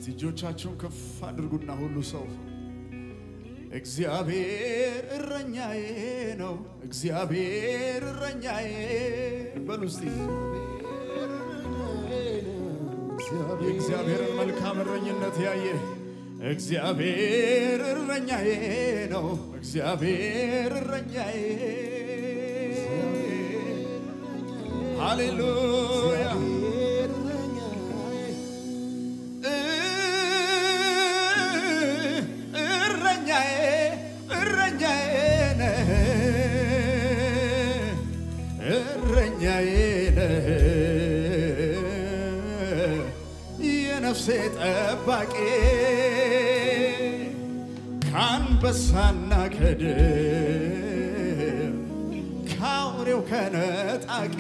እጆቻችሁን ከፍ አድርጉና ሁሉ ሰው እግዚአብሔር እረኛዬ ነው፣ እግዚአብሔር እረኛዬ በሉ እስቲ። የእግዚአብሔርን መልካም እረኝነት ያየ እግዚአብሔር እረኛዬ ነው፣ እግዚአብሔር እረኛዬ ሃሌሉያ እረኛዬ እረኛዬ ነህ እረኛዬ ነህ የነፍሴ ጠባቂ ከአንበሳና ከድብ ከአውሬው ከነጣቂ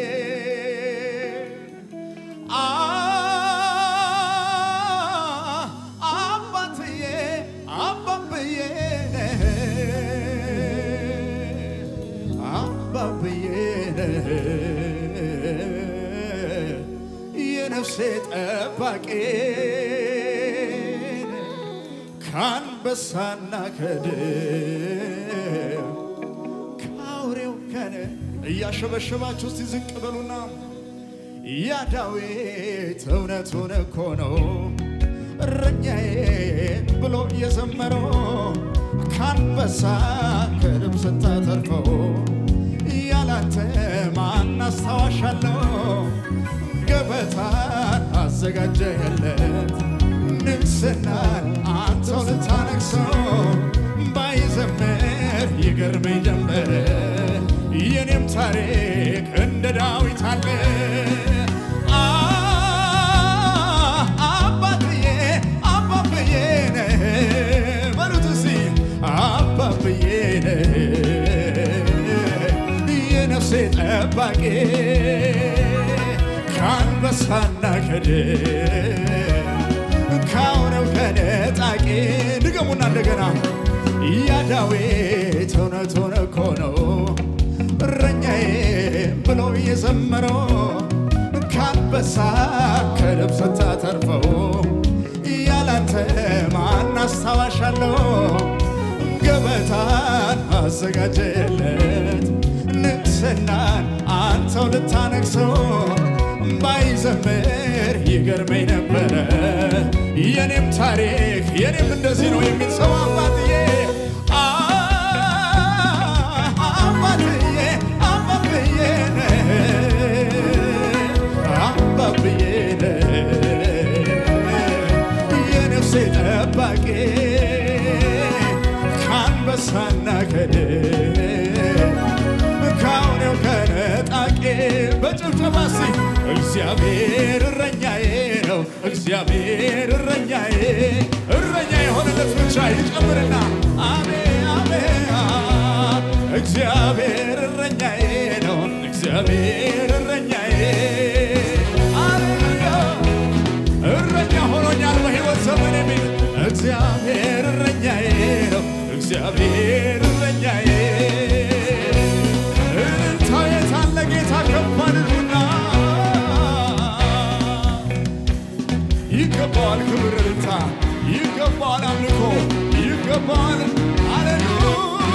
አባትዬ አባብዬ ነህ አባብዬ ነህ የነፍሴ ጠባቂ ከአንበሳና ከድብ ከአውሬው ከነ እያሸበሸባችሁ እስቲ ዝቅ በሉና ያ ዳዊት እውነቱን እኮ ነው እረኛዬ ብሎ የዘመረው ከአንበሳ ከድብ ስታተርፈው ያላንተ ማን አስታዋሻለሁ ገበታን አዘጋጀህለት ንግስናን አንተው ልታነግሰው ባይዘምር ይገርመኝ ጀመረ የኔም ታሪክ እንደ ዳዊት አለ አባብዬ አባብዬ ነህ በሉት እስቲ አባብዬ ነህ የነፍሴ ጠባቂ ከአንበሳና ከድብ ከአውሬው ከነጣቂ ድገሙና እንደገና ያ ዳዊት እውነቱን እኮ ነው እረኛዬ ብሎ የዘመረው ከአንበሳ ከድብ ስታተርፈው ያላንተ ማን አስታዋሻለሁ ገበታን አዘጋጀለት ንግስናን አንተው ልታነግሰው ባይዘምር ይገርመኝ ነበረ የኔም ታሪክ የኔም እንደዚህ ነው የሚል ሰው አባትዬ አባትዬ አባብዬ ነህ አባብዬ ነህ የነፍሴ ጠባቂ ከአንበሳና ከድብ ከአውሬው ከነጣቂ በጭብጨባ እስቲ እግዚአብሔር እረኛዬ ነው እግዚአብሔር እረኛዬ እረኛ የሆነለት ብቻ ይጨምርና አሜ አሜ እግዚአብሔር እረኛዬ ነው እግዚአብሔር እረኛዬ አሌሉያ እረኛ ሆኖኛል በሕይወት ዘመን የሚል እግዚአብሔር እረኛዬ ነው እግዚአብሔር እረኛዬ እልልታ የታለ ጌታ ከፍ አድርጉና ይገባዋል ክብር እልልታ ይገባዋል አምልኮ ይገባዋል ሃሌሉያ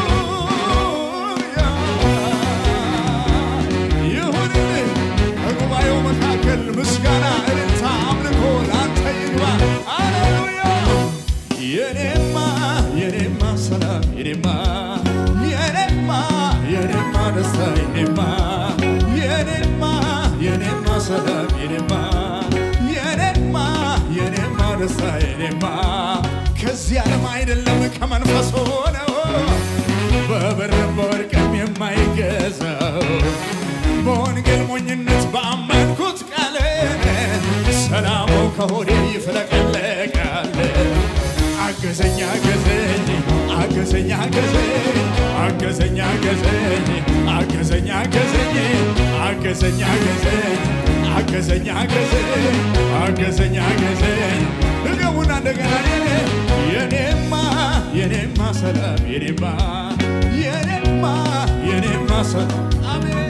ይሁንልህ በጉባኤው መካከል ምስጋና እልልታ አምልኮ ለአንተ ይግባ ሃሌሉያ የኔማ የኔማ ሰላም የኔማ የኔማ የኔማ ደስታ የኔማ የኔማ የኔማ ሰላም የኔማ የኔማ የኔማ ደስታ የኔማ ከዚህ ዓለም አይደለም ከመንፈስ ሆነው በብርም በወርቅም የማይገዛው በወንጌል ሞኝነት በአመንኩት ቃል ሰላሙ ከሆዴ ይፍለቀለቃል። አገዘኝ አገዘኝ አገዘኝ አገዘኝ አገዘኝ አገዘኝ አገዘኝ አገዘኝ አገዘኝ አገዘኝ አገዘኝ አገዘኝ አገዘኝ አገዘኝ ድገሙና እንደገና የኔማ የኔማ ሰላም የኔማ የኔማ የኔማ ሰላም አሜን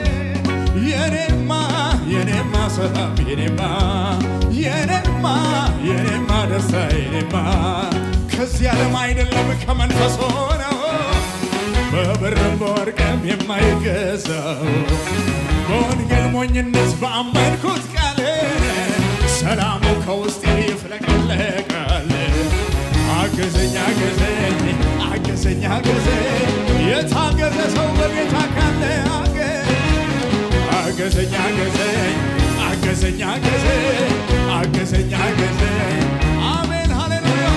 የኔማ የኔማ ሰላም የኔማ የኔማ የኔማ ደስታዬማ ከዚህ ዓለም አይደለም ከመንፈስ ሆነው በብርም በወርቅም የማይገዛው በወንጌል ሞኝነት በአመንኩት ቃል ሰላሙ ከውስጤ ይፍለቀለቃል። አገዘኝ አገዘኝ አገዘኝ አገዘኝ የታገዘ ሰው በጌታ ካለ አገዘኝ አገዘኝ አገዘኝ አገዘኝ አገዘኝ አገዘኝ አሜን ሃሌሉያ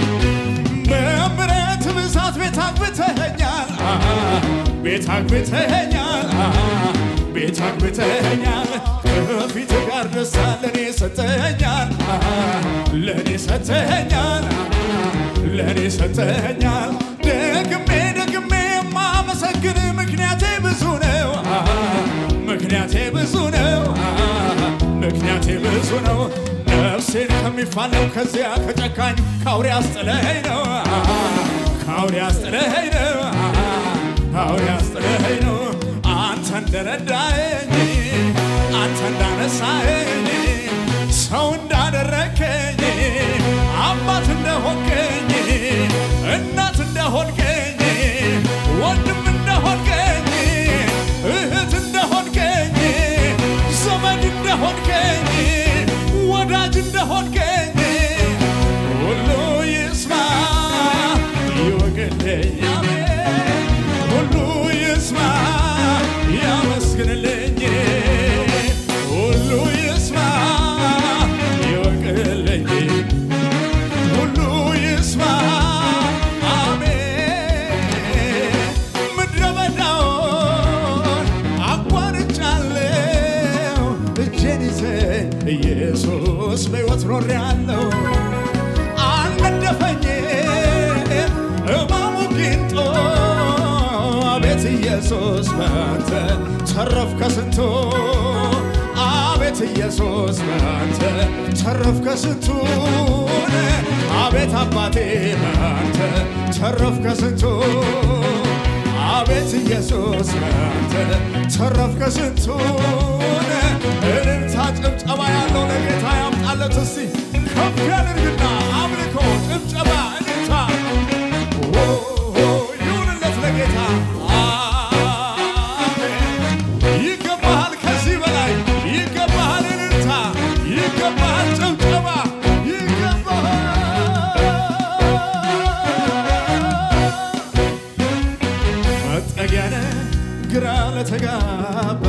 በምሕረት ብዛት ቤት አግብተኸኛል ቤት አግብተኸኛል ቤት አግብተኸኛል ከፊት ጋር ደስታ ለእኔ ሰጠኸኛል ለእኔ ሰጠኸኛል ለእኔ ሰጠኸኛል ደግሜ ደግሜ የማመሰግን ምክንያቴ ብዙ ነው ምክንያቴ ብዙ ነው ምክንያቴ ብዙ ነው ነፍሴን ከሚፋለው ከዚያ ከጨካኝ ከአውሬ አስጥለኸኝ ነው ከአውሬ አስጥለኸኝ ነው ከአውሬ አስጥለኸኝ ነው አንተ እንደረዳኸኝ አንተ እንዳነሳኸኝ ሰው እንዳደረከኝ አባት እንደሆንከኝ እናት እንደሆንከኝ ወንድም እንደሆንከኝ እህት እንደሆንከኝ ዘመድ እንደሆንከኝ ወዳጅ እንደሆንከኝ ሁሉ ይስማ ይወቅልኝ አሜን ሁሉ ይስማ ያመስግንልኝ ሁሉ ይስማ ይወቅልኝ ሁሉ ይስማ አሜን ምድረ በዳውን አቋርጫለሁ እጄን ይዘኝ ኢየሱስ በሕይወት ኖሬአለሁ አልነደፈኝም እማሙ ጊንጦ አቤት ኢየሱስ ባንተ ተረፍ ከስንቱ አቤት ኢየሱስ ባንተ ተረፍ ከስንቱን አቤት አባቴ ባንተ ተረፍ ከስንቱ አቤት ኢየሱስ ባንተ ተረፍ ከስንቱን እልልታ ጭብጨባ ያለው ለጌታ ያምጣለት እስቲ ከፍ ያድርግና አምልኮ ጭብጨባ እልልታ ኦ፣ ኦ፣ ይሁንለት ለጌታ አሜን። ይገባሃል ከዚህ በላይ ይገባሃል እልልታ ይገባሃል ጭብጨባ ይገባሃል መጠጊያነ ግራ ለተጋባ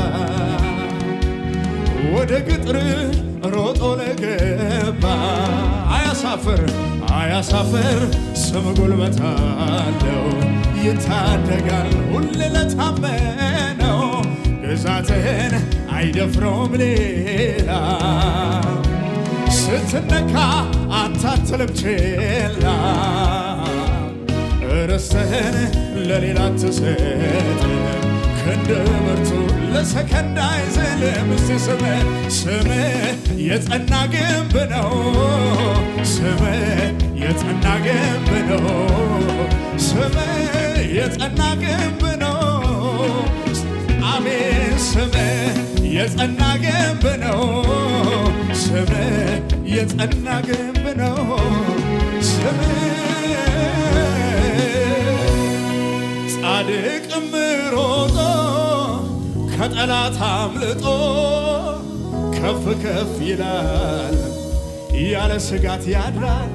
ወደ ቅጥር ሮጦ ለገባ አያሳፍር አያሳፍር ስም ጉልበት አለው ይታደጋል ሁሌ ለታመነው ግዛትህን አይደፍረውም ሌላ ስትነካ አንተ አትልም ችላ ርስትህን ለሌላ አትሰጥም ክንድ ብርቱ ለሰከንድ አይዝልም እስቲ ስምህ ስምህ የጸና ግንብ ነው ስምህ የጸና ግንብ ነው ስምህ የጸና ግንብ ነው አሜን ስምህ የጸና ግንብ ነው ስምህ የጸና ግንብ ነው ስምህ ጻድቅም ሮጦ ከጠላት አምልጦ ከፍ ከፍ ይላል ያለ ስጋት ያድራል።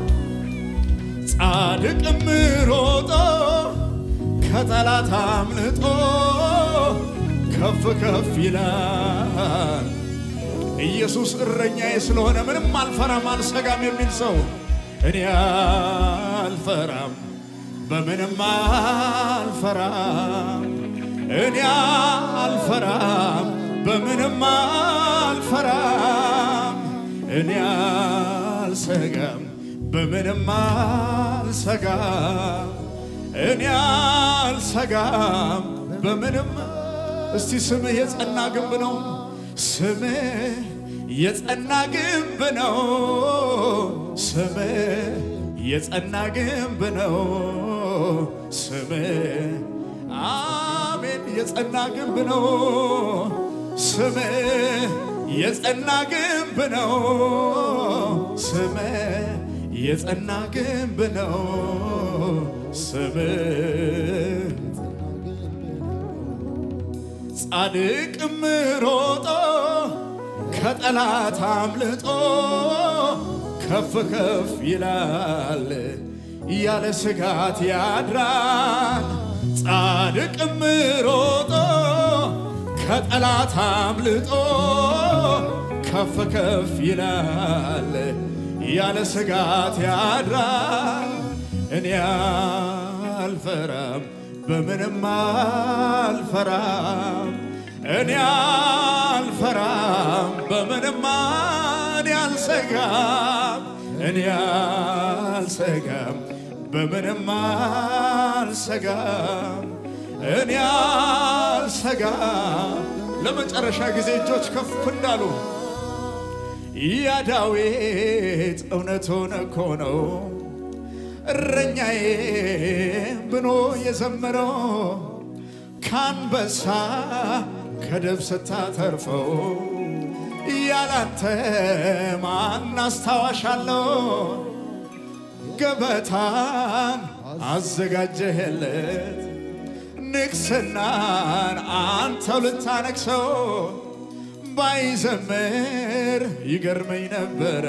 ጻድቅም ሮጦ ከጠላት አምልጦ ከፍ ከፍ ይላል። ኢየሱስ እረኛዬ ስለሆነ ምንም አልፈራም አልሰጋም የሚል ሰው እኔ አልፈራም በምንም አልፈራም እኔ አልፈራም በምንም አልፈራም እኔ አልሰጋም በምንም አልሰጋም እኔ አልሰጋም በምንም እስቲ ስምህ የጸና ግንብ ነው ስምህ የጸና ግንብ ነው ስምህ የጸና ግንብ ነው ስምህ አሜን የጸና ግንብ ነው ስምህ የጸና ግንብ ነው ስምህ የጸና ግንብ ነው ስምህ ጻድቅም ሮጦ ከጠላት አምልጦ ከፍ ከፍ ይላል ያለ ስጋት ያድራል። ጻድቅም ሮጦ ከጠላት አምልጦ ከፍ ከፍ ይላል ያለ ስጋት ያድራል። እኔ አልፈራም በምንም አልፈራም እኔ አልፈራም በምንም እኔ አልሰጋም እኔ አልሰጋም በምንም አልሰጋም እኔ አልሰጋም። ለመጨረሻ ጊዜ እጆች ከፍ እንዳሉ ያ ዳዊት እውነቱን እኮ ነው እረኛዬ ብሎ የዘመረው ከአንበሳ ከድብ ስታተርፈው ያላንተ ማን አስታዋሻለሁ? ገበታን አዘጋጀህለት ንግስናን አንተው ልታነግሰው ባይዘምር ይገርመኝ ነበረ።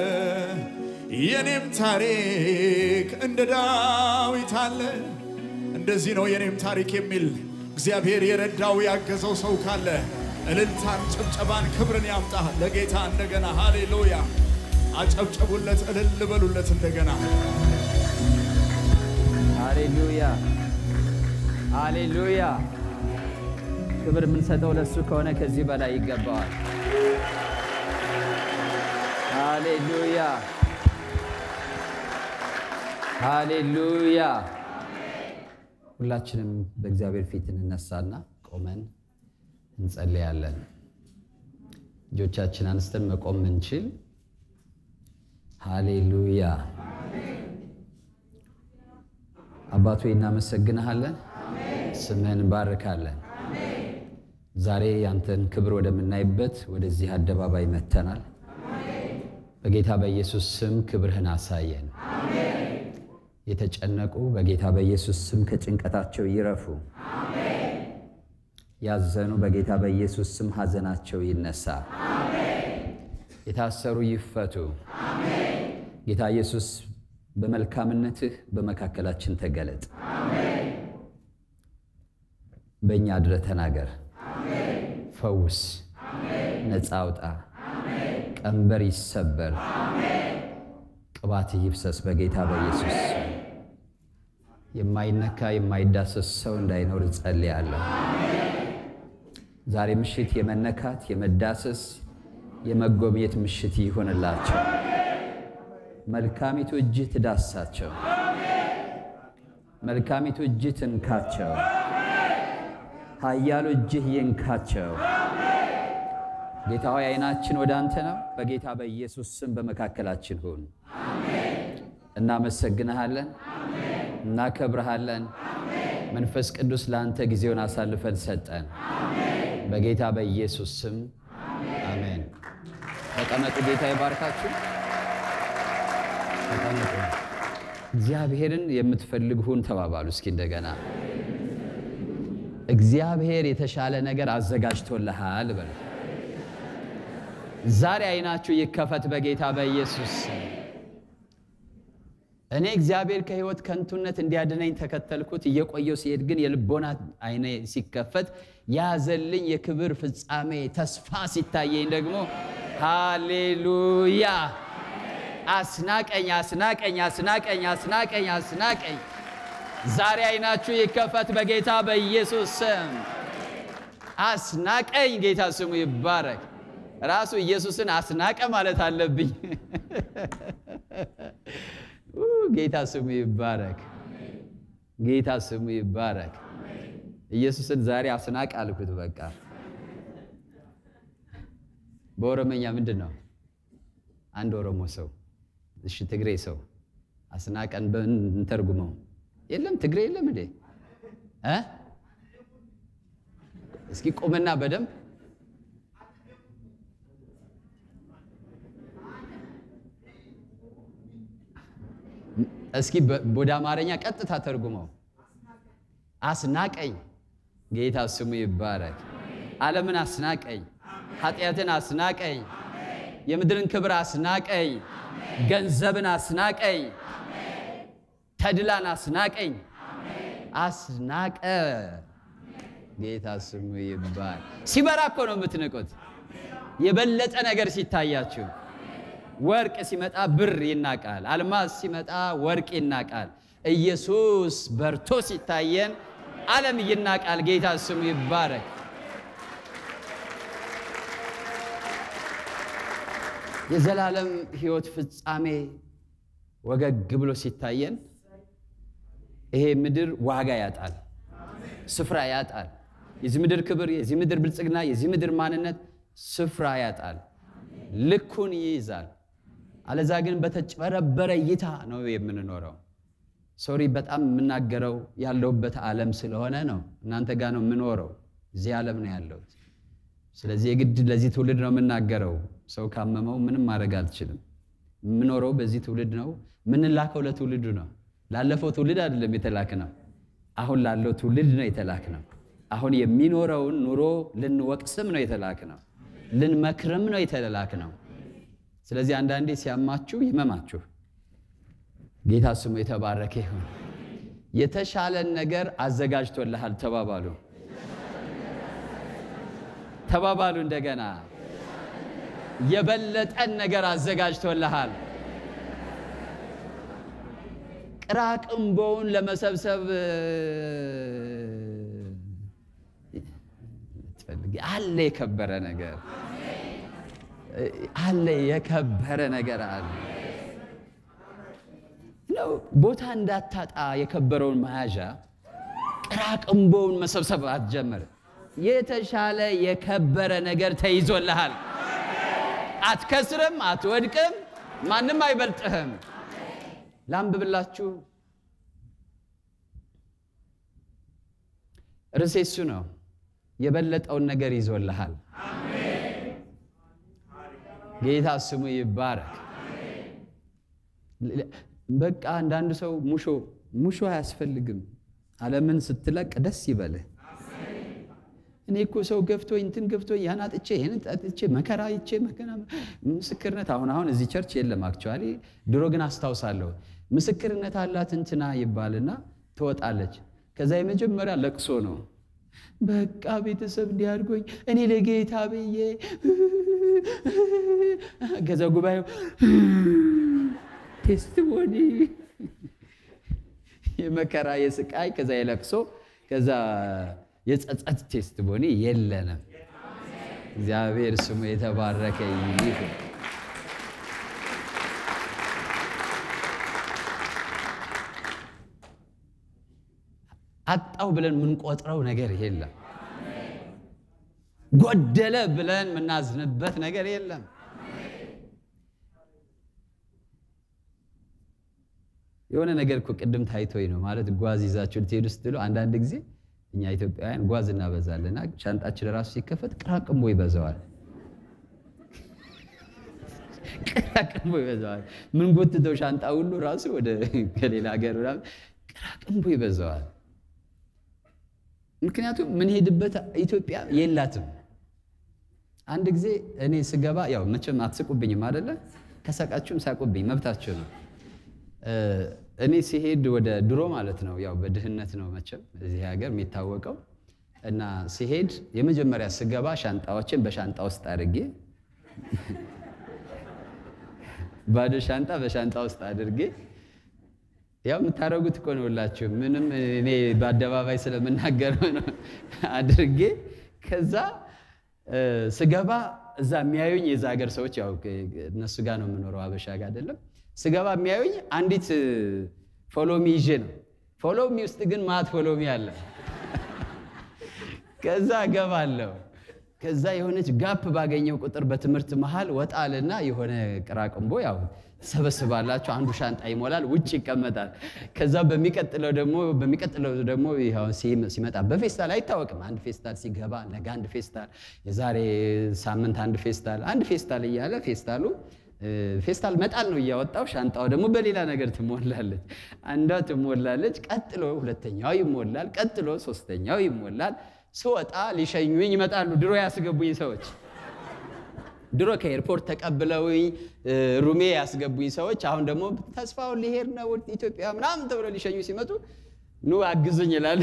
የኔም ታሪክ እንደ ዳዊት አለ። እንደዚህ ነው የኔም ታሪክ የሚል እግዚአብሔር የረዳው ያገዘው ሰው ካለ እልልታን፣ ጭብጨባን፣ ክብርን ያምጣ ለጌታ እንደገና። ሃሌሉያ! አጨብጨቡለት፣ እልል በሉለት እንደገና። ሃሌሉያ ሃሌሉያ። ክብር የምንሰጠው ለሱ ከሆነ ከዚህ በላይ ይገባዋል። ሃሌሉያ ሃሌሉያ። ሁላችንም በእግዚአብሔር ፊት እንነሳና ቆመን እንጸልያለን። እጆቻችን አንስተን መቆም ምንችል። ሃሌሉያ አባቶ እናመሰግንሃለን፣ ስምህን እንባርካለን። ዛሬ ያንተን ክብር ወደምናይበት ወደዚህ አደባባይ መጥተናል። በጌታ በኢየሱስ ስም ክብርህን አሳየን። የተጨነቁ በጌታ በኢየሱስ ስም ከጭንቀታቸው ይረፉ። ያዘኑ በጌታ በኢየሱስ ስም ሐዘናቸው ይነሳ። የታሰሩ ይፈቱ። ጌታ ኢየሱስ በመልካምነትህ በመካከላችን ተገለጥ። በእኛ አድረ ተናገር፣ ፈውስ፣ ነፃ አውጣ፣ ቀንበር ይሰበር፣ ቅባት ይፍሰስ በጌታ በኢየሱስ ስም። የማይነካ የማይዳሰስ ሰው እንዳይኖር እጸልያለሁ። ዛሬ ምሽት የመነካት የመዳሰስ የመጎብኘት ምሽት ይሆንላቸው። መልካሚቱ እጅህ ትዳሳቸው። መልካሚቱ እጅህ ትንካቸው። ኃያሉ እጅህ ይንካቸው። ጌታ ሆይ ዓይናችን ወደ አንተ ነው። በጌታ በኢየሱስ ስም በመካከላችን ሁን። እናመሰግንሃለን፣ እናከብረሃለን። መንፈስ ቅዱስ ለአንተ ጊዜውን አሳልፈን ሰጠን። በጌታ በኢየሱስ ስም አሜን። ተቀመጡ። ጌታ ይባርካችሁ። ተቀመጡ። እግዚአብሔርን የምትፈልግ ሁን ተባባሉ። እስኪ እንደገና እግዚአብሔር የተሻለ ነገር አዘጋጅቶልሃል በሉ። ዛሬ ዓይናችሁ ይከፈት በጌታ በኢየሱስ ስም። እኔ እግዚአብሔር ከሕይወት ከንቱነት እንዲያድነኝ ተከተልኩት። እየቆየው ሲሄድ ግን የልቦና ዓይኔ ሲከፈት ያዘልኝ የክብር ፍጻሜ ተስፋ ሲታየኝ ደግሞ ሃሌሉያ አስናቀኝ አስናቀኝ አስናቀኝ አስናቀኝ አስናቀኝ። ዛሬ ዓይናችሁ ይከፈት በጌታ በኢየሱስ ስም። አስናቀኝ። ጌታ ስሙ ይባረክ። ራሱ ኢየሱስን አስናቀ ማለት አለብኝ። ጌታ ስሙ ይባረክ። ጌታ ስሙ ይባረክ። ኢየሱስን ዛሬ አስናቅ አልኩት። በቃ በኦሮመኛ ምንድን ነው? አንድ ኦሮሞ ሰው እሺ፣ ትግሬ ሰው አስናቀን እንተርጉመው። የለም ትግሬ የለም እንዴ? እ እስኪ ቁምና በደንብ እስኪ በ- ወደ አማርኛ ቀጥታ ተርጉመው። አስናቀኝ። ጌታ ስሙ ይባረክ። ዓለምን አስናቀኝ፣ ኃጢአትን አስናቀኝ፣ የምድርን ክብር አስናቀኝ፣ ገንዘብን አስናቀኝ፣ ተድላን አስናቀኝ። አስናቀ። ጌታ ስሙ ይባል። ሲበራ እኮ ነው የምትንቁት። የበለጠ ነገር ሲታያችሁ ወርቅ ሲመጣ ብር ይናቃል። አልማዝ ሲመጣ ወርቅ ይናቃል። ኢየሱስ በርቶ ሲታየን ዓለም ይናቃል። ጌታ ስሙ ይባረክ። የዘላለም ሕይወት ፍጻሜ ወገግ ብሎ ሲታየን ይሄ ምድር ዋጋ ያጣል፣ ስፍራ ያጣል። የዚህ ምድር ክብር፣ የዚህ ምድር ብልጽግና፣ የዚህ ምድር ማንነት ስፍራ ያጣል፣ ልኩን ይይዛል። አለዛ ግን በተጭበረበረ እይታ ነው የምንኖረው። ሶሪ በጣም የምናገረው ያለሁበት ዓለም ስለሆነ ነው። እናንተ ጋር ነው የምኖረው፣ እዚህ ዓለም ነው ያለሁት። ስለዚህ የግድ ለዚህ ትውልድ ነው የምናገረው። ሰው ካመመው ምንም ማድረግ አልችልም። የምኖረው በዚህ ትውልድ ነው። የምንላከው ለትውልዱ ነው። ላለፈው ትውልድ አይደለም የተላክ ነው። አሁን ላለው ትውልድ ነው የተላክ ነው። አሁን የሚኖረውን ኑሮ ልንወቅስም ነው የተላክ ነው። ልንመክርም ነው የተላክ ነው። ስለዚህ አንዳንዴ ሲያማችሁ ይመማችሁ። ጌታ ስሙ የተባረከ ይሁን። የተሻለን ነገር አዘጋጅቶልሃል ተባባሉ፣ ተባባሉ እንደገና የበለጠን ነገር አዘጋጅቶልሃል። ቅራቅንቦውን ለመሰብሰብ ትፈልጊ አለ የከበረ ነገር አለ የከበረ ነገር አለ ነው። ቦታ እንዳታጣ የከበረውን መያዣ ቅራቅንቦውን መሰብሰብ አትጀምር። የተሻለ የከበረ ነገር ተይዞልሃል። አትከስርም፣ አትወድቅም፣ ማንም አይበልጥህም። ላንብብላችሁ። ርዕሴ እሱ ነው። የበለጠውን ነገር ይዞልሃል። ጌታ ስሙ ይባረክ። በቃ አንዳንድ ሰው ሙሾ ሙሾ አያስፈልግም። ዓለምን ስትለቅ ደስ ይበልህ። እኔ እኮ ሰው ገፍቶኝ እንትን ገፍቶኝ ያን አጥቼ ይህን አጥቼ መከራ ይቼ መከራ ምስክርነት አሁን አሁን እዚህ ቸርች የለም አክቹዋሊ። ድሮ ግን አስታውሳለሁ ምስክርነት አላት እንትና ይባልና ትወጣለች። ከዛ የመጀመሪያ ለቅሶ ነው። በቃ ቤተሰብ እንዲያድርጎኝ እኔ ለጌታ ብዬ ከዛ ጉባኤው ቴስቲሞኒ የመከራ የስቃይ ከዛ የለቅሶ ከዛ የጸጸት ቴስቲሞኒ የለንም። እግዚአብሔር ስሙ የተባረከ ይሁን። አጣው ብለን የምንቆጥረው ነገር የለም። ጎደለ ብለን የምናዝንበት ነገር የለም። የሆነ ነገር እኮ ቅድም ታይቶኝ ነው ማለት ጓዝ ይዛችሁ ልትሄዱ ስትሉ አንዳንድ ጊዜ እኛ ኢትዮጵያውያን ጓዝ እናበዛለና ሻንጣችን ራሱ ሲከፈት ቅራቅንቦ ይበዛዋል። ቅራቅንቦ ይበዛዋል። ምን ጎትተው ሻንጣ ሁሉ ራሱ ወደ ከሌላ ሀገር ምናምን ቅራቅንቦ ይበዛዋል። ምክንያቱም ምንሄድበት ኢትዮጵያ የላትም። አንድ ጊዜ እኔ ስገባ ያው መቼም አትስቁብኝም አይደለ? ከሳቃችሁም ሳቁብኝ፣ መብታችሁ ነው። እኔ ሲሄድ ወደ ድሮ ማለት ነው ያው በድህነት ነው መቼም እዚህ ሀገር የሚታወቀው እና ሲሄድ የመጀመሪያ ስገባ ሻንጣዎችን በሻንጣ ውስጥ አድርጌ ባዶ ሻንጣ በሻንጣ ውስጥ አድርጌ ያው የምታደርጉት እኮ ነው ሁላችሁ ምንም እኔ በአደባባይ ስለምናገረው ነው አድርጌ ከዛ ስገባ እዛ የሚያዩኝ የዛ ሀገር ሰዎች ያው እነሱ ጋር ነው የምኖረው አበሻ ጋር አይደለም ስገባ የሚያዩኝ አንዲት ፎሎሚ ይዤ ነው። ፎሎሚ ውስጥ ግን ማት ፎሎሚ አለ። ከዛ እገባለሁ። ከዛ የሆነች ጋፕ ባገኘው ቁጥር በትምህርት መሃል ወጣልና የሆነ ቅራቅንቦ ያው ሰበስባላችሁ። አንዱ ሻንጣ ይሞላል፣ ውጭ ይቀመጣል። ከዛ በሚቀጥለው ደግሞ በሚቀጥለው ደግሞ ሲመጣ በፌስታል አይታወቅም። አንድ ፌስታል ሲገባ ነገ አንድ ፌስታል፣ የዛሬ ሳምንት አንድ ፌስታል፣ አንድ ፌስታል እያለ ፌስታሉ ፌስታል መጣል ነው እያወጣው፣ ሻንጣው ደግሞ በሌላ ነገር ትሞላለች። አንዷ ትሞላለች፣ ቀጥሎ ሁለተኛው ይሞላል፣ ቀጥሎ ሶስተኛው ይሞላል። ስወጣ ሊሸኙኝ ይመጣሉ። ድሮ ያስገቡኝ ሰዎች ድሮ ከኤርፖርት ተቀብለውኝ ሩሜ ያስገቡኝ ሰዎች አሁን ደግሞ ተስፋውን ሊሄድ ነው ኢትዮጵያ ምናምን ተብሎ ሊሸኙ ሲመጡ ኑ አግዙኝ ይላል።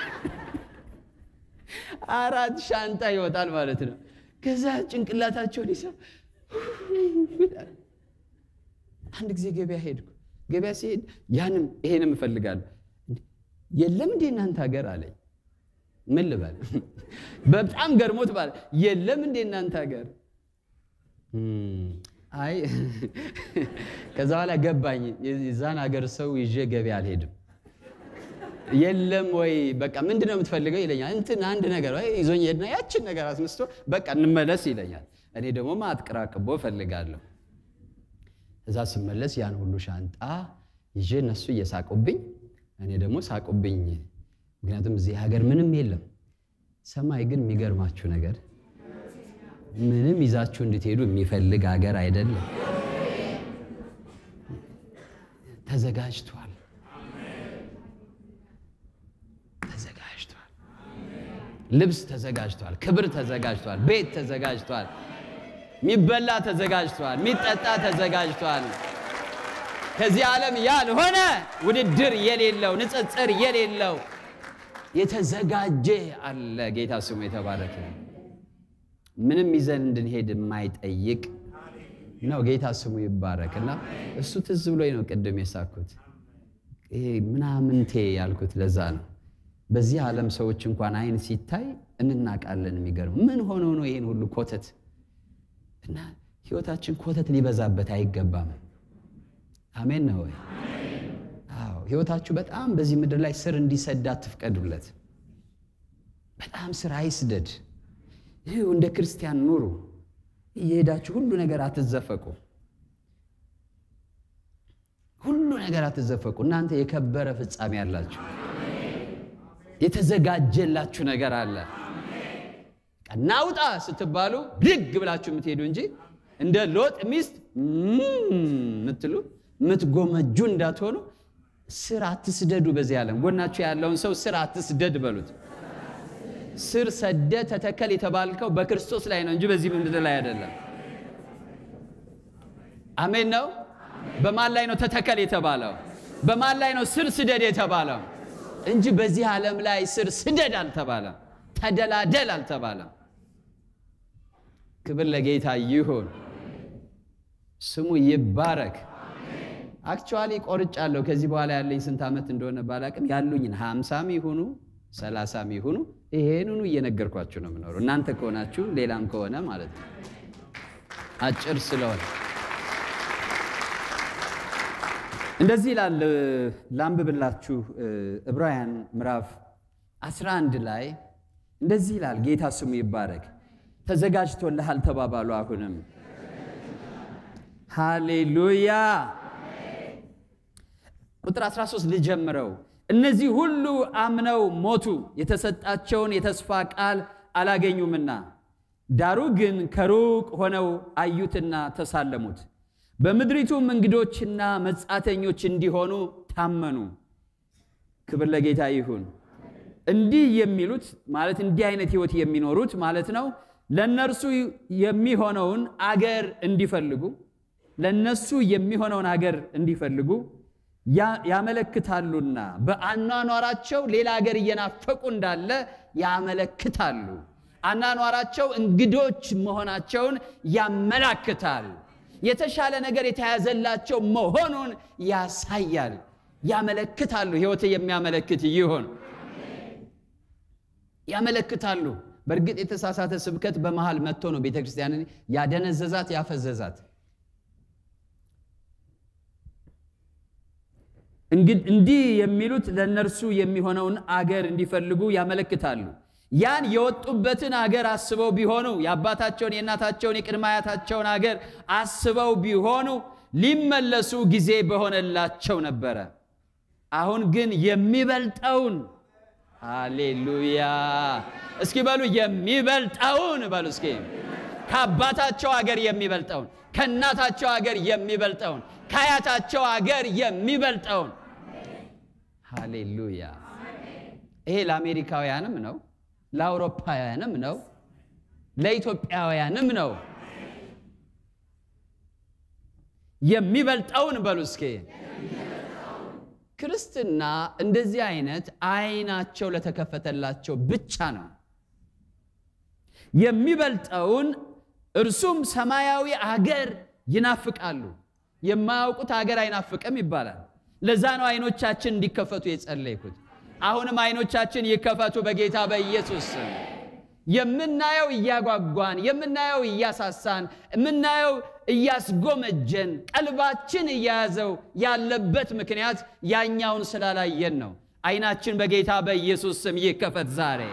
አራት ሻንጣ ይወጣል ማለት ነው። ከዛ ጭንቅላታቸውን ይሰብ አንድ ጊዜ ገበያ ሄድኩ። ገበያ ሲሄድ ያንም ይሄንም እፈልጋለሁ። የለም እንዴ እናንተ ሀገር አለኝ። ምን ልበል? በጣም ገርሞት ባለ የለም እንዴ እናንተ ሀገር አይ ከዛ በኋላ ገባኝ። የዛን ሀገር ሰው ይዤ ገበያ አልሄድም። የለም ወይ በቃ ምንድን ነው የምትፈልገው ይለኛል። እንትን አንድ ነገር ወይ ይዞኝ ሄድና ያችን ነገር አስመስቶ በቃ እንመለስ ይለኛል። እኔ ደግሞ ማጥቅራቅቦ እፈልጋለሁ። እዛ ስመለስ ያን ሁሉ ሻንጣ ይዤ እነሱ እየሳቁብኝ፣ እኔ ደግሞ ሳቁብኝ። ምክንያቱም እዚህ ሀገር ምንም የለም። ሰማይ ግን የሚገርማችሁ ነገር ምንም ይዛችሁ እንድትሄዱ የሚፈልግ ሀገር አይደለም። ተዘጋጅቷል፣ ተዘጋጅቷል። ልብስ ተዘጋጅቷል፣ ክብር ተዘጋጅቷል፣ ቤት ተዘጋጅቷል፣ የሚበላ ተዘጋጅቷል፣ የሚጠጣ ተዘጋጅቷል። ከዚህ ዓለም ያልሆነ ውድድር የሌለው ንጽጽር የሌለው የተዘጋጀ አለ። ጌታ ስሙ የተባረከ ነው። ምንም ይዘን እንድንሄድ የማይጠይቅ ነው። ጌታ ስሙ ይባረክ እና እሱ ትዝ ብሎኝ ነው ቅድም የሳኩት ይሄ ምናምንቴ ያልኩት ለዛ ነው። በዚህ ዓለም ሰዎች እንኳን አይን ሲታይ እንናቃለን። የሚገርም ምን ሆኖ ነው ይህን ሁሉ ኮተት እና ህይወታችን ኮተት ሊበዛበት አይገባም። አሜን ነው ወይ? አዎ ህይወታችሁ በጣም በዚህ ምድር ላይ ስር እንዲሰድ አትፍቀዱለት። በጣም ስር አይስደድ። ይህ እንደ ክርስቲያን ኑሩ። እየሄዳችሁ ሁሉ ነገር አትዘፈቁ፣ ሁሉ ነገር አትዘፈቁ። እናንተ የከበረ ፍጻሜ አላችሁ፣ የተዘጋጀላችሁ ነገር አለ። ናውጣ ስትባሉ ብድግ ብላችሁ የምትሄዱ እንጂ እንደ ሎጥ ሚስት ምትሉ ምትጎመጁ እንዳትሆኑ። ስር አትስደዱ። በዚህ ዓለም ጎናችሁ ያለውን ሰው ስር አትስደድ በሉት። ስር ሰደ ተተከል የተባልከው በክርስቶስ ላይ ነው እንጂ በዚህ ምድር ላይ አይደለም። አሜን ነው። በማን ላይ ነው ተተከል የተባለው? በማን ላይ ነው ስር ስደድ የተባለው? እንጂ በዚህ ዓለም ላይ ስር ስደድ አልተባለም። ተደላደል አልተባለም። ክብር ለጌታ ይሁን፣ ስሙ ይባረክ። አክቹዋሊ ቆርጫለሁ። ከዚህ በኋላ ያለኝ ስንት ዓመት እንደሆነ ባላቅም ያሉኝን ሀምሳም ይሁኑ ሰላሳም ይሁኑ ይሄንኑ እየነገርኳችሁ ነው የምኖረው። እናንተ ከሆናችሁ ሌላም ከሆነ ማለት ነው። አጭር ስለሆነ እንደዚህ ይላል። ላንብብላችሁ። ዕብራውያን ምዕራፍ 11 ላይ እንደዚህ ይላል። ጌታ ስሙ ይባረክ። ተዘጋጅቶልሃል ተባባሉ። አሁንም ሃሌሉያ። ቁጥር 13 ልጀምረው። እነዚህ ሁሉ አምነው ሞቱ፣ የተሰጣቸውን የተስፋ ቃል አላገኙምና፣ ዳሩ ግን ከሩቅ ሆነው አዩትና ተሳለሙት፣ በምድሪቱም እንግዶችና መጻተኞች እንዲሆኑ ታመኑ። ክብር ለጌታ ይሁን። እንዲህ የሚሉት ማለት እንዲህ አይነት ሕይወት የሚኖሩት ማለት ነው ለነርሱ የሚሆነውን አገር እንዲፈልጉ ለነሱ የሚሆነውን አገር እንዲፈልጉ ያመለክታሉና በአኗኗራቸው ሌላ ሀገር እየናፈቁ እንዳለ ያመለክታሉ። አኗኗራቸው እንግዶች መሆናቸውን ያመላክታል። የተሻለ ነገር የተያዘላቸው መሆኑን ያሳያል። ያመለክታሉ። ሕይወት የሚያመለክት ይሆን ያመለክታሉ። በእርግጥ የተሳሳተ ስብከት በመሃል መጥቶ ነው ቤተ ክርስቲያንን ያደነዘዛት ያፈዘዛት። እንዲህ የሚሉት ለእነርሱ የሚሆነውን አገር እንዲፈልጉ ያመለክታሉ። ያን የወጡበትን አገር አስበው ቢሆኑ የአባታቸውን የእናታቸውን የቅድመ አያታቸውን አገር አስበው ቢሆኑ ሊመለሱ ጊዜ በሆነላቸው ነበረ። አሁን ግን የሚበልጠውን ሃሌሉያ፣ እስኪ በሉ የሚበልጠውን በሉ እስኪ ከአባታቸው አገር የሚበልጠውን ከእናታቸው አገር የሚበልጠውን ከአያታቸው አገር የሚበልጠውን ሃሌሉያ። ይሄ ለአሜሪካውያንም ነው፣ ለአውሮፓውያንም ነው፣ ለኢትዮጵያውያንም ነው። የሚበልጠውን በሉ እስኪ። ክርስትና እንደዚህ አይነት አይናቸው ለተከፈተላቸው ብቻ ነው። የሚበልጠውን እርሱም ሰማያዊ አገር ይናፍቃሉ። የማያውቁት አገር አይናፍቅም ይባላል። ለዛ ነው አይኖቻችን እንዲከፈቱ የጸለይኩት። አሁንም አይኖቻችን ይከፈቱ በጌታ በኢየሱስ ስም። የምናየው እያጓጓን፣ የምናየው እያሳሳን፣ የምናየው እያስጎመጀን፣ ቀልባችን እያያዘው ያለበት ምክንያት ያኛውን ስላላየን ነው። አይናችን በጌታ በኢየሱስ ስም ይከፈት ዛሬ።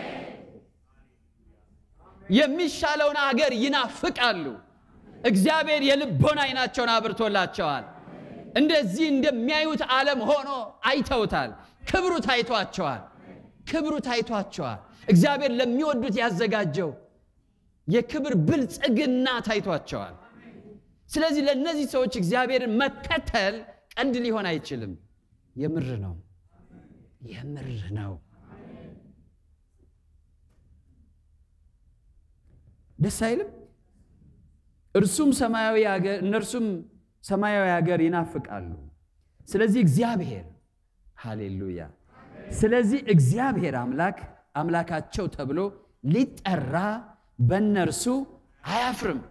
የሚሻለውን አገር ይናፍቃሉ። እግዚአብሔር የልቦና አይናቸውን አብርቶላቸዋል። እንደዚህ እንደሚያዩት ዓለም ሆኖ አይተውታል። ክብሩ ታይቷቸዋል። ክብሩ ታይቷቸዋል። እግዚአብሔር ለሚወዱት ያዘጋጀው የክብር ብልጽግና ታይቷቸዋል። ስለዚህ ለእነዚህ ሰዎች እግዚአብሔርን መከተል ቀልድ ሊሆን አይችልም። የምር ነው፣ የምር ነው። ደስ አይልም? እርሱም ሰማያዊ ሀገር እነርሱም ሰማያዊ ሀገር ይናፍቃሉ። ስለዚህ እግዚአብሔር ሃሌሉያ። ስለዚህ እግዚአብሔር አምላክ አምላካቸው ተብሎ ሊጠራ በእነርሱ አያፍርም።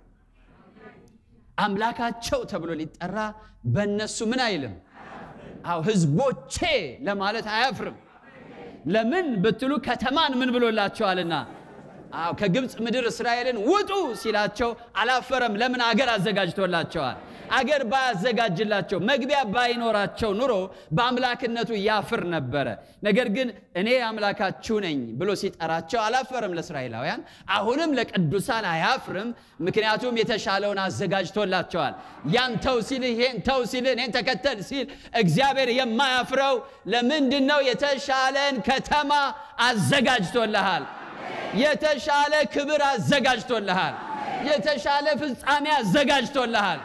አምላካቸው ተብሎ ሊጠራ በእነሱ ምን አይልም? አዎ ሕዝቦቼ ለማለት አያፍርም። ለምን ብትሉ ከተማን ምን ብሎላቸዋልና አዎ ከግብፅ ምድር እስራኤልን ውጡ ሲላቸው አላፈረም። ለምን? አገር አዘጋጅቶላቸዋል። አገር ባያዘጋጅላቸው መግቢያ ባይኖራቸው ኑሮ በአምላክነቱ ያፍር ነበረ። ነገር ግን እኔ አምላካችሁ ነኝ ብሎ ሲጠራቸው አላፈረም ለእስራኤላውያን። አሁንም ለቅዱሳን አያፍርም። ምክንያቱም የተሻለውን አዘጋጅቶላቸዋል። ያን ተው ሲል ይሄን ተው ሲል እኔን ተከተል ሲል እግዚአብሔር የማያፍረው ለምንድን ነው? የተሻለን ከተማ አዘጋጅቶልሃል። የተሻለ ክብር አዘጋጅቶልሃል። የተሻለ ፍጻሜ አዘጋጅቶልሃል።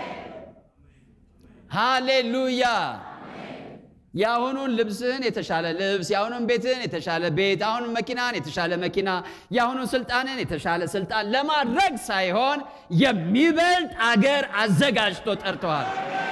ሃሌሉያ። የአሁኑን ልብስህን የተሻለ ልብስ፣ የአሁኑን ቤትህን የተሻለ ቤት፣ አሁኑን መኪናን የተሻለ መኪና፣ የአሁኑን ስልጣንን የተሻለ ስልጣን ለማድረግ ሳይሆን የሚበልጥ አገር አዘጋጅቶ ጠርተዋል።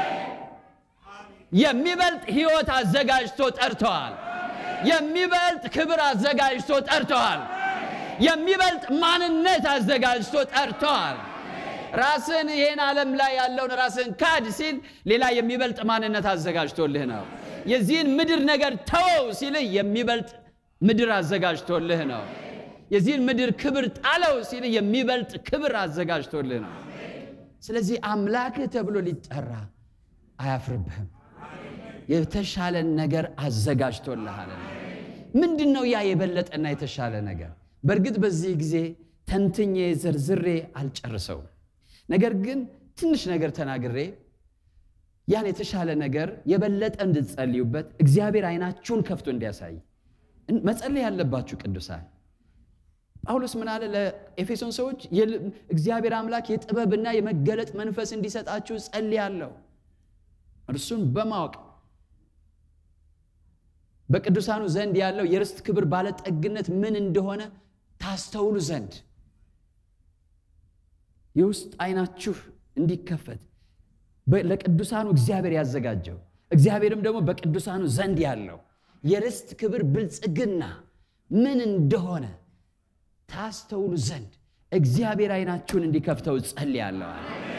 የሚበልጥ ሕይወት አዘጋጅቶ ጠርተዋል። የሚበልጥ ክብር አዘጋጅቶ ጠርተዋል። የሚበልጥ ማንነት አዘጋጅቶ ጠርተዋል። ራስን ይህን ዓለም ላይ ያለውን ራስን ካድ ሲል ሌላ የሚበልጥ ማንነት አዘጋጅቶልህ ነው። የዚህን ምድር ነገር ተወው ሲልህ የሚበልጥ ምድር አዘጋጅቶልህ ነው። የዚህን ምድር ክብር ጣለው ሲልህ የሚበልጥ ክብር አዘጋጅቶልህ ነው። ስለዚህ አምላክህ ተብሎ ሊጠራ አያፍርብህም። የተሻለን ነገር አዘጋጅቶልሃል። ምንድን ነው ያ የበለጠና የተሻለ ነገር? በእርግጥ በዚህ ጊዜ ተንትኜ ዘርዝሬ አልጨርሰውም። ነገር ግን ትንሽ ነገር ተናግሬ ያን የተሻለ ነገር የበለጠ እንድትጸልዩበት እግዚአብሔር አይናችሁን ከፍቶ እንዲያሳይ መጸለይ ያለባችሁ ቅዱሳን። ጳውሎስ ምን አለ ለኤፌሶን ሰዎች? እግዚአብሔር አምላክ የጥበብና የመገለጥ መንፈስ እንዲሰጣችሁ ጸልያለሁ። እርሱን በማወቅ በቅዱሳኑ ዘንድ ያለው የርስት ክብር ባለጠግነት ምን እንደሆነ ታስተውሉ ዘንድ የውስጥ አይናችሁ እንዲከፈት ለቅዱሳኑ እግዚአብሔር ያዘጋጀው እግዚአብሔርም ደግሞ በቅዱሳኑ ዘንድ ያለው የርስት ክብር ብልጽግና ምን እንደሆነ ታስተውሉ ዘንድ እግዚአብሔር አይናችሁን እንዲከፍተው ጸልያለሁ።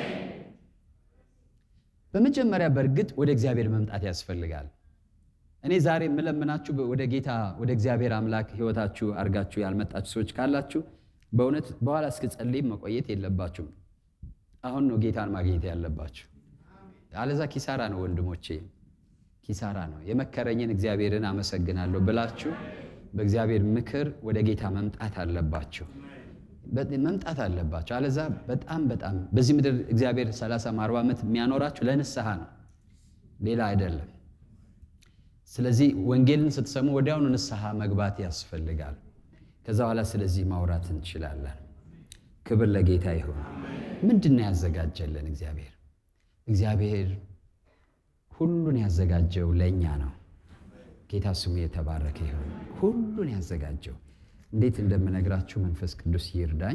በመጀመሪያ በእርግጥ ወደ እግዚአብሔር መምጣት ያስፈልጋል። እኔ ዛሬ የምለምናችሁ ወደ ጌታ ወደ እግዚአብሔር አምላክ ሕይወታችሁ አድርጋችሁ ያልመጣችሁ ሰዎች ካላችሁ በእውነት በኋላ እስክጸልይም መቆየት የለባችሁም። አሁን ነው ጌታን ማግኘት ያለባችሁ። አለዛ ኪሳራ ነው ወንድሞቼ፣ ኪሳራ ነው። የመከረኝን እግዚአብሔርን አመሰግናለሁ ብላችሁ በእግዚአብሔር ምክር ወደ ጌታ መምጣት አለባችሁ መምጣት አለባችሁ። አለዛ በጣም በጣም በዚህ ምድር እግዚአብሔር 30 40 ዓመት የሚያኖራችሁ ለንስሐ ነው፣ ሌላ አይደለም። ስለዚህ ወንጌልን ስትሰሙ ወዲያውኑ ንስሐ መግባት ያስፈልጋል። ከዛ በኋላ ስለዚህ ማውራት እንችላለን። ክብር ለጌታ ይሁን። ምንድን ነው ያዘጋጀልን እግዚአብሔር? እግዚአብሔር ሁሉን ያዘጋጀው ለእኛ ነው። ጌታ ስሙ የተባረከ ይሁን። ሁሉን ያዘጋጀው እንዴት እንደምነግራችሁ መንፈስ ቅዱስ ይርዳኝ።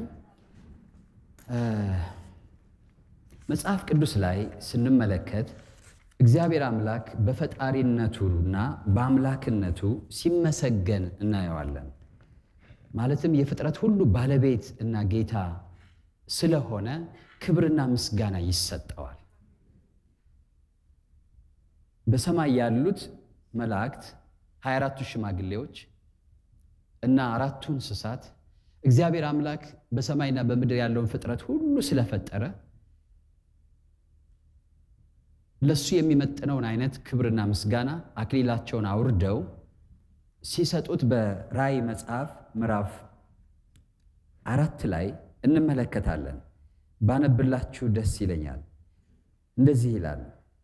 መጽሐፍ ቅዱስ ላይ ስንመለከት እግዚአብሔር አምላክ በፈጣሪነቱና በአምላክነቱ ሲመሰገን እናየዋለን። ማለትም የፍጥረት ሁሉ ባለቤት እና ጌታ ስለሆነ ክብርና ምስጋና ይሰጠዋል። በሰማይ ያሉት መላእክት 24ቱ ሽማግሌዎች እና አራቱ እንስሳት እግዚአብሔር አምላክ በሰማይና በምድር ያለውን ፍጥረት ሁሉ ስለፈጠረ ለሱ የሚመጥነውን አይነት ክብርና ምስጋና አክሊላቸውን አውርደው ሲሰጡት በራእይ መጽሐፍ ምዕራፍ አራት ላይ እንመለከታለን። ባነብላችሁ ደስ ይለኛል። እንደዚህ ይላል፣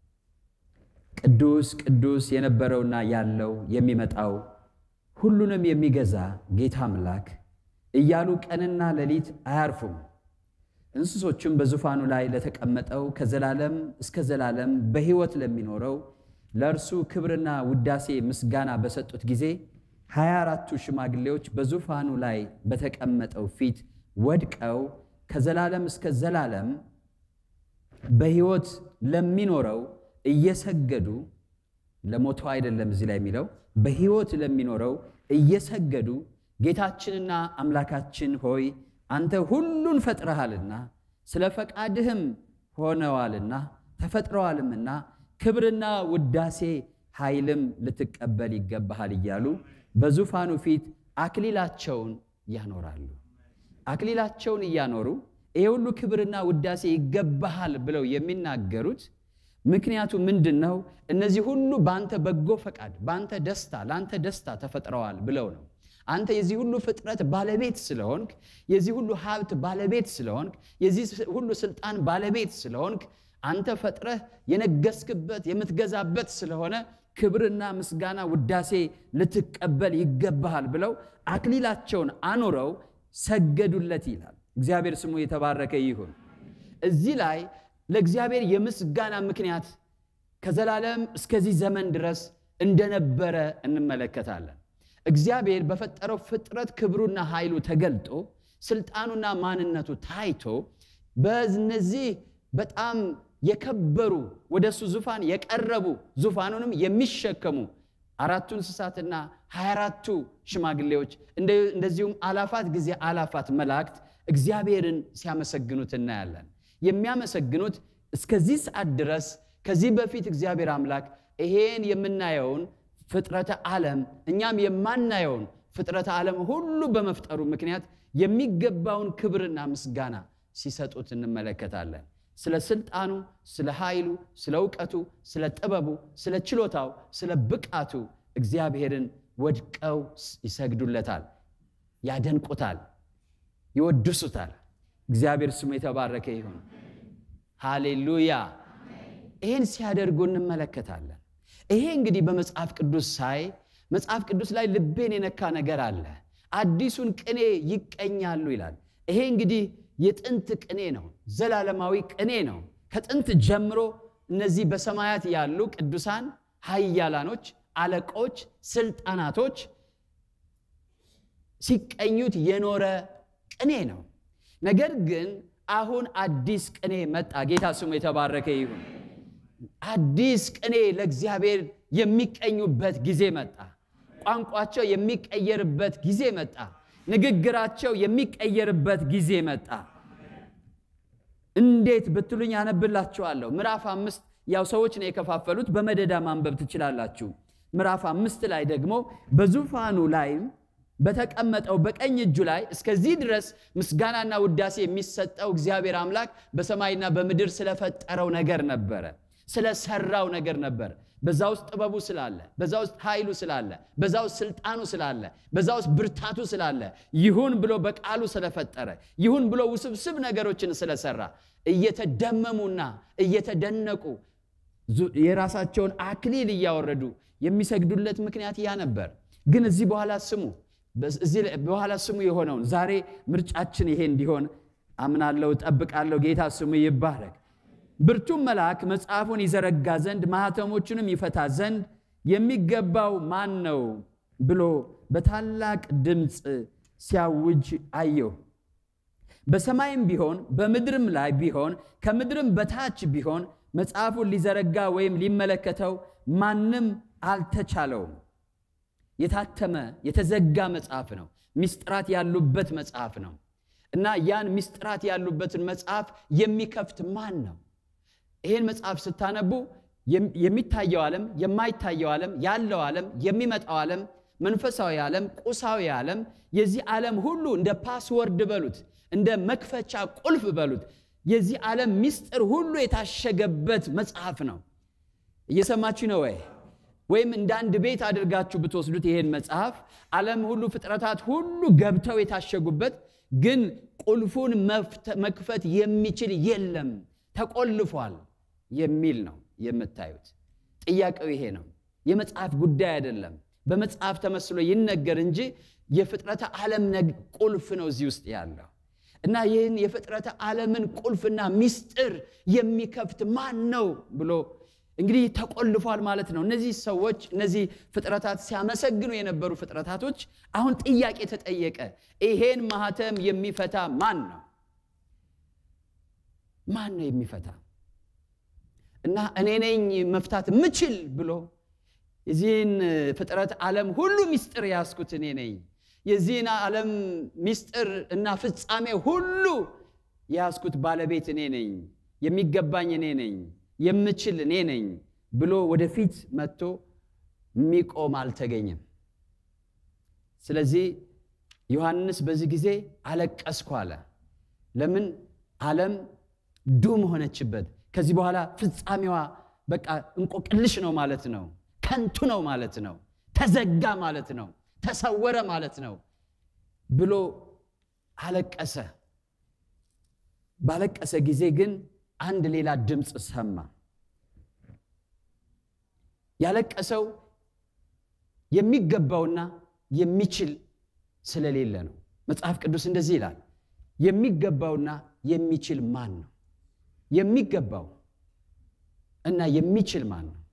ቅዱስ ቅዱስ የነበረውና ያለው የሚመጣው ሁሉንም የሚገዛ ጌታ አምላክ እያሉ ቀንና ሌሊት አያርፉም። እንስሶቹም በዙፋኑ ላይ ለተቀመጠው ከዘላለም እስከ ዘላለም በሕይወት ለሚኖረው ለእርሱ ክብርና ውዳሴ ምስጋና በሰጡት ጊዜ ሀያ አራቱ ሽማግሌዎች በዙፋኑ ላይ በተቀመጠው ፊት ወድቀው ከዘላለም እስከ ዘላለም በሕይወት ለሚኖረው እየሰገዱ ለሞተው አይደለም እዚህ ላይ የሚለው በሕይወት ለሚኖረው እየሰገዱ ጌታችንና አምላካችን ሆይ አንተ ሁሉን ፈጥረሃልና ስለ ፈቃድህም ሆነዋልና ተፈጥረዋልምና ክብርና ውዳሴ ኃይልም ልትቀበል ይገባሃል እያሉ በዙፋኑ ፊት አክሊላቸውን ያኖራሉ። አክሊላቸውን እያኖሩ ይሄ ሁሉ ክብርና ውዳሴ ይገባሃል ብለው የሚናገሩት ምክንያቱ ምንድን ነው? እነዚህ ሁሉ በአንተ በጎ ፈቃድ፣ በአንተ ደስታ፣ ለአንተ ደስታ ተፈጥረዋል ብለው ነው። አንተ የዚህ ሁሉ ፍጥረት ባለቤት ስለሆንክ፣ የዚህ ሁሉ ሀብት ባለቤት ስለሆንክ፣ የዚህ ሁሉ ስልጣን ባለቤት ስለሆንክ፣ አንተ ፈጥረህ የነገስክበት የምትገዛበት ስለሆነ ክብርና ምስጋና ውዳሴ ልትቀበል ይገባሃል ብለው አክሊላቸውን አኑረው ሰገዱለት ይላል። እግዚአብሔር ስሙ የተባረከ ይሁን። እዚህ ላይ ለእግዚአብሔር የምስጋና ምክንያት ከዘላለም እስከዚህ ዘመን ድረስ እንደነበረ እንመለከታለን። እግዚአብሔር በፈጠረው ፍጥረት ክብሩና ኃይሉ ተገልጦ ስልጣኑና ማንነቱ ታይቶ በእነዚህ በጣም የከበሩ ወደ እሱ ዙፋን የቀረቡ ዙፋኑንም የሚሸከሙ አራቱ እንስሳትና ሀያ አራቱ ሽማግሌዎች እንደዚሁም አላፋት ጊዜ አላፋት መላእክት እግዚአብሔርን ሲያመሰግኑት እናያለን። የሚያመሰግኑት እስከዚህ ሰዓት ድረስ ከዚህ በፊት እግዚአብሔር አምላክ ይሄን የምናየውን ፍጥረተ ዓለም እኛም የማናየውን ፍጥረተ ዓለም ሁሉ በመፍጠሩ ምክንያት የሚገባውን ክብርና ምስጋና ሲሰጡት እንመለከታለን። ስለ ስልጣኑ፣ ስለ ኃይሉ፣ ስለ እውቀቱ፣ ስለ ጥበቡ፣ ስለ ችሎታው፣ ስለ ብቃቱ እግዚአብሔርን ወድቀው ይሰግዱለታል፣ ያደንቁታል፣ ይወድሱታል። እግዚአብሔር ስሙ የተባረከ ይሁን። ሃሌሉያ። ይህን ሲያደርጉ እንመለከታለን። ይሄ እንግዲህ በመጽሐፍ ቅዱስ ሳይ መጽሐፍ ቅዱስ ላይ ልቤን የነካ ነገር አለ። አዲሱን ቅኔ ይቀኛሉ ይላል። ይሄ እንግዲህ የጥንት ቅኔ ነው፣ ዘላለማዊ ቅኔ ነው። ከጥንት ጀምሮ እነዚህ በሰማያት ያሉ ቅዱሳን ኃያላኖች፣ አለቆች፣ ስልጣናቶች ሲቀኙት የኖረ ቅኔ ነው። ነገር ግን አሁን አዲስ ቅኔ መጣ። ጌታ ስሙ የተባረከ ይሁን። አዲስ ቅኔ ለእግዚአብሔር የሚቀኙበት ጊዜ መጣ። ቋንቋቸው የሚቀየርበት ጊዜ መጣ። ንግግራቸው የሚቀየርበት ጊዜ መጣ። እንዴት ብትሉኝ አነብላችኋለሁ። ምዕራፍ አምስት ያው ሰዎች ነው የከፋፈሉት፣ በመደዳ ማንበብ ትችላላችሁ። ምዕራፍ አምስት ላይ ደግሞ በዙፋኑ ላይም በተቀመጠው በቀኝ እጁ ላይ እስከዚህ ድረስ ምስጋናና ውዳሴ የሚሰጠው እግዚአብሔር አምላክ በሰማይና በምድር ስለፈጠረው ነገር ነበረ፣ ስለሰራው ነገር ነበር። በዛ ውስጥ ጥበቡ ስላለ፣ በዛ ውስጥ ኃይሉ ስላለ፣ በዛ ውስጥ ስልጣኑ ስላለ፣ በዛ ውስጥ ብርታቱ ስላለ፣ ይሁን ብሎ በቃሉ ስለፈጠረ፣ ይሁን ብሎ ውስብስብ ነገሮችን ስለሰራ እየተደመሙና እየተደነቁ የራሳቸውን አክሊል እያወረዱ የሚሰግዱለት ምክንያት ያ ነበር። ግን እዚህ በኋላ ስሙ እዚህ በኋላ ስሙ የሆነውን ዛሬ ምርጫችን ይሄ እንዲሆን አምናለሁ፣ ጠብቃለሁ። ጌታ ስሙ ይባረክ። ብርቱም መልአክ መጽሐፉን ይዘረጋ ዘንድ ማኅተሞቹንም ይፈታ ዘንድ የሚገባው ማን ነው ብሎ በታላቅ ድምፅ ሲያውጅ አየሁ። በሰማይም ቢሆን በምድርም ላይ ቢሆን ከምድርም በታች ቢሆን መጽሐፉን ሊዘረጋ ወይም ሊመለከተው ማንም አልተቻለውም። የታተመ የተዘጋ መጽሐፍ ነው። ምስጢራት ያሉበት መጽሐፍ ነው እና ያን ምስጢራት ያሉበትን መጽሐፍ የሚከፍት ማን ነው? ይህን መጽሐፍ ስታነቡ የሚታየው ዓለም፣ የማይታየው ዓለም፣ ያለው ዓለም፣ የሚመጣው ዓለም፣ መንፈሳዊ ዓለም፣ ቁሳዊ ዓለም፣ የዚህ ዓለም ሁሉ እንደ ፓስወርድ በሉት፣ እንደ መክፈቻ ቁልፍ በሉት፣ የዚህ ዓለም ምስጢር ሁሉ የታሸገበት መጽሐፍ ነው። እየሰማችሁ ነው ወይ? ወይም እንደ አንድ ቤት አድርጋችሁ ብትወስዱት ይሄን መጽሐፍ ዓለም ሁሉ ፍጥረታት ሁሉ ገብተው የታሸጉበት ግን ቁልፉን መክፈት የሚችል የለም፣ ተቆልፏል የሚል ነው የምታዩት። ጥያቄው ይሄ ነው። የመጽሐፍ ጉዳይ አይደለም። በመጽሐፍ ተመስሎ ይነገር እንጂ የፍጥረተ ዓለም ቁልፍ ነው እዚህ ውስጥ ያለው እና ይህን የፍጥረተ ዓለምን ቁልፍና ምስጢር የሚከፍት ማን ነው ብሎ እንግዲህ ተቆልፏል ማለት ነው። እነዚህ ሰዎች እነዚህ ፍጥረታት ሲያመሰግኑ የነበሩ ፍጥረታቶች አሁን ጥያቄ ተጠየቀ። ይሄን ማህተም የሚፈታ ማን ነው? ማን ነው የሚፈታ? እና እኔ ነኝ መፍታት ምችል ብሎ የዚህን ፍጥረት ዓለም ሁሉ ምስጢር ያስኩት እኔ ነኝ፣ የዚህን ዓለም ምስጢር እና ፍጻሜ ሁሉ ያስኩት ባለቤት እኔ ነኝ፣ የሚገባኝ እኔ ነኝ የምችል እኔ ነኝ ብሎ ወደፊት መጥቶ የሚቆም አልተገኘም። ስለዚህ ዮሐንስ በዚህ ጊዜ አለቀስኩ አለ። ለምን? ዓለም ዱም ሆነችበት። ከዚህ በኋላ ፍጻሜዋ በቃ እንቆቅልሽ ነው ማለት ነው። ከንቱ ነው ማለት ነው። ተዘጋ ማለት ነው። ተሰወረ ማለት ነው ብሎ አለቀሰ። ባለቀሰ ጊዜ ግን አንድ ሌላ ድምፅ ሰማ። ያለቀሰው የሚገባውና የሚችል ስለሌለ ነው። መጽሐፍ ቅዱስ እንደዚህ ይላል፣ የሚገባውና የሚችል ማን ነው? የሚገባው እና የሚችል ማን ነው?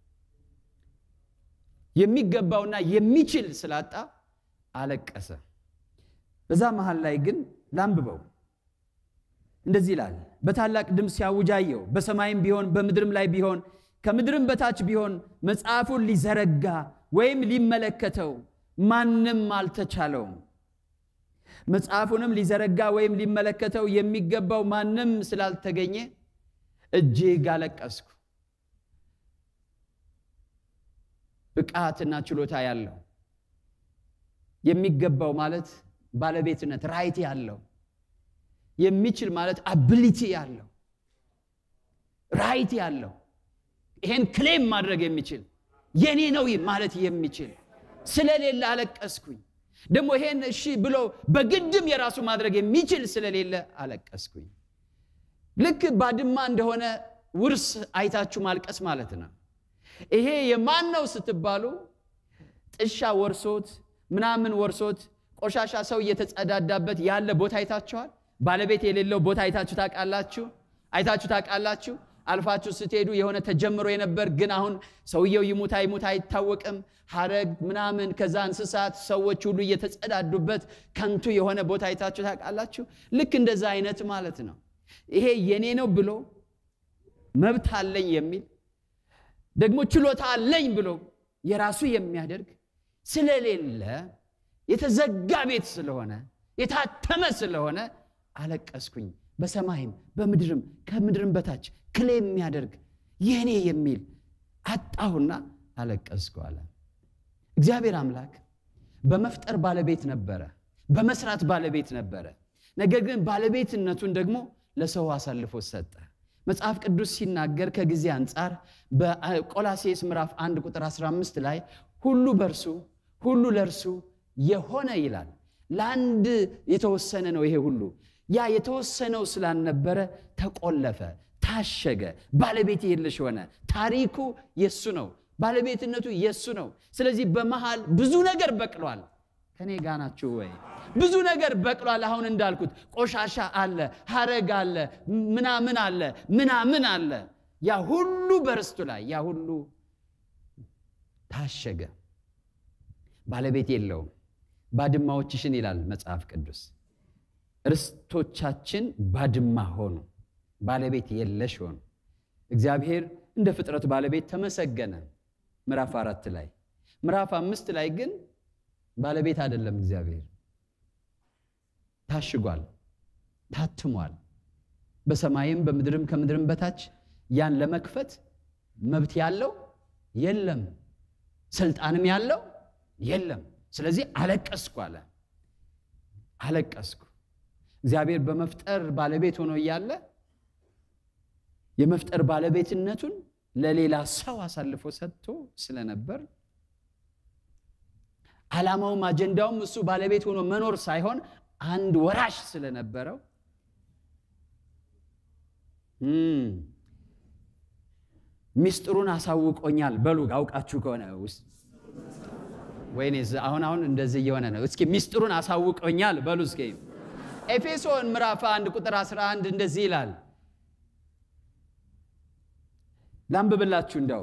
የሚገባውና የሚችል ስላጣ አለቀሰ። በዛ መሃል ላይ ግን ላንብበው እንደዚህ ይላል። በታላቅ ድምፅ ሲያውጅ አየሁ። በሰማይም ቢሆን በምድርም ላይ ቢሆን ከምድርም በታች ቢሆን መጽሐፉን ሊዘረጋ ወይም ሊመለከተው ማንም አልተቻለውም። መጽሐፉንም ሊዘረጋ ወይም ሊመለከተው የሚገባው ማንም ስላልተገኘ እጅግ አለቀስኩ። ብቃትና ችሎታ ያለው የሚገባው ማለት ባለቤትነት ራይት ያለው የሚችል ማለት አብሊቲ ያለው ራይት ያለው ይሄን ክሌም ማድረግ የሚችል የኔ ነው ማለት የሚችል ስለሌለ አለቀስኩኝ። ደግሞ ይሄን እሺ ብሎ በግድም የራሱ ማድረግ የሚችል ስለሌለ አለቀስኩኝ። ልክ ባድማ እንደሆነ ውርስ አይታችሁ ማልቀስ ማለት ነው። ይሄ የማን ነው ስትባሉ ጥሻ ወርሶት ምናምን ወርሶት ቆሻሻ ሰው እየተጸዳዳበት ያለ ቦታ አይታችኋል። ባለቤት የሌለው ቦታ አይታችሁ ታውቃላችሁ? አይታችሁ ታውቃላችሁ? አልፋችሁ ስትሄዱ የሆነ ተጀምሮ የነበር ግን አሁን ሰውየው ይሙት አይሙት አይታወቅም፣ ሐረግ ምናምን ከዛ እንስሳት ሰዎች ሁሉ እየተጸዳዱበት ከንቱ የሆነ ቦታ አይታችሁ ታውቃላችሁ? ልክ እንደዛ አይነት ማለት ነው። ይሄ የኔ ነው ብሎ መብት አለኝ የሚል ደግሞ ችሎታ አለኝ ብሎ የራሱ የሚያደርግ ስለሌለ የተዘጋ ቤት ስለሆነ የታተመ ስለሆነ አለቀስኩኝ። በሰማይም በምድርም ከምድርም በታች ክሌ የሚያደርግ የኔ የሚል አጣሁና አለቀስኩ አለ። እግዚአብሔር አምላክ በመፍጠር ባለቤት ነበረ፣ በመስራት ባለቤት ነበረ። ነገር ግን ባለቤትነቱን ደግሞ ለሰው አሳልፎ ሰጠ። መጽሐፍ ቅዱስ ሲናገር ከጊዜ አንጻር በቆላሴስ ምዕራፍ 1 ቁጥር 15 ላይ ሁሉ በእርሱ ሁሉ ለእርሱ የሆነ ይላል። ለአንድ የተወሰነ ነው ይሄ ሁሉ። ያ የተወሰነው ስላልነበረ ተቆለፈ፣ ታሸገ፣ ባለቤት የለሽ ሆነ። ታሪኩ የሱ ነው፣ ባለቤትነቱ የሱ ነው። ስለዚህ በመሃል ብዙ ነገር በቅሏል። ከኔ ጋ ናችሁ ወይ? ብዙ ነገር በቅሏል። አሁን እንዳልኩት ቆሻሻ አለ፣ ሀረግ አለ፣ ምናምን አለ፣ ምናምን አለ። ያ ሁሉ በርስቱ ላይ ያ ሁሉ ታሸገ። ባለቤት የለውም። ባድማዎችሽን ይላል መጽሐፍ ቅዱስ። ርስቶቻችን ባድማ ሆኑ፣ ባለቤት የለሽ ሆኑ። እግዚአብሔር እንደ ፍጥረት ባለቤት ተመሰገነ። ምዕራፍ አራት ላይ ምዕራፍ አምስት ላይ ግን ባለቤት አይደለም። እግዚአብሔር ታሽጓል፣ ታትሟል። በሰማይም በምድርም ከምድርም በታች ያን ለመክፈት መብት ያለው የለም፣ ስልጣንም ያለው የለም። ስለዚህ አለቀስኩ አለ። አለቀስኩ። እግዚአብሔር በመፍጠር ባለቤት ሆኖ እያለ የመፍጠር ባለቤትነቱን ለሌላ ሰው አሳልፎ ሰጥቶ ስለነበር ዓላማውም አጀንዳውም እሱ ባለቤት ሆኖ መኖር ሳይሆን አንድ ወራሽ ስለነበረው ሚስጥሩን አሳውቆኛል። በሉ አውቃችሁ ከሆነ ውስጥ ወይኔ አሁን አሁን እንደዚህ እየሆነ ነው። እስኪ ሚስጥሩን አሳውቆኛል በሉ እስኪ። ኤፌሶን ምዕራፍ 1 ቁጥር 11 እንደዚህ ይላል። ላንብብላችሁ እንደው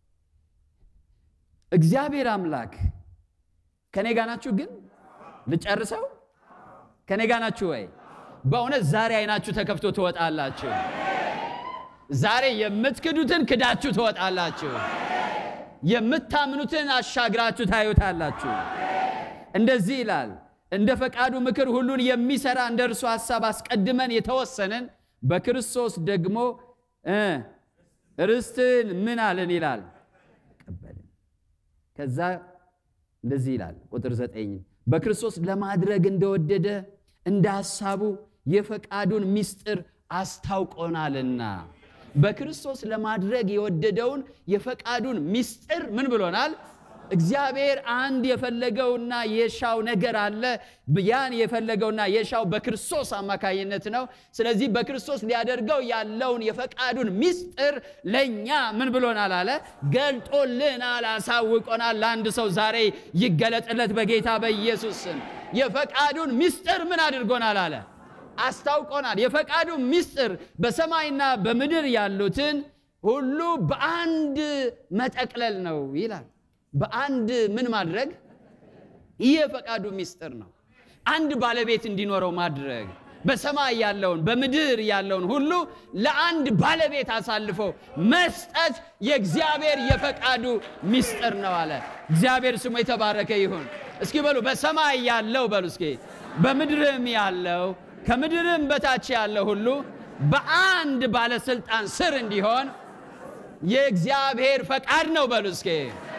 እግዚአብሔር አምላክ ከኔ ጋር ናችሁ? ግን ልጨርሰው። ከኔ ጋር ናችሁ ወይ? በእውነት ዛሬ አይናችሁ ተከፍቶ ትወጣላችሁ። ዛሬ የምትክዱትን ክዳችሁ ትወጣላችሁ። የምታምኑትን አሻግራችሁ ታዩታላችሁ። እንደዚህ ይላል፣ እንደ ፈቃዱ ምክር ሁሉን የሚሰራ እንደ እርሱ ሐሳብ አስቀድመን የተወሰንን በክርስቶስ ደግሞ ርስትን ምን አለን ይላል ቀበልን። ከዛ እንደዚህ ይላል ቁጥር ዘጠኝ በክርስቶስ ለማድረግ እንደወደደ እንደ ሐሳቡ የፈቃዱን ምስጢር አስታውቆናልና በክርስቶስ ለማድረግ የወደደውን የፈቃዱን ምስጢር ምን ብሎናል? እግዚአብሔር አንድ የፈለገውና የሻው ነገር አለ። ያን የፈለገውና የሻው በክርስቶስ አማካይነት ነው። ስለዚህ በክርስቶስ ሊያደርገው ያለውን የፈቃዱን ምስጢር ለእኛ ምን ብሎናል አለ? ገልጦልናል፣ አሳውቆናል። ለአንድ ሰው ዛሬ ይገለጥለት በጌታ በኢየሱስ ስም። የፈቃዱን ምስጢር ምን አድርጎናል አለ? አስታውቆናል። የፈቃዱ ምስጢር በሰማይና በምድር ያሉትን ሁሉ በአንድ መጠቅለል ነው ይላል። በአንድ ምን ማድረግ? ይህ የፈቃዱ ምስጢር ነው። አንድ ባለቤት እንዲኖረው ማድረግ በሰማይ ያለውን በምድር ያለውን ሁሉ ለአንድ ባለቤት አሳልፎ መስጠት የእግዚአብሔር የፈቃዱ ምስጢር ነው አለ። እግዚአብሔር ስሙ የተባረከ ይሁን። እስኪ በሉ በሰማይ ያለው በሉ እስኪ በምድርም ያለው ከምድርም በታች ያለ ሁሉ በአንድ ባለስልጣን ስር እንዲሆን የእግዚአብሔር ፈቃድ ነው። በሉ እስኪ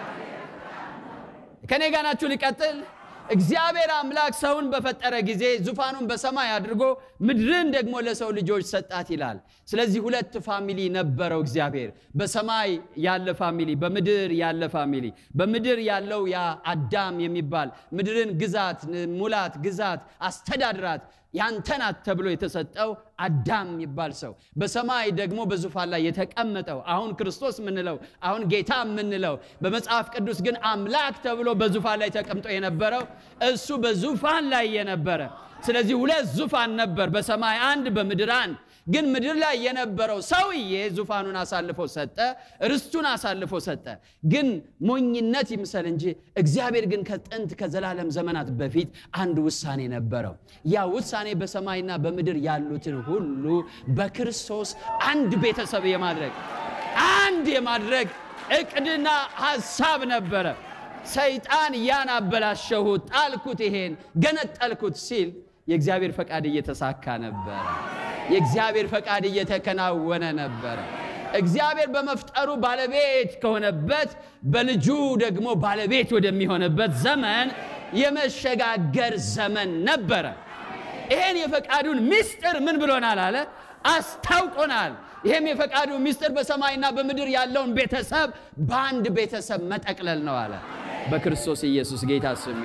ከኔ ጋር ናችሁ? ሊቀጥል እግዚአብሔር አምላክ ሰውን በፈጠረ ጊዜ ዙፋኑን በሰማይ አድርጎ ምድርን ደግሞ ለሰው ልጆች ሰጣት ይላል። ስለዚህ ሁለት ፋሚሊ ነበረው እግዚአብሔር። በሰማይ ያለ ፋሚሊ፣ በምድር ያለ ፋሚሊ። በምድር ያለው ያ አዳም የሚባል ምድርን ግዛት፣ ሙላት፣ ግዛት፣ አስተዳድራት ያንተ ናት ተብሎ የተሰጠው አዳም የሚባል ሰው በሰማይ ደግሞ በዙፋን ላይ የተቀመጠው አሁን ክርስቶስ የምንለው አሁን ጌታ የምንለው በመጽሐፍ ቅዱስ ግን አምላክ ተብሎ በዙፋን ላይ ተቀምጦ የነበረው እሱ በዙፋን ላይ የነበረ ስለዚህ ሁለት ዙፋን ነበር፣ በሰማይ አንድ፣ በምድር አንድ። ግን ምድር ላይ የነበረው ሰውዬ ዙፋኑን አሳልፎ ሰጠ፣ ርስቱን አሳልፎ ሰጠ። ግን ሞኝነት ይምሰል እንጂ እግዚአብሔር ግን ከጥንት ከዘላለም ዘመናት በፊት አንድ ውሳኔ ነበረው። ያ ውሳኔ በሰማይና በምድር ያሉትን ሁሉ በክርስቶስ አንድ ቤተሰብ የማድረግ አንድ የማድረግ እቅድና ሐሳብ ነበረ። ሰይጣን ያን አበላሸሁት፣ ጣልኩት፣ ይሄን ገነጠልኩት ሲል የእግዚአብሔር ፈቃድ እየተሳካ ነበረ። የእግዚአብሔር ፈቃድ እየተከናወነ ነበረ። እግዚአብሔር በመፍጠሩ ባለቤት ከሆነበት በልጁ ደግሞ ባለቤት ወደሚሆንበት ዘመን የመሸጋገር ዘመን ነበረ። ይሄን የፈቃዱን ምስጢር ምን ብሎናል አለ አስታውቆናል። ይህም የፈቃዱ ምስጢር በሰማይና በምድር ያለውን ቤተሰብ በአንድ ቤተሰብ መጠቅለል ነው አለ። በክርስቶስ ኢየሱስ ጌታ ስም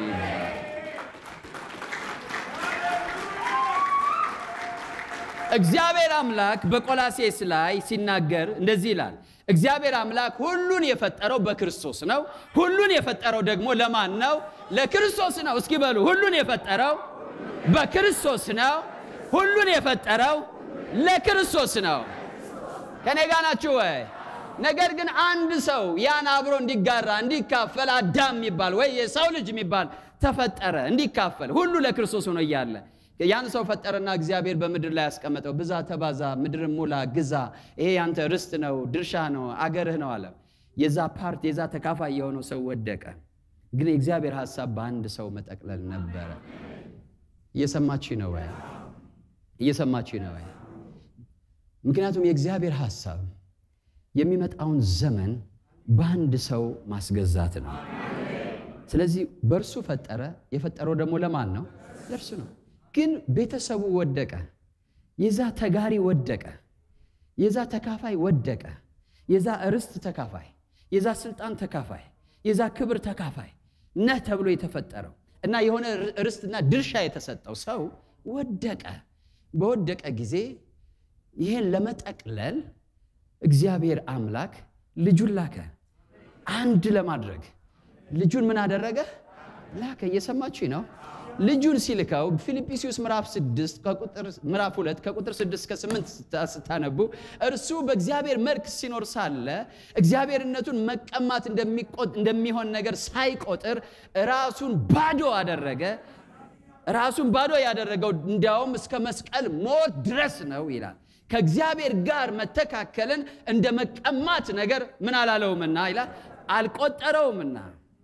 እግዚአብሔር አምላክ በቆላሴስ ላይ ሲናገር እንደዚህ ይላል። እግዚአብሔር አምላክ ሁሉን የፈጠረው በክርስቶስ ነው። ሁሉን የፈጠረው ደግሞ ለማን ነው? ለክርስቶስ ነው። እስኪ በሉ ሁሉን የፈጠረው በክርስቶስ ነው። ሁሉን የፈጠረው ለክርስቶስ ነው። ከኔ ጋር ናችሁ ወይ? ነገር ግን አንድ ሰው ያን አብሮ እንዲጋራ እንዲካፈል አዳም የሚባል ወይ የሰው ልጅ የሚባል ተፈጠረ እንዲካፈል ሁሉ ለክርስቶስ ሆኖ እያለ ያን ሰው ፈጠረና እግዚአብሔር በምድር ላይ ያስቀመጠው ብዛ፣ ተባዛ፣ ምድርን ሙላ፣ ግዛ፣ ይሄ ያንተ ርስት ነው፣ ድርሻ ነው፣ አገርህ ነው አለ። የዛ ፓርት የዛ ተካፋይ የሆነው ሰው ወደቀ። ግን የእግዚአብሔር ሐሳብ በአንድ ሰው መጠቅለል ነበረ። እየሰማችሁ ነው ወይ? እየሰማችሁ ነው ወይ? ምክንያቱም የእግዚአብሔር ሐሳብ የሚመጣውን ዘመን በአንድ ሰው ማስገዛት ነው። ስለዚህ በእርሱ ፈጠረ። የፈጠረው ደግሞ ለማን ነው? ለእርሱ ነው። ግን ቤተሰቡ ወደቀ። የዛ ተጋሪ ወደቀ። የዛ ተካፋይ ወደቀ። የዛ ርስት ተካፋይ፣ የዛ ስልጣን ተካፋይ፣ የዛ ክብር ተካፋይ ነህ ተብሎ የተፈጠረው እና የሆነ ርስትና ድርሻ የተሰጠው ሰው ወደቀ። በወደቀ ጊዜ ይህን ለመጠቅለል እግዚአብሔር አምላክ ልጁን ላከ። አንድ ለማድረግ ልጁን ምን አደረገ? ላከ። እየሰማችሁ ነው። ልጁን ሲልከው ፊልጵስዩስ ምዕራፍ 6 ከቁጥር ምዕራፍ 2 ከቁጥር 6 እስከ 8 ስታነቡ እርሱ በእግዚአብሔር መልክ ሲኖር ሳለ እግዚአብሔርነቱን መቀማት እንደሚሆን ነገር ሳይቆጥር ራሱን ባዶ አደረገ። ራሱን ባዶ ያደረገው እንዲያውም እስከ መስቀል ሞት ድረስ ነው ይላል። ከእግዚአብሔር ጋር መተካከልን እንደ መቀማት ነገር ምን አላለውምና ይላል አልቆጠረውምና።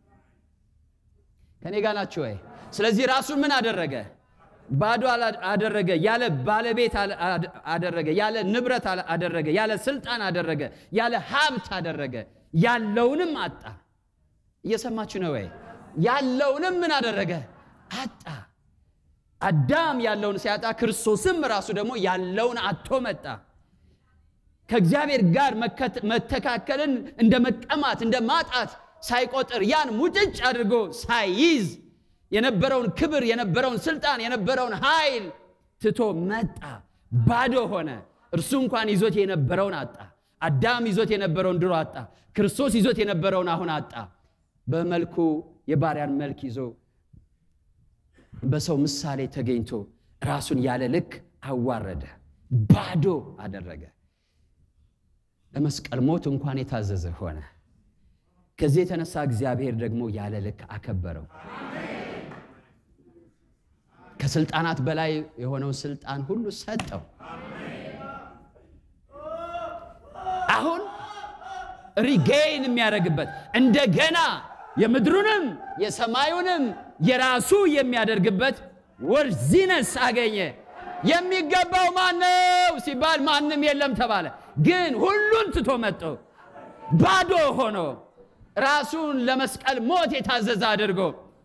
ከኔ ጋር ናችሁ ወይ? ስለዚህ ራሱን ምን አደረገ? ባዶ አደረገ። ያለ ባለቤት አደረገ። ያለ ንብረት አደረገ። ያለ ስልጣን አደረገ። ያለ ሀብት አደረገ። ያለውንም አጣ። እየሰማችሁ ነው ወይ? ያለውንም ምን አደረገ? አጣ። አዳም ያለውን ሲያጣ ክርስቶስም ራሱ ደግሞ ያለውን አጥቶ መጣ። ከእግዚአብሔር ጋር መተካከልን እንደ መቀማት እንደ ማጣት ሳይቆጥር ያን ሙጭጭ አድርጎ ሳይይዝ የነበረውን ክብር የነበረውን ስልጣን የነበረውን ኃይል ትቶ መጣ። ባዶ ሆነ። እርሱ እንኳን ይዞት የነበረውን አጣ። አዳም ይዞት የነበረውን ድሮ አጣ። ክርስቶስ ይዞት የነበረውን አሁን አጣ። በመልኩ የባሪያን መልክ ይዞ በሰው ምሳሌ ተገኝቶ ራሱን ያለ ልክ አዋረደ፣ ባዶ አደረገ። ለመስቀል ሞት እንኳን የታዘዘ ሆነ። ከዚህ የተነሳ እግዚአብሔር ደግሞ ያለ ልክ አከበረው። ከስልጣናት በላይ የሆነውን ስልጣን ሁሉ ሰጠው። አሁን ሪጌይን የሚያደርግበት እንደገና የምድሩንም የሰማዩንም የራሱ የሚያደርግበት ወርዚነስ አገኘ። የሚገባው ማነው ሲባል ማንም የለም ተባለ። ግን ሁሉን ትቶ መጥቶ ባዶ ሆኖ ራሱን ለመስቀል ሞት የታዘዘ አድርጎ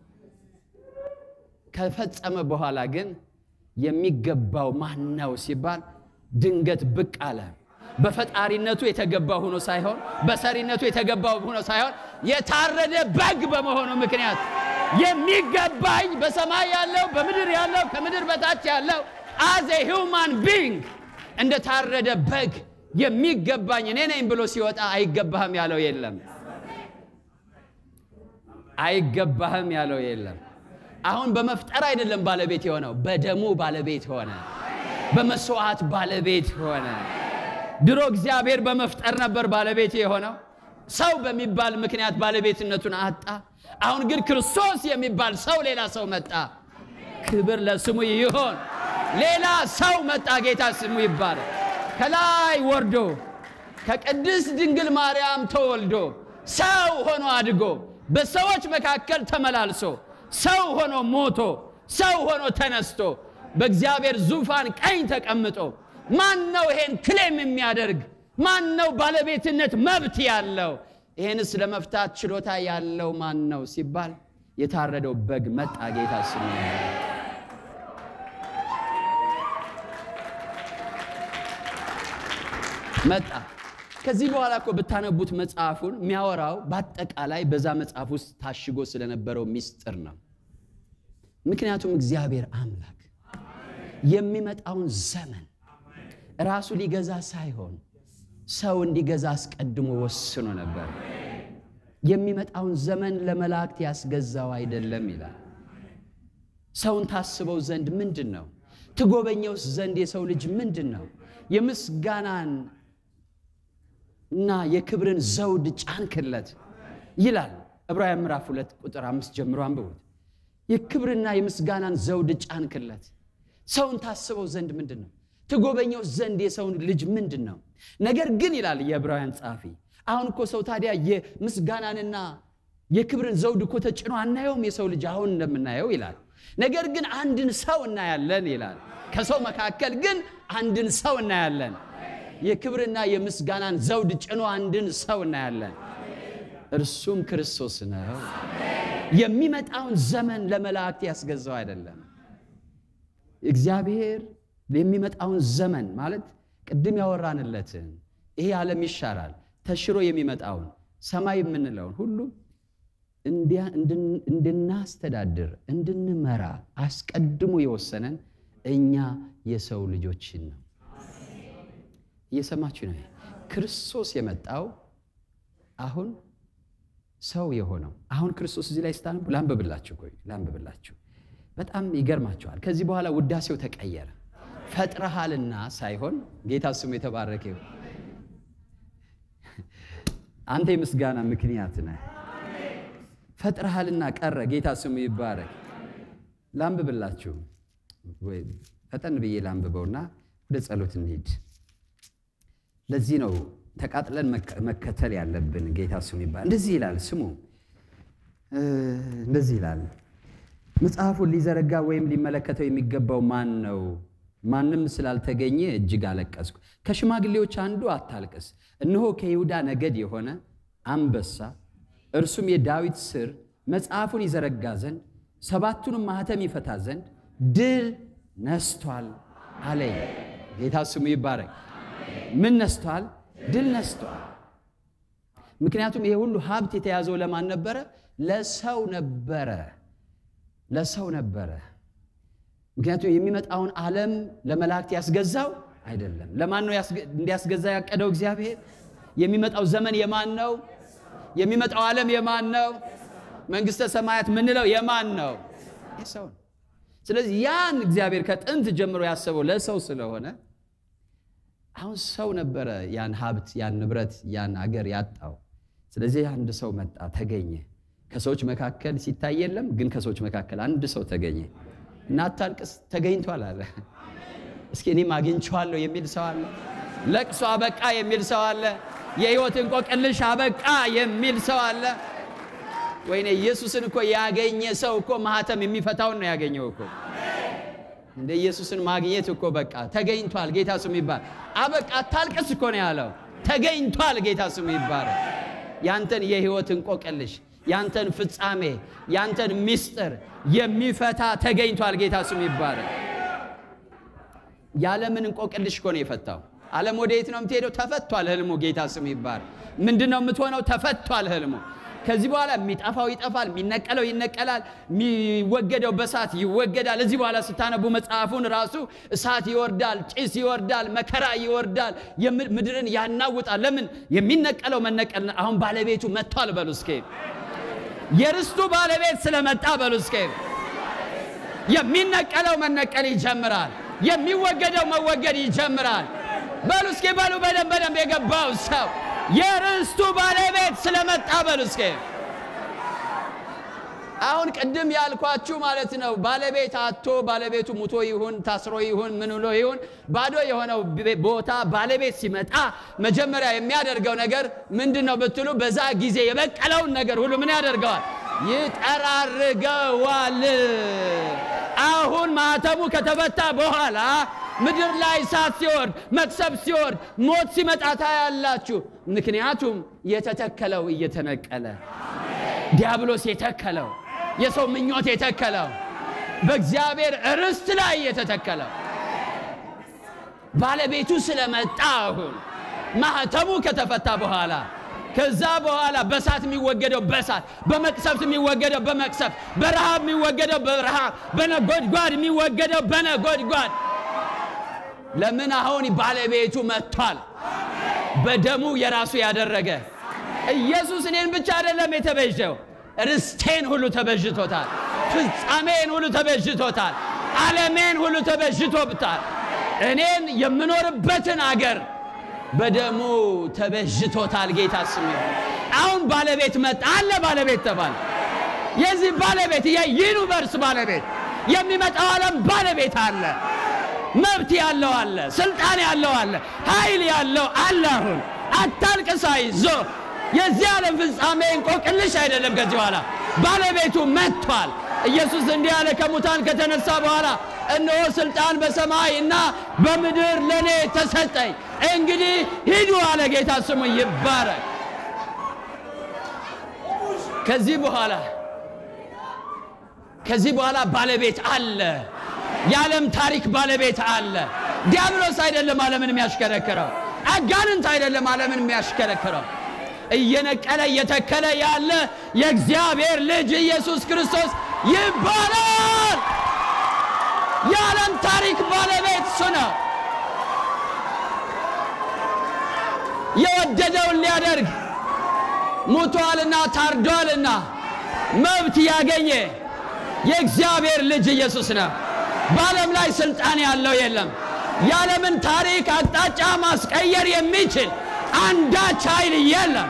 ከፈጸመ በኋላ ግን የሚገባው ማን ነው ሲባል ድንገት ብቅ አለ። በፈጣሪነቱ የተገባ ሆኖ ሳይሆን በሰሪነቱ የተገባ ሆኖ ሳይሆን የታረደ በግ በመሆኑ ምክንያት የሚገባኝ በሰማይ ያለው በምድር ያለው ከምድር በታች ያለው አዘ ሂውማን ቢንግ እንደ ታረደ በግ የሚገባኝ እኔ ነኝ ብሎ ሲወጣ አይገባህም ያለው የለም። አይገባህም ያለው የለም። አሁን በመፍጠር አይደለም ባለቤት የሆነው፣ በደሙ ባለቤት ሆነ፣ በመስዋዕት ባለቤት ሆነ። ድሮ እግዚአብሔር በመፍጠር ነበር ባለቤት የሆነው። ሰው በሚባል ምክንያት ባለቤትነቱን አጣ። አሁን ግን ክርስቶስ የሚባል ሰው ሌላ ሰው መጣ። ክብር ለስሙ ይሆን። ሌላ ሰው መጣ። ጌታ ስሙ ይባላል። ከላይ ወርዶ ከቅድስት ድንግል ማርያም ተወልዶ ሰው ሆኖ አድጎ በሰዎች መካከል ተመላልሶ ሰው ሆኖ ሞቶ ሰው ሆኖ ተነስቶ በእግዚአብሔር ዙፋን ቀኝ ተቀምጦ ማን ነው ይሄን ክሌም የሚያደርግ? ማን ነው ባለቤትነት መብት ያለው? ይሄንስ ለመፍታት ችሎታ ያለው ማን ነው ሲባል የታረደው በግ መጣ። ጌታ ስሙ መጣ። ከዚህ በኋላ እኮ ብታነቡት መጽሐፉን የሚያወራው በአጠቃላይ በዛ መጽሐፍ ውስጥ ታሽጎ ስለነበረው ሚስጥር ነው። ምክንያቱም እግዚአብሔር አምላክ የሚመጣውን ዘመን ራሱ ሊገዛ ሳይሆን ሰው እንዲገዛ አስቀድሞ ወስኖ ነበር። የሚመጣውን ዘመን ለመላእክት ያስገዛው አይደለም ይላል። ሰውን ታስበው ዘንድ ምንድን ነው? ትጎበኘውስ ዘንድ የሰው ልጅ ምንድን ነው? የምስጋናን እና የክብርን ዘውድ ጫንክለት ይላል ዕብራውያን ምዕራፍ ሁለት ቁጥር አምስት ጀምሮ አንብቡት። የክብርና የምስጋናን ዘውድ ጫንክለት። ሰውን ታስበው ዘንድ ምንድን ነው? ትጎበኘው ዘንድ የሰውን ልጅ ምንድን ነው? ነገር ግን ይላል የዕብራውያን ጸሐፊ፣ አሁን እኮ ሰው ታዲያ የምስጋናንና የክብርን ዘውድ እኮ ተጭኖ አናየውም የሰው ልጅ አሁን እንደምናየው ይላል። ነገር ግን አንድን ሰው እናያለን ይላል። ከሰው መካከል ግን አንድን ሰው እናያለን። የክብርና የምስጋናን ዘውድ ጭኖ አንድን ሰው እናያለን። እርሱም ክርስቶስ ነው። የሚመጣውን ዘመን ለመላእክት ያስገዛው አይደለም። እግዚአብሔር የሚመጣውን ዘመን ማለት ቅድም ያወራንለትን ይሄ ዓለም ይሻራል ተሽሮ የሚመጣውን ሰማይ የምንለውን ሁሉ እንድናስተዳድር እንድንመራ አስቀድሞ የወሰነን እኛ የሰው ልጆችን ነው። እየሰማችሁ ነው። ክርስቶስ የመጣው አሁን ሰው የሆነው አሁን ክርስቶስ እዚህ ላይ ስታነቡ ላንብብላችሁ፣ ቆይ ላንብብላችሁ። በጣም ይገርማችኋል። ከዚህ በኋላ ውዳሴው ተቀየረ። ፈጥረሃልና ሳይሆን ጌታ ስሙ የተባረከ ይሁን። አንተ የምስጋና ምክንያት ነህ። ፈጥረሃልና ቀረ። ጌታ ስሙ ይባረክ። ላንብብላችሁ፣ ፈጠን ብዬ ላንብበውና ወደ ጸሎት እንሂድ። ለዚህ ነው ተቃጥለን መከተል ያለብን። ጌታ ስሙ ይባላል። እንደዚህ ይላል፣ ስሙ እንደዚህ ይላል። መጽሐፉን ሊዘረጋ ወይም ሊመለከተው የሚገባው ማን ነው? ማንም ስላልተገኘ እጅግ አለቀስኩ። ከሽማግሌዎች አንዱ አታልቅስ፣ እነሆ ከይሁዳ ነገድ የሆነ አንበሳ እርሱም የዳዊት ስር መጽሐፉን ይዘረጋ ዘንድ ሰባቱንም ማኅተም ይፈታ ዘንድ ድል ነስቷል አለኝ። ጌታ ስሙ ይባረክ። ምን ነስቷል? ድል ነስቷል። ምክንያቱም ይሄ ሁሉ ሀብት የተያዘው ለማን ነበረ? ለሰው ነበረ። ለሰው ነበረ። ምክንያቱም የሚመጣውን ዓለም ለመላእክት ያስገዛው አይደለም። ለማን ነው እንዲያስገዛ ያቀደው እግዚአብሔር? የሚመጣው ዘመን የማን ነው? የሚመጣው ዓለም የማን ነው? መንግሥተ ሰማያት ምንለው የማን ነው? የሰው ነው። ስለዚህ ያን እግዚአብሔር ከጥንት ጀምሮ ያሰበው ለሰው ስለሆነ አሁን ሰው ነበረ ያን ሀብት ያን ንብረት ያን አገር ያጣው። ስለዚህ አንድ ሰው መጣ ተገኘ። ከሰዎች መካከል ሲታይ የለም፣ ግን ከሰዎች መካከል አንድ ሰው ተገኘ እና አታልቅስ ተገኝቷል አለ። እስኪ እኔም አግኝቼዋለሁ የሚል ሰው አለ። ለቅሶ አበቃ የሚል ሰው አለ። የሕይወት እንቆቅልሽ አበቃ የሚል ሰው አለ። ወይኔ ኢየሱስን እኮ ያገኘ ሰው እኮ ማህተም የሚፈታውን ነው ያገኘው እኮ እንደ ኢየሱስን ማግኘት እኮ በቃ ተገኝቷል። ጌታ ስሙ ይባል። አበቃ አታልቅስ እኮ ነው ያለው። ተገኝቷል። ጌታ ስሙ ይባል። ያንተን የሕይወት እንቆቅልሽ፣ ያንተን ፍጻሜ፣ ያንተን ምስጢር የሚፈታ ተገኝቷል። ጌታ ስሙ ይባል። የዓለምን እንቆቅልሽ እኮ ነው የፈታው። ዓለም ወደ የት ነው የምትሄደው? ተፈቷል ህልሙ። ጌታ ስሙ ይባል። ምንድን ነው የምትሆነው? ተፈቷል ህልሙ። ከዚህ በኋላ የሚጠፋው ይጠፋል፣ የሚነቀለው ይነቀላል፣ የሚወገደው በእሳት ይወገዳል። እዚህ በኋላ ስታነቡ መጽሐፉን ራሱ እሳት ይወርዳል፣ ጭስ ይወርዳል፣ መከራ ይወርዳል፣ ምድርን ያናውጣል። ለምን? የሚነቀለው መነቀል አሁን ባለቤቱ መጥቷል። በሉ እስኬ የርስቱ ባለቤት ስለመጣ በሉ እስኬ የሚነቀለው መነቀል ይጀምራል፣ የሚወገደው መወገድ ይጀምራል። በሉ እስኬ በሉ በደንብ በደንብ የገባው ሰው የርስቱ ባለቤት ስለመጣ በሉ እስኪ። አሁን ቅድም ያልኳችሁ ማለት ነው። ባለቤት አቶ ባለቤቱ ሙቶ ይሁን ታስሮ ይሁን ምን ብሎ ይሁን ባዶ የሆነው ቦታ ባለቤት ሲመጣ መጀመሪያ የሚያደርገው ነገር ምንድን ነው ብትሉ፣ በዛ ጊዜ የበቀለውን ነገር ሁሉ ምን ያደርገዋል? ይጠራርገዋል። አሁን ማህተሙ ከተፈታ በኋላ ምድር ላይ እሳት ሲወርድ መቅሰብ ሲወርድ ሞት ሲመጣ ታያላችሁ። ምክንያቱም የተተከለው እየተነቀለ ዲያብሎስ የተከለው የሰው ምኞት የተከለው በእግዚአብሔር ርስት ላይ የተተከለው ባለቤቱ ስለመጣ አሁን ማህተሙ ከተፈታ በኋላ ከዛ በኋላ በሳት የሚወገደው በሳት በመቅሰፍት የሚወገደው በመቅሰፍት በረሃብ የሚወገደው በረሃብ በነጎድጓድ የሚወገደው በነጎድጓድ ለምን አሁን ባለቤቱ መጥቷል። በደሙ የራሱ ያደረገ ኢየሱስ እኔን ብቻ አይደለም የተበጀው፣ ርስቴን ሁሉ ተበጅቶታል። ፍጻሜን ሁሉ ተበጅቶታል። ዓለሜን ሁሉ ተበጅቶብታል። እኔን የምኖርበትን አገር በደሙ ተበጅቶታል። ጌታ ስም ይሁን። አሁን ባለቤት መጣ አለ። ባለቤት ተባለ። የዚህ ባለቤት የዩኒቨርስ ባለቤት የሚመጣው ዓለም ባለቤት አለ። መብት ያለው አለ። ስልጣን ያለው አለ። ኃይል ያለው አለ። አሁን አታልቅስ፣ አይዞህ። የዚህ ዓለም ፍጻሜ እንቆቅልሽ አይደለም። ከዚህ በኋላ ባለቤቱ መጥቷል። ኢየሱስ እንዲህ ያለ ከሙታን ከተነሳ በኋላ እነሆ ስልጣን በሰማይ እና በምድር ለእኔ ተሰጠኝ፣ እንግዲህ ሂዱ አለ። ጌታ ስሙ ይባረክ። ከዚህ በኋላ ከዚህ በኋላ ባለቤት አለ። የዓለም ታሪክ ባለቤት አለ። ዲያብሎስ አይደለም ዓለምን የሚያሽከረክረው፣ አጋንንት አይደለም ዓለምን የሚያሽከረክረው። እየነቀለ እየተከለ ያለ የእግዚአብሔር ልጅ ኢየሱስ ክርስቶስ ይባላል። የዓለም ታሪክ ባለቤት እሱ ነው። የወደደውን ሊያደርግ ሙቷልና ታርዷልና መብት ያገኘ የእግዚአብሔር ልጅ ኢየሱስ ነው። በዓለም ላይ ስልጣን ያለው የለም። የዓለምን ታሪክ አቅጣጫ ማስቀየር የሚችል አንዳች ኃይል የለም።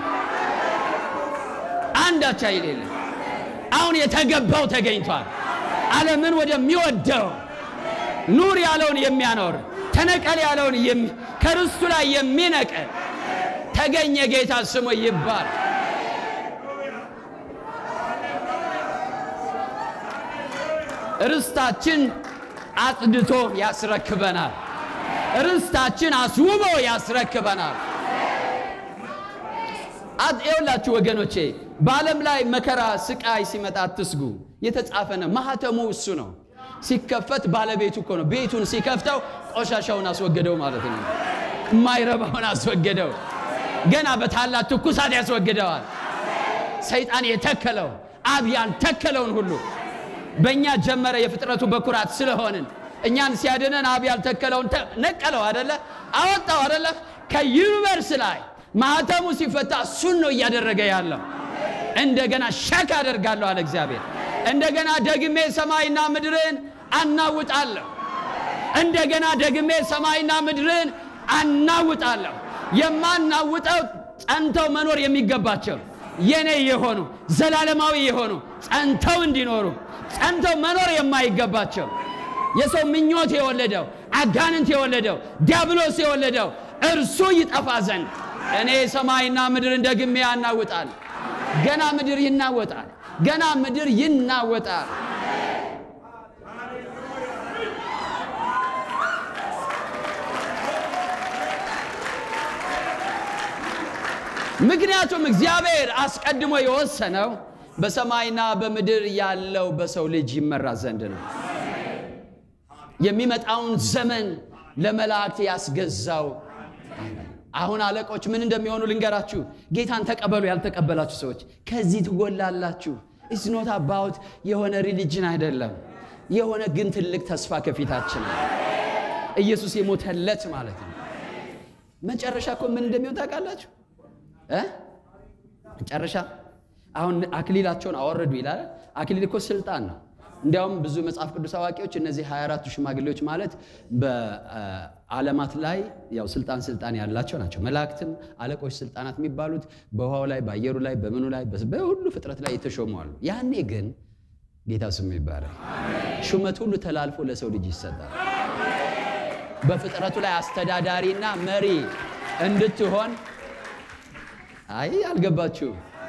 አንዳች ኃይል የለም። አሁን የተገባው ተገኝቷል። ዓለምን ወደሚወደው ኑር ያለውን የሚያኖር ተነቀል ያለውን ከርስቱ ላይ የሚነቀል ተገኘ። ጌታ ስሙ ይባል። ርስታችን አጽድቶ ያስረክበናል። ርስታችን አስውቦ ያስረክበናል። ይኸውላችሁ ወገኖቼ በዓለም ላይ መከራ፣ ስቃይ ሲመጣ አትስጉ። የተጻፈ ነው። ማህተሙ እሱ ነው። ሲከፈት ባለቤቱ እኮ ነው። ቤቱን ሲከፍተው ቆሻሻውን አስወገደው ማለት ነው። የማይረባውን አስወገደው። ገና በታላቅ ትኩሳት ያስወግደዋል። ሰይጣን የተከለው አብ ያልተከለውን ሁሉ በእኛ ጀመረ። የፍጥረቱ በኩራት ስለሆንን እኛን ሲያድነን አብ ያልተከለውን ነቀለው አደለ? አወጣው አደለ? ከዩኒቨርስ ላይ ማህተሙ ሲፈታ እሱን ነው እያደረገ ያለው። እንደገና ሸክ አደርጋለሁ አለ እግዚአብሔር። እንደገና ደግሜ ሰማይና ምድርን አናውጣለሁ። እንደገና ደግሜ ሰማይና ምድርን አናውጣለሁ። የማናውጠው ጸንተው መኖር የሚገባቸው የኔ የሆኑ ዘላለማዊ የሆኑ ጸንተው እንዲኖሩ ጸንተው መኖር የማይገባቸው የሰው ምኞት የወለደው አጋንንት የወለደው ዲያብሎስ የወለደው እርሱ ይጠፋ ዘንድ እኔ ሰማይና ምድርን ደግሜ ያናውጣል። ገና ምድር ይናወጣል። ገና ምድር ይናወጣል። ምክንያቱም እግዚአብሔር አስቀድሞ የወሰነው በሰማይና በምድር ያለው በሰው ልጅ ይመራ ዘንድ ነው። የሚመጣውን ዘመን ለመላእክት ያስገዛው አሁን አለቆች ምን እንደሚሆኑ ልንገራችሁ። ጌታን ተቀበሉ ያልተቀበላችሁ ሰዎች ከዚህ ትጎላላችሁ። ኢትስ ኖት አባውት የሆነ ሪሊጅን አይደለም። የሆነ ግን ትልቅ ተስፋ ከፊታችን ነው። ኢየሱስ የሞተለት ማለት ነው። መጨረሻ እኮ ምን እንደሚሆን ታውቃላችሁ እ መጨረሻ አሁን አክሊላቸውን አወረዱ ይላል። አክሊል እኮ ስልጣን ነው። እንዲያውም ብዙ መጽሐፍ ቅዱስ አዋቂዎች እነዚህ 24ቱ ሽማግሌዎች ማለት በዓለማት ላይ ያው ስልጣን ስልጣን ያላቸው ናቸው። መላእክትም አለቆች ስልጣናት የሚባሉት በውሃው ላይ በአየሩ ላይ በምኑ ላይ በሁሉ ፍጥረት ላይ የተሾሙ አሉ። ያኔ ግን ጌታ ስሙ ይባላል ሹመት ሁሉ ተላልፎ ለሰው ልጅ ይሰጣል። በፍጥረቱ ላይ አስተዳዳሪና መሪ እንድትሆን አይ አልገባችሁ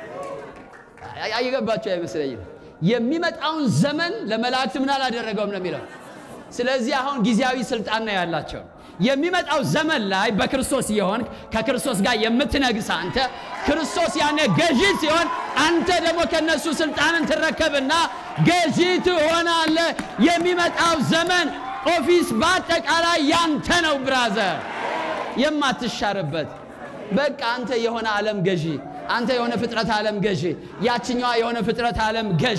አይገባችሁ አይመስለኝም። የሚመጣውን ዘመን ለመላእክት ምን አላደረገውም ነው የሚለው። ስለዚህ አሁን ጊዜያዊ ስልጣን ነው ያላቸው። የሚመጣው ዘመን ላይ በክርስቶስ የሆንክ ከክርስቶስ ጋር የምትነግስ አንተ ክርስቶስ ያኔ ገዢ ሲሆን አንተ ደግሞ ከነሱ ስልጣንን ትረከብና ገዢ ትሆናለህ። የሚመጣው ዘመን ኦፊስ በአጠቃላይ ያንተ ነው ብራዘር፣ የማትሻርበት በቃ አንተ የሆነ ዓለም ገዢ አንተ የሆነ ፍጥረት ዓለም ገዢ፣ ያችኛዋ የሆነ ፍጥረት ዓለም ገዢ።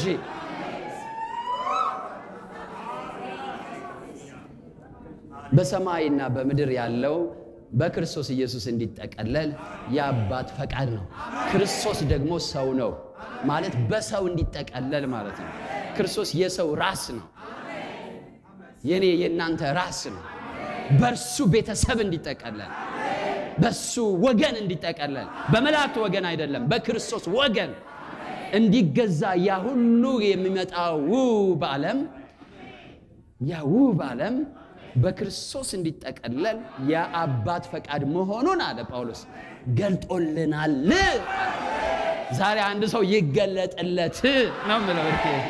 በሰማይና በምድር ያለው በክርስቶስ ኢየሱስ እንዲጠቀለል የአባት ፈቃድ ነው። ክርስቶስ ደግሞ ሰው ነው ማለት በሰው እንዲጠቀለል ማለት ነው። ክርስቶስ የሰው ራስ ነው። የኔ የእናንተ ራስ ነው። በእርሱ ቤተሰብ እንዲጠቀለል፣ በሱ ወገን እንዲጠቀለል፣ በመላእክት ወገን አይደለም፣ በክርስቶስ ወገን እንዲገዛ ያ ሁሉ የሚመጣው ውብ ዓለም ያ ውብ ዓለም በክርስቶስ እንዲጠቀለል የአባት ፈቃድ መሆኑን አለ ጳውሎስ ገልጦልናል። ዛሬ አንድ ሰው ይገለጥለት ነው የምለው።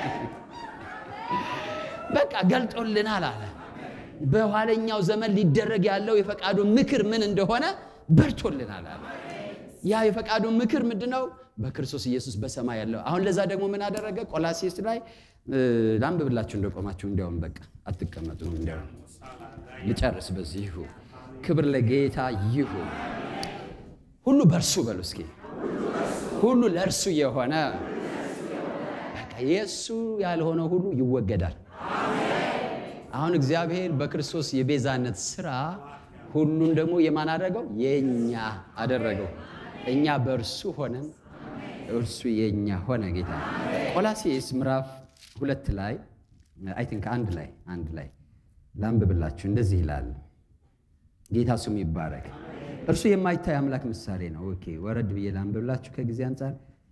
በቃ ገልጦልናል አለ። በኋለኛው ዘመን ሊደረግ ያለው የፈቃዱ ምክር ምን እንደሆነ በርቶልናል አለ። ያ የፈቃዱ ምክር ምንድን ነው? በክርስቶስ ኢየሱስ በሰማይ ያለው። አሁን ለዛ ደግሞ ምን አደረገ? ቆላሴስ ላይ ላንብብላችሁ እንደቆማችሁ። እንዲያውም በቃ አትቀመጡ። እንዲያውም ልጨርስ በዚህ ይሁን። ክብር ለጌታ ይሁን። ሁሉ በእርሱ በሉ እስኪ ሁሉ ለእርሱ የሆነ በቃ የእሱ ያልሆነ ሁሉ ይወገዳል። አሁን እግዚአብሔር በክርስቶስ የቤዛነት ስራ ሁሉን ደግሞ የማን አደረገው? የእኛ አደረገው። እኛ በእርሱ ሆነን እርሱ የእኛ ሆነ። ጌታ ቆላሴስ ምዕራፍ ሁለት ላይ አይ ቲንክ አንድ ላይ አንድ ላይ ላንብብላችሁ። እንደዚህ ይላል። ጌታ ስሙ ይባረክ። እርሱ የማይታይ አምላክ ምሳሌ ነው። ኦኬ ወረድ ብዬ ላንብብላችሁ ከጊዜ አንጻር።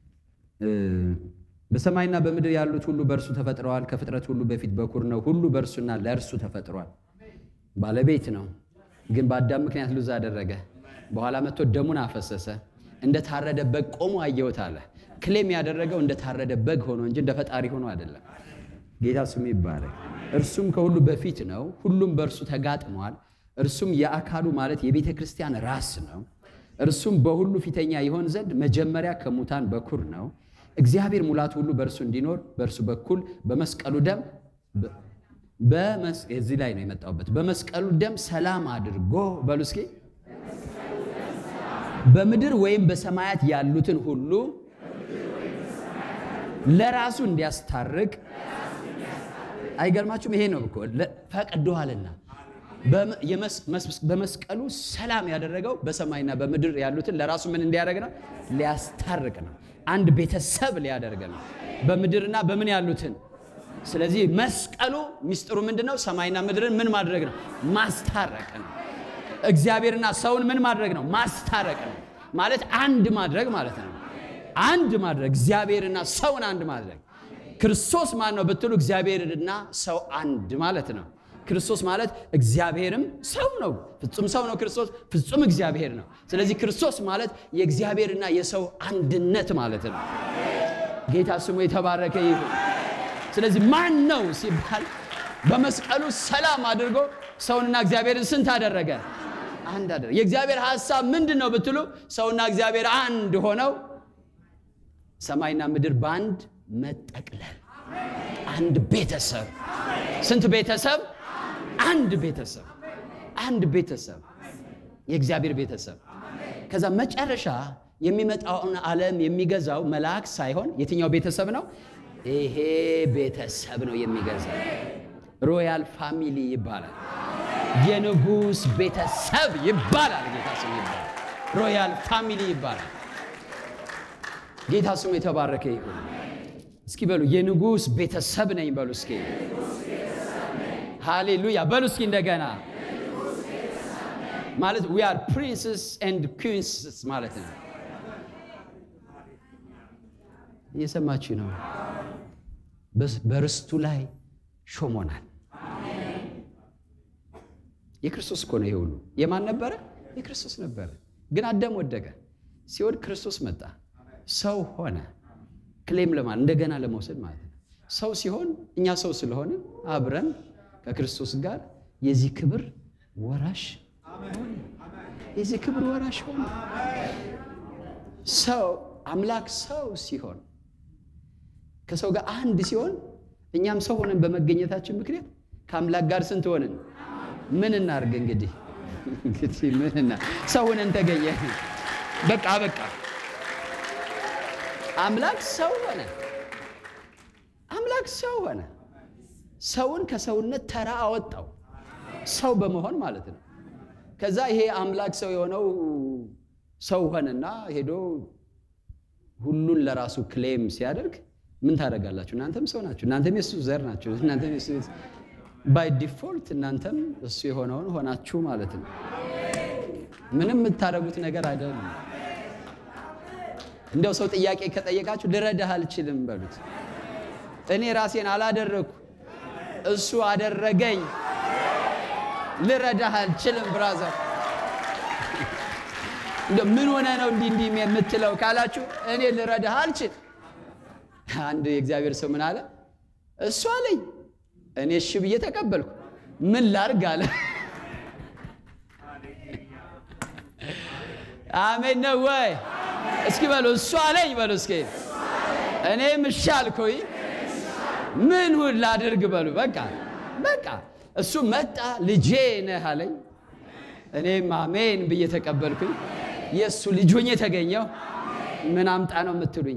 በሰማይና በምድር ያሉት ሁሉ በእርሱ ተፈጥረዋል። ከፍጥረት ሁሉ በፊት በኩር ነው። ሁሉ በእርሱና ለእርሱ ተፈጥሯል። ባለቤት ነው፣ ግን በአዳም ምክንያት ሉዝ አደረገ። በኋላ መጥቶ ደሙን አፈሰሰ። እንደ ታረደ በግ ቆሞ አየሁት አለ። ክሌም ያደረገው እንደ ታረደ በግ ሆኖ እንጂ እንደ ፈጣሪ ሆኖ አይደለም። ጌታ ስሙ ይባረክ። እርሱም ከሁሉ በፊት ነው፣ ሁሉም በእርሱ ተጋጥሟል። እርሱም የአካሉ ማለት የቤተ ክርስቲያን ራስ ነው። እርሱም በሁሉ ፊተኛ ይሆን ዘንድ መጀመሪያ ከሙታን በኩር ነው። እግዚአብሔር ሙላቱ ሁሉ በእርሱ እንዲኖር በእርሱ በኩል በመስቀሉ ደም እዚህ ላይ ነው የመጣሁበት። በመስቀሉ ደም ሰላም አድርጎ በሉ እስኪ በምድር ወይም በሰማያት ያሉትን ሁሉ ለራሱ እንዲያስታርቅ አይገርማችሁም? ይሄ ነው እኮ ፈቅዶሃልና በመስቀሉ ሰላም ያደረገው በሰማይና በምድር ያሉትን ለራሱ ምን እንዲያደርግ ነው? ሊያስታርቅ ነው። አንድ ቤተሰብ ሊያደርግ ነው፣ በምድርና በምን ያሉትን። ስለዚህ መስቀሉ ሚስጥሩ ምንድን ነው? ሰማይና ምድርን ምን ማድረግ ነው? ማስታረቅ ነው። እግዚአብሔርና ሰውን ምን ማድረግ ነው? ማስታረቅ ነው። ማለት አንድ ማድረግ ማለት ነው። አንድ ማድረግ እግዚአብሔርና ሰውን አንድ ማድረግ። ክርስቶስ ማን ነው ብትሉ እግዚአብሔርና ሰው አንድ ማለት ነው። ክርስቶስ ማለት እግዚአብሔርም ሰው ነው። ፍጹም ሰው ነው ክርስቶስ፣ ፍጹም እግዚአብሔር ነው። ስለዚህ ክርስቶስ ማለት የእግዚአብሔርና የሰው አንድነት ማለት ነው። ጌታ ስሙ የተባረከ ይሁን። ስለዚህ ማን ነው ሲባል በመስቀሉ ሰላም አድርጎ ሰውንና እግዚአብሔርን ስንት አደረገ? አንድ አደረገ። የእግዚአብሔር ሐሳብ ምንድን ነው ብትሉ ሰውና እግዚአብሔር አንድ ሆነው ሰማይና ምድር በአንድ መጠቅለል፣ አንድ ቤተሰብ። ስንት ቤተሰብ? አንድ ቤተሰብ፣ አንድ ቤተሰብ፣ የእግዚአብሔር ቤተሰብ። ከዛ መጨረሻ የሚመጣውን ዓለም የሚገዛው መልአክ ሳይሆን የትኛው ቤተሰብ ነው? ይሄ ቤተሰብ ነው የሚገዛው። ሮያል ፋሚሊ ይባላል። የንጉሥ ቤተሰብ ይባላል። ጌታ ስሙ ይባላል። ሮያል ፋሚሊ ይባላል። ጌታ ስሙ የተባረከ ይሁን። እስኪ በሉ የንጉሥ ቤተሰብ ነኝ በሉ እስኪ ሃሌሉያ በሉ እስኪ እንደገና ማለት ዊ አር ፕሪንስስ ኤንድ ኩዊንስ ማለት ነው። እየሰማችሁ ነው። በርስቱ ላይ ሾሞናል። የክርስቶስ እኮ ነው ይሄ ሁሉ። የማን ነበረ? የክርስቶስ ነበረ። ግን አዳም ወደቀ። ሲወድ ክርስቶስ መጣ፣ ሰው ሆነ። ክሌም ለማለት እንደገና ለመውሰድ ማለት ነው። ሰው ሲሆን እኛ ሰው ስለሆነ አብረን ከክርስቶስ ጋር የዚህ ክብር ወራሽ የዚህ ክብር ወራሽ ሆነ። ሰው አምላክ ሰው ሲሆን ከሰው ጋር አንድ ሲሆን እኛም ሰው ሆነን በመገኘታችን ምክንያት ከአምላክ ጋር ስንት ሆንን? ምን እናርግ እንግዲህ እንግዲህ ምንና ሰው ሆነን ተገኘ። በቃ በቃ አምላክ ሰው ሆነ። አምላክ ሰው ሆነ። ሰውን ከሰውነት ተራ አወጣው፣ ሰው በመሆን ማለት ነው። ከዛ ይሄ አምላክ ሰው የሆነው ሰው ሆነና ሄዶ ሁሉን ለራሱ ክሌም ሲያደርግ ምን ታደርጋላችሁ? እናንተም ሰው ናችሁ። እናንተም የሱ ዘር ናችሁ። እናንተም የሱ ባይ ዲፎልት እናንተም እሱ የሆነውን ሆናችሁ ማለት ነው። ምንም የምታደርጉት ነገር አይደለም። እንደው ሰው ጥያቄ ከጠየቃችሁ ልረዳህ አልችልም በሉት። እኔ ራሴን አላደረግኩ እሱ አደረገኝ። ልረዳህ አልችልም ብራዘር። እንደው ምን ሆነ ነው እንዲህ እንዲህ የምትለው ካላችሁ እኔ ልረዳህ አልችል። አንድ የእግዚአብሔር ሰው ምን አለ? እሱ አለኝ እኔ እሺ ብዬ ተቀበልኩ። ምን ላርግ አለ። አሜን ነው ወይ? እስኪ በሉ እሱ አለኝ በሉ እስኪ እኔም እሺ አልኩኝ። ምን ሁን ላድርግ በሉ። በቃ በቃ እሱ መጣ ልጄ ነህ አለኝ። እኔም አሜን ብዬ ተቀበልኩኝ። የእሱ ልጅ ሆኜ የተገኘው ምን አምጣ ነው የምትሉኝ?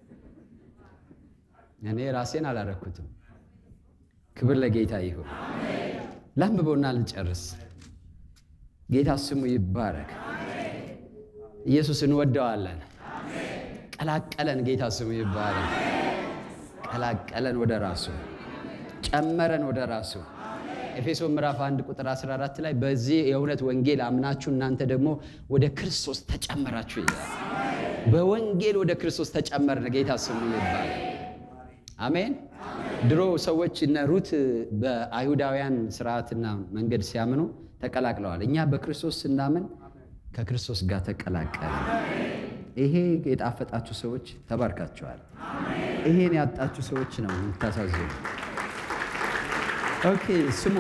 እኔ ራሴን አላረኩትም። ክብር ለጌታ ይሁን። ላንብበውና ልጨርስ። ጌታ ስሙ ይባረክ። ኢየሱስ እንወደዋለን። ቀላቀለን። ጌታ ስሙ ይባረክ። ቀላቀለን ወደ ራሱ፣ ጨመረን ወደ ራሱ። ኤፌሶን ምዕራፍ 1 ቁጥር 14 ላይ በዚህ የእውነት ወንጌል አምናችሁ እናንተ ደግሞ ወደ ክርስቶስ ተጨመራችሁ ይላል። በወንጌል ወደ ክርስቶስ ተጨመርን። ጌታ ስሙ ይባረክ። አሜን። ድሮ ሰዎች እነ ሩት በአይሁዳውያን ስርዓትና መንገድ ሲያምኑ ተቀላቅለዋል። እኛ በክርስቶስ ስናምን ከክርስቶስ ጋር ተቀላቀለ። ይሄ የጣፈጣችሁ ሰዎች ተባርካችኋል። ይሄን ያጣችሁ ሰዎች ነው የምታሳዝኑ። ኦኬ ስሙ።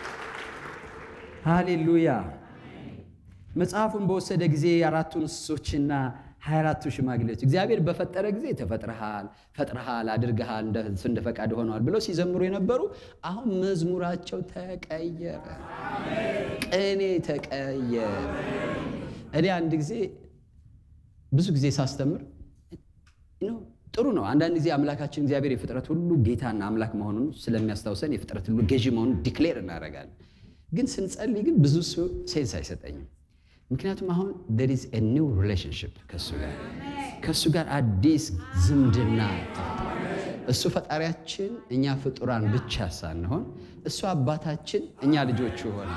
ሃሌሉያ። መጽሐፉን በወሰደ ጊዜ አራቱን እንስሶችና ሀያ አራቱ ሽማግሌዎች እግዚአብሔር በፈጠረ ጊዜ ተፈጥረሃል፣ ፈጥረሃል፣ አድርገሃል፣ እንደ ፈቃድ ሆነዋል ብለው ሲዘምሩ የነበሩ አሁን መዝሙራቸው ተቀየረ፣ ቅኔ ተቀየረ። እኔ አንድ ጊዜ ብዙ ጊዜ ሳስተምር ጥሩ ነው። አንዳንድ ጊዜ አምላካችን እግዚአብሔር የፍጥረት ሁሉ ጌታና አምላክ መሆኑን ስለሚያስታውሰን የፍጥረት ሁሉ ገዢ መሆኑን ዲክሌር እናደርጋለን። ግን ስንጸልይ ግን ብዙ ሴንስ አይሰጠኝም። ምክንያቱም አሁን there is a new relationship ከእሱ ጋር ከእሱ ጋር አዲስ ዝምድና እሱ ፈጣሪያችን፣ እኛ ፍጡራን ብቻ ሳንሆን እሱ አባታችን፣ እኛ ልጆቹ ሆነ።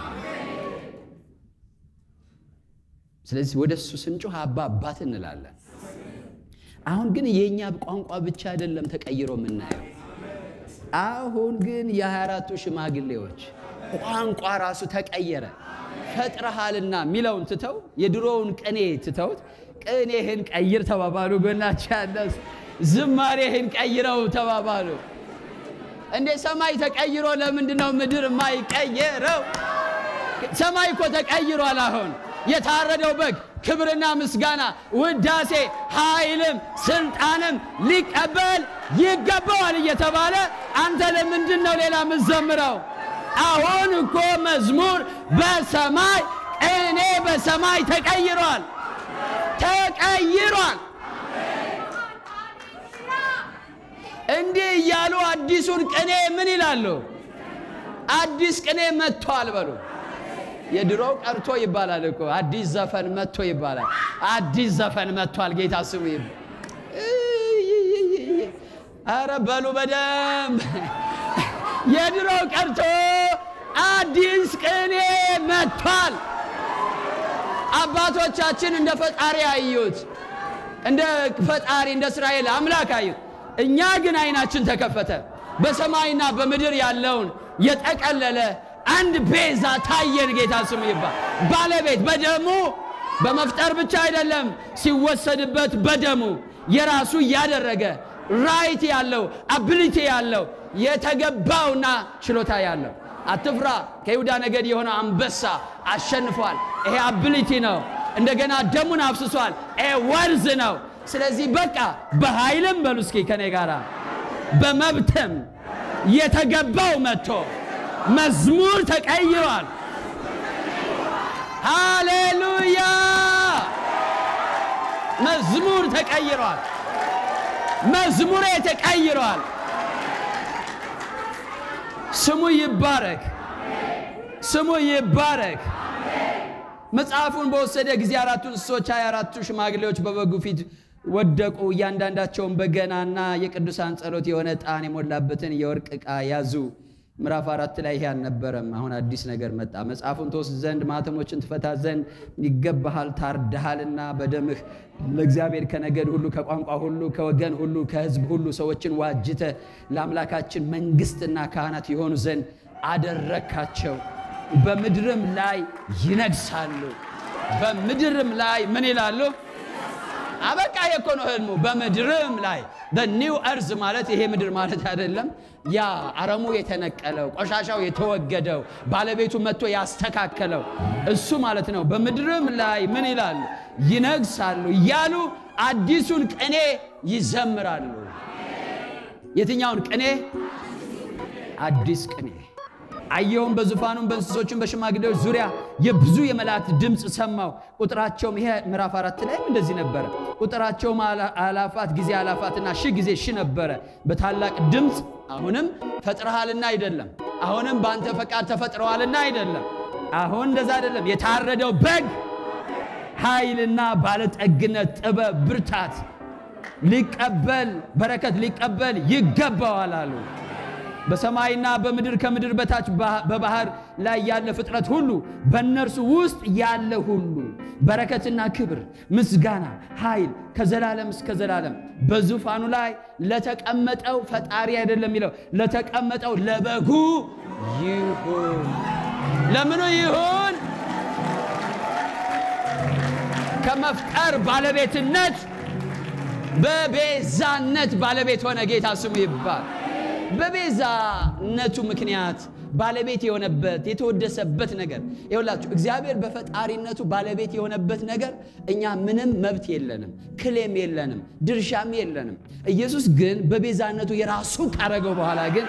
ስለዚህ ወደ እሱ ስንጮህ አባ አባት እንላለን። አሁን ግን የእኛ ቋንቋ ብቻ አይደለም ተቀይሮ የምናየው። አሁን ግን የሃያ አራቱ ሽማግሌዎች ቋንቋ ራሱ ተቀየረ። ፈጥረሃልና የሚለውን ትተው የድሮውን ቅኔ ትተውት ቅኔህን ቀይር ተባባሉ። ጎናቸው ያለ ዝማሬህን ቀይረው ተባባሉ። እንዴ ሰማይ ተቀይሮ ለምንድን ነው ምድር የማይቀየረው? ሰማይ እኮ ተቀይሯል። አሁን የታረደው በግ ክብርና ምስጋና፣ ውዳሴ፣ ኃይልም ስልጣንም ሊቀበል ይገባዋል እየተባለ አንተ ለምንድን ነው ሌላ ምዘምረው? አሁን እኮ መዝሙር በሰማይ ቅኔ በሰማይ ተቀይሯል ተቀይሯል። እንዲህ እያሉ አዲሱን ቅኔ ምን ይላሉ? አዲስ ቅኔ መጥቷል በሉ። የድሮው ቀርቶ ይባላል እኮ አዲስ ዘፈን መጥቶ ይባላል። አዲስ ዘፈን መጥቷል። ጌታ ስሙ ይብ አረ በሉ በደንብ የድሮው ቀርቶ አዲስ ቅኔ መጥቷል። አባቶቻችን እንደ ፈጣሪ አዩት፣ እንደ ፈጣሪ እንደ እስራኤል አምላክ አዩት። እኛ ግን አይናችን ተከፈተ። በሰማይና በምድር ያለውን የጠቀለለ አንድ ቤዛ ታየን። ጌታ ስሙ ይባል። ባለቤት በደሙ በመፍጠር ብቻ አይደለም፣ ሲወሰድበት በደሙ የራሱ እያደረገ ራይት ያለው አቢሊቲ ያለው የተገባውና ችሎታ ያለው አትፍራ፣ ከይሁዳ ነገድ የሆነ አንበሳ አሸንፏል። ይሄ አቢሊቲ ነው። እንደገና ደሙን አፍስሷል። ይሄ ወርዝ ነው። ስለዚህ በቃ በኃይልም በሉ እስኪ ከኔ ጋራ በመብትም የተገባው መጥቶ መዝሙር ተቀይሯል። ሃሌሉያ! መዝሙር ተቀይሯል። መዝሙሬ ተቀይሯል። ስሙ ይባረክ፣ ስሙ ይባረክ። መጽሐፉን በወሰደ ጊዜ አራቱ እንስሶች ሀያ አራቱ ሽማግሌዎች በበጉ ፊት ወደቁ። እያንዳንዳቸውን በገናና የቅዱሳን ጸሎት የሆነ ዕጣን የሞላበትን የወርቅ ዕቃ ያዙ። ምዕራፍ አራት ላይ ይሄ አልነበረም። አሁን አዲስ ነገር መጣ። መጽሐፉን ትወስድ ዘንድ ማኅተሞችን ትፈታ ዘንድ ይገባሃል፣ ታርደሃልና በደምህ ለእግዚአብሔር ከነገድ ሁሉ ከቋንቋ ሁሉ ከወገን ሁሉ ከሕዝብ ሁሉ ሰዎችን ዋጅተ ለአምላካችን መንግሥትና ካህናት የሆኑ ዘንድ አደረካቸው። በምድርም ላይ ይነግሳሉ። በምድርም ላይ ምን ይላሉ? አበቃ የኮ ነው ህልሙ። በምድርም ላይ ኒው እርዝ ማለት ይሄ ምድር ማለት አይደለም። ያ አረሙ የተነቀለው ቆሻሻው የተወገደው ባለቤቱ መጥቶ ያስተካከለው እሱ ማለት ነው። በምድርም ላይ ምን ይላሉ? ይነግሳሉ እያሉ አዲሱን ቅኔ ይዘምራሉ። የትኛውን ቅኔ? አዲስ ቅኔ አየሁም በዙፋኑም በእንስሶቹም በሽማግሌዎች ዙሪያ የብዙ የመላእክት ድምፅ ሰማው። ቁጥራቸውም ይሄ ምዕራፍ አራት ላይም እንደዚህ ነበረ። ቁጥራቸውም አላፋት ጊዜ አላፋትና ሺህ ጊዜ ሺህ ነበረ። በታላቅ ድምፅ አሁንም ፈጥረሃልና አይደለም፣ አሁንም በአንተ ፈቃድ ተፈጥረዋልና አይደለም። አሁን እንደዛ አይደለም። የታረደው በግ ኃይልና ባለጠግነት፣ ጥበብ፣ ብርታት ሊቀበል በረከት ሊቀበል ይገባዋል አሉ። በሰማይና በምድር ከምድር በታች በባህር ላይ ያለ ፍጥረት ሁሉ በእነርሱ ውስጥ ያለ ሁሉ በረከትና ክብር፣ ምስጋና፣ ኃይል ከዘላለም እስከ ዘላለም በዙፋኑ ላይ ለተቀመጠው ፈጣሪ አይደለም የሚለው ለተቀመጠው ለበጉ ይሁን። ለምኑ ይሁን? ከመፍጠር ባለቤትነት በቤዛነት ባለቤት ሆነ። ጌታ ስሙ ይባል። በቤዛነቱ ምክንያት ባለቤት የሆነበት የተወደሰበት ነገር ይኸውላችሁ፣ እግዚአብሔር በፈጣሪነቱ ባለቤት የሆነበት ነገር እኛ ምንም መብት የለንም፣ ክሌም የለንም፣ ድርሻም የለንም። ኢየሱስ ግን በቤዛነቱ የራሱ ካረገው በኋላ ግን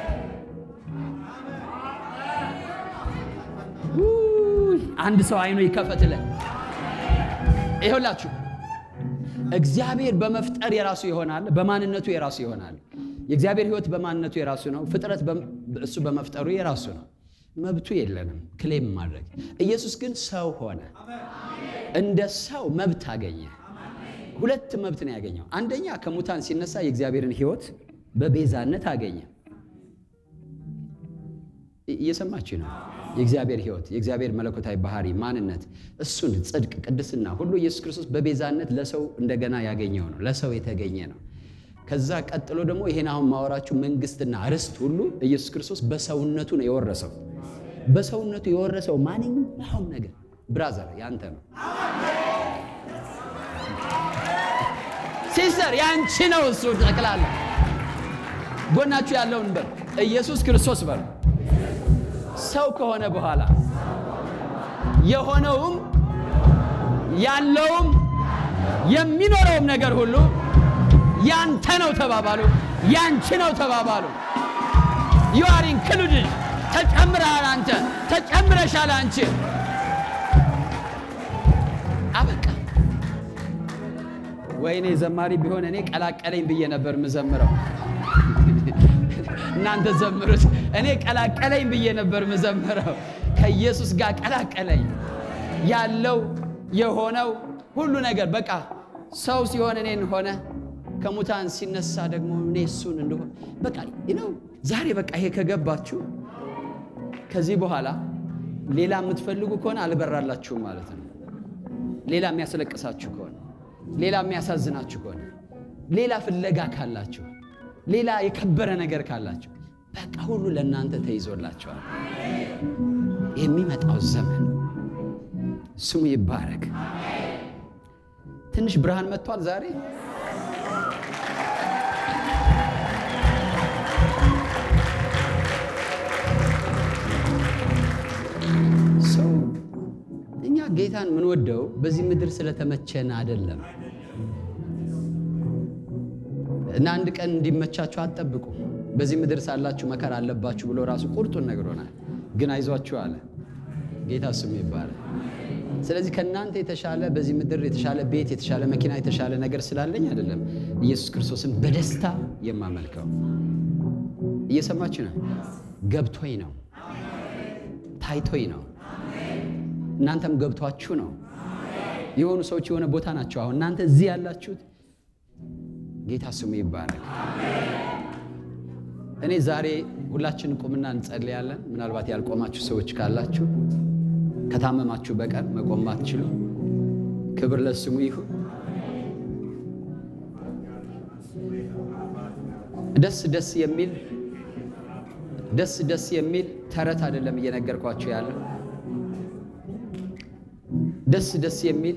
አንድ ሰው አይኑ ይከፈትለን። ይኸውላችሁ እግዚአብሔር በመፍጠር የራሱ ይሆናል፣ በማንነቱ የራሱ ይሆናል። የእግዚአብሔር ሕይወት በማንነቱ የራሱ ነው። ፍጥረት እሱ በመፍጠሩ የራሱ ነው። መብቱ የለንም ክሌም ማድረግ። ኢየሱስ ግን ሰው ሆነ፣ እንደ ሰው መብት አገኘ። ሁለት መብት ነው ያገኘው። አንደኛ ከሙታን ሲነሳ የእግዚአብሔርን ሕይወት በቤዛነት አገኘ። እየሰማችሁ ነው። የእግዚአብሔር ሕይወት የእግዚአብሔር መለኮታዊ ባህሪ ማንነት፣ እሱን ጽድቅ፣ ቅድስና ሁሉ ኢየሱስ ክርስቶስ በቤዛነት ለሰው እንደገና ያገኘው ነው። ለሰው የተገኘ ነው። ከዛ ቀጥሎ ደግሞ ይሄን አሁን ማወራችሁ መንግስትና ርስት ሁሉ ኢየሱስ ክርስቶስ በሰውነቱ ነው የወረሰው። በሰውነቱ የወረሰው ማንኛውም ነገር ብራዘር ያንተ ነው፣ ሲስተር ያንቺ ነው። እሱ ጠቅላላ ጎናችሁ ያለውን በል ኢየሱስ ክርስቶስ በል ሰው ከሆነ በኋላ የሆነውም ያለውም የሚኖረውም ነገር ሁሉ ያንተ ነው ተባባሉ። ያንቺ ነው ተባባሉ። ዩ አር ኢንክሉድድ ተጨምረሃል። አንተ ተጨምረሻል። አንቺ አበቃ። ወይኔ ዘማሪ ቢሆን እኔ ቀላቀለኝ ብዬ ነበር ምዘምረው። እናንተ ዘምሩት። እኔ ቀላቀለኝ ብዬ ነበር ምዘምረው። ከኢየሱስ ጋር ቀላቀለኝ። ያለው የሆነው ሁሉ ነገር በቃ ሰው ሲሆን እኔን ሆነ ከሙታን ሲነሳ ደግሞ እኔ እሱን እንደሆነ በቃ ነው። ዛሬ በቃ ይሄ ከገባችሁ ከዚህ በኋላ ሌላ የምትፈልጉ ከሆነ አልበራላችሁም ማለት ነው። ሌላ የሚያስለቅሳችሁ ከሆነ ሌላ የሚያሳዝናችሁ ከሆነ ሌላ ፍለጋ ካላችሁ ሌላ የከበረ ነገር ካላችሁ በቃ ሁሉ ለእናንተ ተይዞላችኋል። የሚመጣው ዘመን ስሙ ይባረክ። ትንሽ ብርሃን መጥቷል ዛሬ። ሰው እኛ ጌታን ምንወደው በዚህ ምድር ስለተመቸን አይደለም። እና አንድ ቀን እንዲመቻችሁ አትጠብቁ። በዚህ ምድር ሳላችሁ መከራ አለባችሁ ብሎ ራሱ ቁርጡን ነግሮናል። ግን አይዟችሁ አለ። ጌታ ስሙ ይባላል። ስለዚህ ከእናንተ የተሻለ በዚህ ምድር የተሻለ ቤት፣ የተሻለ መኪና፣ የተሻለ ነገር ስላለኝ አይደለም ኢየሱስ ክርስቶስን በደስታ የማመልከው። እየሰማችሁ ነው። ገብቶኝ ነው፣ ታይቶኝ ነው። እናንተም ገብቷችሁ ነው። የሆኑ ሰዎች የሆነ ቦታ ናቸው። አሁን እናንተ እዚህ ያላችሁት ጌታ ስሙ ይባረክ። እኔ ዛሬ ሁላችን ቁምና እንጸልያለን። ምናልባት ያልቆማችሁ ሰዎች ካላችሁ ከታመማችሁ በቀር መቆም ባትችሉ ክብር ለስሙ ይሁን። ደስ ደስ የሚል ደስ ደስ የሚል ተረት አይደለም እየነገርኳችሁ ያለው ደስ ደስ የሚል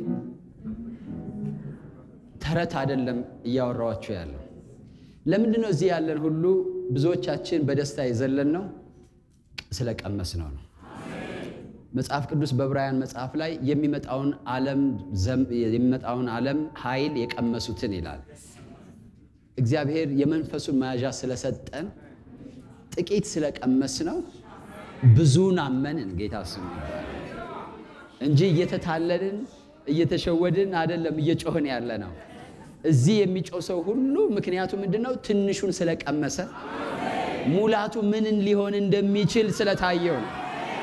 ተረት አይደለም እያወራኋችሁ ያለው። ለምንድን ነው እዚህ ያለን ሁሉ ብዙዎቻችን በደስታ የዘለን ነው? ስለቀመስ ነው ነው። መጽሐፍ ቅዱስ በዕብራውያን መጽሐፍ ላይ የሚመጣውን ዓለም የሚመጣውን ዓለም ኃይል የቀመሱትን ይላል። እግዚአብሔር የመንፈሱን መያዣ ስለሰጠን ጥቂት ስለቀመስ ነው ብዙን አመንን። ጌታ ስሙ እንጂ እየተታለልን እየተሸወድን አይደለም እየጮህን ያለ ነው። እዚህ የሚጮህ ሰው ሁሉ ምክንያቱ ምንድን ነው? ትንሹን ስለቀመሰ ሙላቱ ምንን ሊሆን እንደሚችል ስለታየው ነው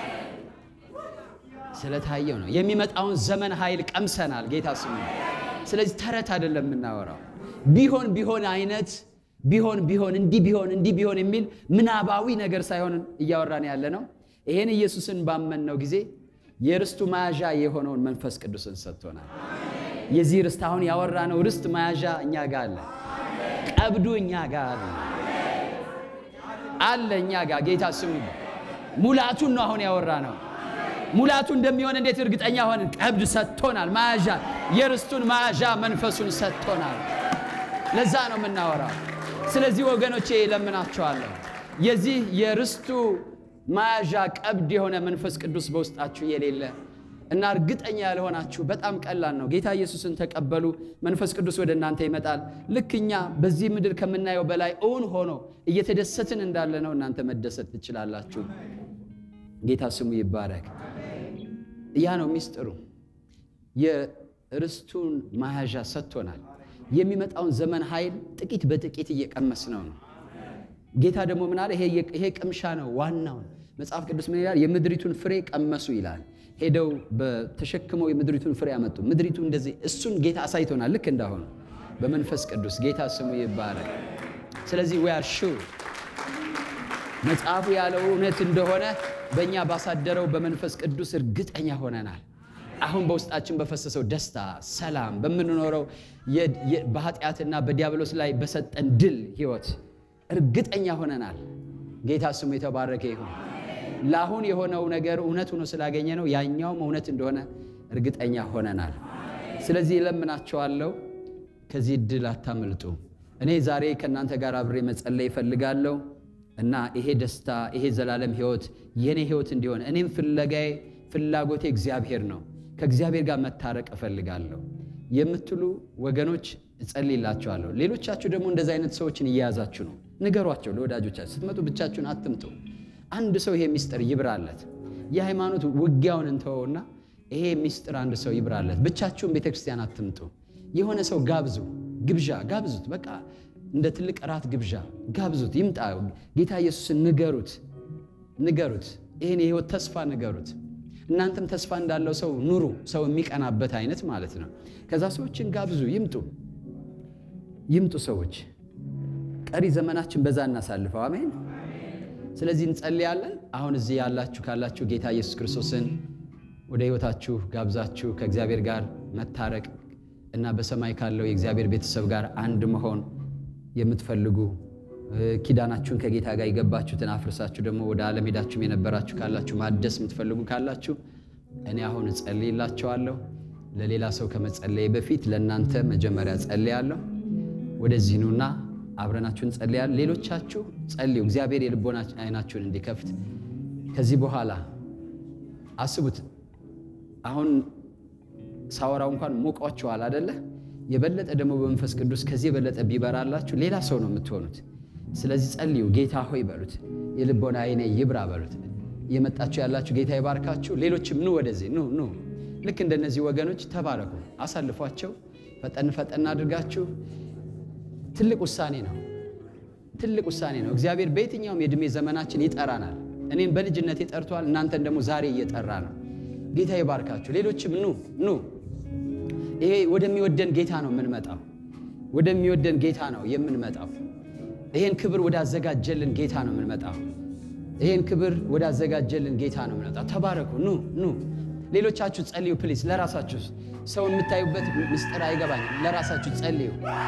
ስለታየው ነው። የሚመጣውን ዘመን ኃይል ቀምሰናል። ጌታ ስሙ። ስለዚህ ተረት አይደለም የምናወራው። ቢሆን ቢሆን አይነት ቢሆን ቢሆን እንዲህ ቢሆን እንዲህ ቢሆን የሚል ምናባዊ ነገር ሳይሆን እያወራን ያለ ነው። ይሄን ኢየሱስን ባመንነው ጊዜ የርስቱ መያዣ የሆነውን መንፈስ ቅዱስን ሰጥቶናል። የዚህ ርስት አሁን ያወራነው ርስት መያዣ እኛ ጋር አለ። ቀብዱ እኛ ጋር አለ አለ እኛ ጋር ጌታ ስሙ። ሙላቱን ነው አሁን ያወራነው። ሙላቱ እንደሚሆን እንዴት እርግጠኛ ሆንን? ቀብድ ሰጥቶናል። መያዣ የርስቱን መያዣ መንፈሱን ሰጥቶናል። ለዛ ነው የምናወራው። ስለዚህ ወገኖቼ እለምናቸዋለሁ የዚህ የርስቱ መያዣ ቀብድ የሆነ መንፈስ ቅዱስ በውስጣችሁ የሌለ እና እርግጠኛ ያልሆናችሁ በጣም ቀላል ነው። ጌታ ኢየሱስን ተቀበሉ፣ መንፈስ ቅዱስ ወደ እናንተ ይመጣል። ልክ እኛ በዚህ ምድር ከምናየው በላይ እውን ሆኖ እየተደሰትን እንዳለ ነው እናንተ መደሰት ትችላላችሁ። ጌታ ስሙ ይባረክ። ያ ነው ሚስጥሩ። የርስቱን መያዣ ሰጥቶናል። የሚመጣውን ዘመን ኃይል ጥቂት በጥቂት እየቀመስ ነው ነው ጌታ ደግሞ ምን አለ? ይሄ ቅምሻ ነው ዋናውን። መጽሐፍ ቅዱስ ምን ይላል? የምድሪቱን ፍሬ ቀመሱ ይላል። ሄደው ተሸክመው የምድሪቱን ፍሬ አመጡ። ምድሪቱ እንደዚህ እሱን ጌታ አሳይቶናል። ልክ እንዳሆኑ በመንፈስ ቅዱስ ጌታ ስሙ ይባረክ። ስለዚህ we are sure መጽሐፉ ያለው እውነት እንደሆነ በእኛ ባሳደረው በመንፈስ ቅዱስ እርግጠኛ ሆነናል። አሁን በውስጣችን በፈሰሰው ደስታ፣ ሰላም በምንኖረው በኃጢአትና በዲያብሎስ ላይ በሰጠን ድል ህይወት እርግጠኛ ሆነናል። ጌታ ስሙ የተባረከ ይሁን። ለአሁን የሆነው ነገር እውነት ሆኖ ስላገኘ ነው ያኛውም እውነት እንደሆነ እርግጠኛ ሆነናል። ስለዚህ እለምናቸዋለሁ ከዚህ ድል አታምልጡ። እኔ ዛሬ ከእናንተ ጋር አብሬ መጸለይ እፈልጋለሁ እና ይሄ ደስታ ይሄ ዘላለም ህይወት የኔ ህይወት እንዲሆን እኔም ፍለጋዬ ፍላጎቴ እግዚአብሔር ነው። ከእግዚአብሔር ጋር መታረቅ እፈልጋለሁ የምትሉ ወገኖች እጸልይላችኋለሁ። ሌሎቻችሁ ደግሞ እንደዚህ አይነት ሰዎችን እየያዛችሁ ነው፣ ንገሯቸው ለወዳጆቻችሁ። ስትመጡ ብቻችሁን አትምጡ። አንድ ሰው ይሄ ሚስጥር ይብራለት። የሃይማኖት ውጊያውን እንተወውና ይሄ ሚስጥር አንድ ሰው ይብራለት። ብቻችሁን ቤተክርስቲያን አትምጡ። የሆነ ሰው ጋብዙ፣ ግብዣ ጋብዙት። በቃ እንደ ትልቅ እራት ግብዣ ጋብዙት፣ ይምጣ። ጌታ ኢየሱስን ንገሩት፣ ንገሩት። ይህን የህይወት ተስፋ ንገሩት። እናንተም ተስፋ እንዳለው ሰው ኑሩ። ሰው የሚቀናበት አይነት ማለት ነው። ከዛ ሰዎችን ጋብዙ፣ ይምጡ ይምጡ ሰዎች። ቀሪ ዘመናችን በዛ እናሳልፈው። አሜን። ስለዚህ እንጸልያለን። አሁን እዚህ ያላችሁ ካላችሁ ጌታ ኢየሱስ ክርስቶስን ወደ ህይወታችሁ ጋብዛችሁ ከእግዚአብሔር ጋር መታረቅ እና በሰማይ ካለው የእግዚአብሔር ቤተሰብ ጋር አንድ መሆን የምትፈልጉ ኪዳናችሁን ከጌታ ጋር የገባችሁትን አፍርሳችሁ ደግሞ ወደ ዓለም ሄዳችሁም የነበራችሁ ካላችሁ ማደስ የምትፈልጉ ካላችሁ እኔ አሁን እጸልይላቸዋለሁ። ለሌላ ሰው ከመጸለይ በፊት ለእናንተ መጀመሪያ ጸልያለሁ። ወደዚህ ኑና አብረናችሁን ጸልያል። ሌሎቻችሁ ጸልዩ፣ እግዚአብሔር የልቦና አይናችሁን እንዲከፍት። ከዚህ በኋላ አስቡት። አሁን ሳወራው እንኳን ሞቋችኋል አደለ? የበለጠ ደግሞ በመንፈስ ቅዱስ ከዚህ የበለጠ ቢበራላችሁ ሌላ ሰው ነው የምትሆኑት። ስለዚህ ጸልዩ። ጌታ ሆይ በሉት፣ የልቦና አይኔ ይብራ በሉት። እየመጣችሁ ያላችሁ ጌታ ይባርካችሁ። ሌሎችም ኑ ወደዚህ ኑ ኑ። ልክ እንደነዚህ ወገኖች ተባረኩ። አሳልፏቸው። ፈጠን ፈጠን አድርጋችሁ ትልቅ ውሳኔ ነው። ትልቅ ውሳኔ ነው። እግዚአብሔር በየትኛውም የዕድሜ ዘመናችን ይጠራናል። እኔም በልጅነቴ ጠርቷል። እናንተን ደግሞ ዛሬ እየጠራ ነው። ጌታ ይባርካችሁ። ሌሎችም ኑ ኑ። ይሄ ወደሚወደን ጌታ ነው የምንመጣው። ወደሚወደን ጌታ ነው የምንመጣው። ይሄን ክብር ወዳዘጋጀልን ጌታ ነው የምንመጣው። ይሄን ክብር ወዳዘጋጀልን ጌታ ነው የምንመጣው። ተባረኩ። ኑ ኑ። ሌሎቻችሁ ጸልዩ ፕሊስ። ለራሳችሁ ሰው የምታዩበት ምስጢር አይገባኝም። ለራሳችሁ ጸልዩ።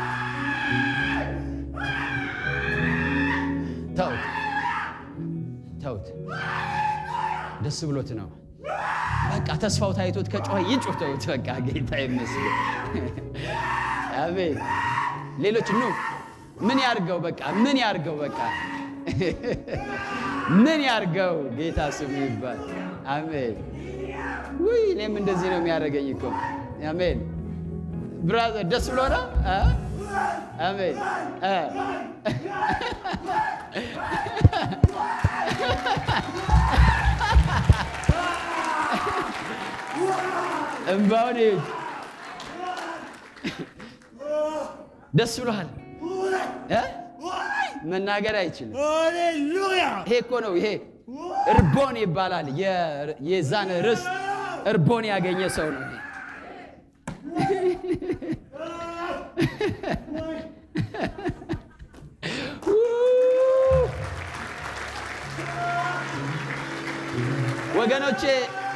ተውት ተውት። ደስ ብሎት ነው በቃ ተስፋው ታይቶት ከጮኸ ይጩህ። ተውት በቃ ጌታ ይመስገን። አሜን። ሌሎች ኑ ምን ያርገው በቃ ምን ያርገው በቃ ምን ያርገው ጌታ ስሙ ይባል። አሜን። ውይ እኔም እንደዚህ ነው የሚያደርገኝ እኮ አሜን። ብራዘር ደስ ብሎ ነው እ? አሜን እ? እምባውን ይዩት። ደስ ብሎሃል እ? መናገር አይችልም። ሃሌሉያ ይሄ እኮ ነው ይሄ እርቦን ይባላል። የ- የዛን ርስት እርቦን ያገኘ ሰው ነው ይሄ። ወገኖቼ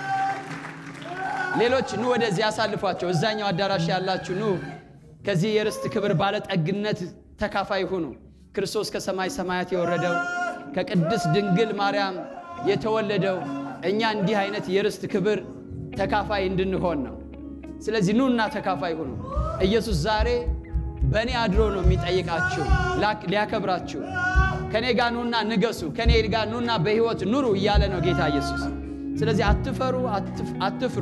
ሌሎች ኑ ወደዚህ ያሳልፏቸው። እዛኛው አዳራሽ ያላችሁ ኑ ከዚህ የርስት ክብር ባለጠግነት ተካፋይ ሁኑ። ክርስቶስ ከሰማይ ሰማያት የወረደው ከቅድስት ድንግል ማርያም የተወለደው እኛ እንዲህ አይነት የርስት ክብር ተካፋይ እንድንሆን ነው። ስለዚህ ኑና ተካፋይ ሁኑ። ኢየሱስ ዛሬ በእኔ አድሮ ነው የሚጠይቃችሁ ላክ- ሊያከብራችሁ። ከእኔ ጋር ኑና ንገሱ፣ ከእኔ ጋር ኑና በሕይወት ኑሩ እያለ ነው ጌታ ኢየሱስ። ስለዚህ አትፈሩ፣ አትፍ- አትፍሩ።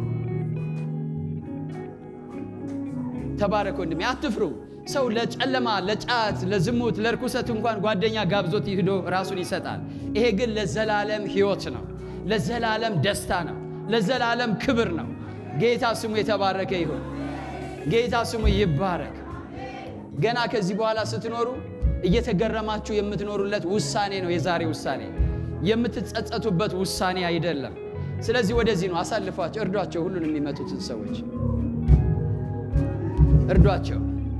ተባረክ ወንድሜ፣ አትፍሩ። ሰው ለጨለማ፣ ለጫት፣ ለዝሙት፣ ለርኩሰት እንኳን ጓደኛ ጋብዞት ሂዶ ራሱን ይሰጣል። ይሄ ግን ለዘላለም ሕይወት ነው፣ ለዘላለም ደስታ ነው፣ ለዘላለም ክብር ነው። ጌታ ስሙ የተባረከ ይሁን። ጌታ ስሙ ይባረክ። ገና ከዚህ በኋላ ስትኖሩ እየተገረማችሁ የምትኖሩለት ውሳኔ ነው የዛሬ ውሳኔ፣ የምትጸጸቱበት ውሳኔ አይደለም። ስለዚህ ወደዚህ ነው አሳልፏቸው፣ እርዷቸው። ሁሉን የሚመጡትን ሰዎች እርዷቸው።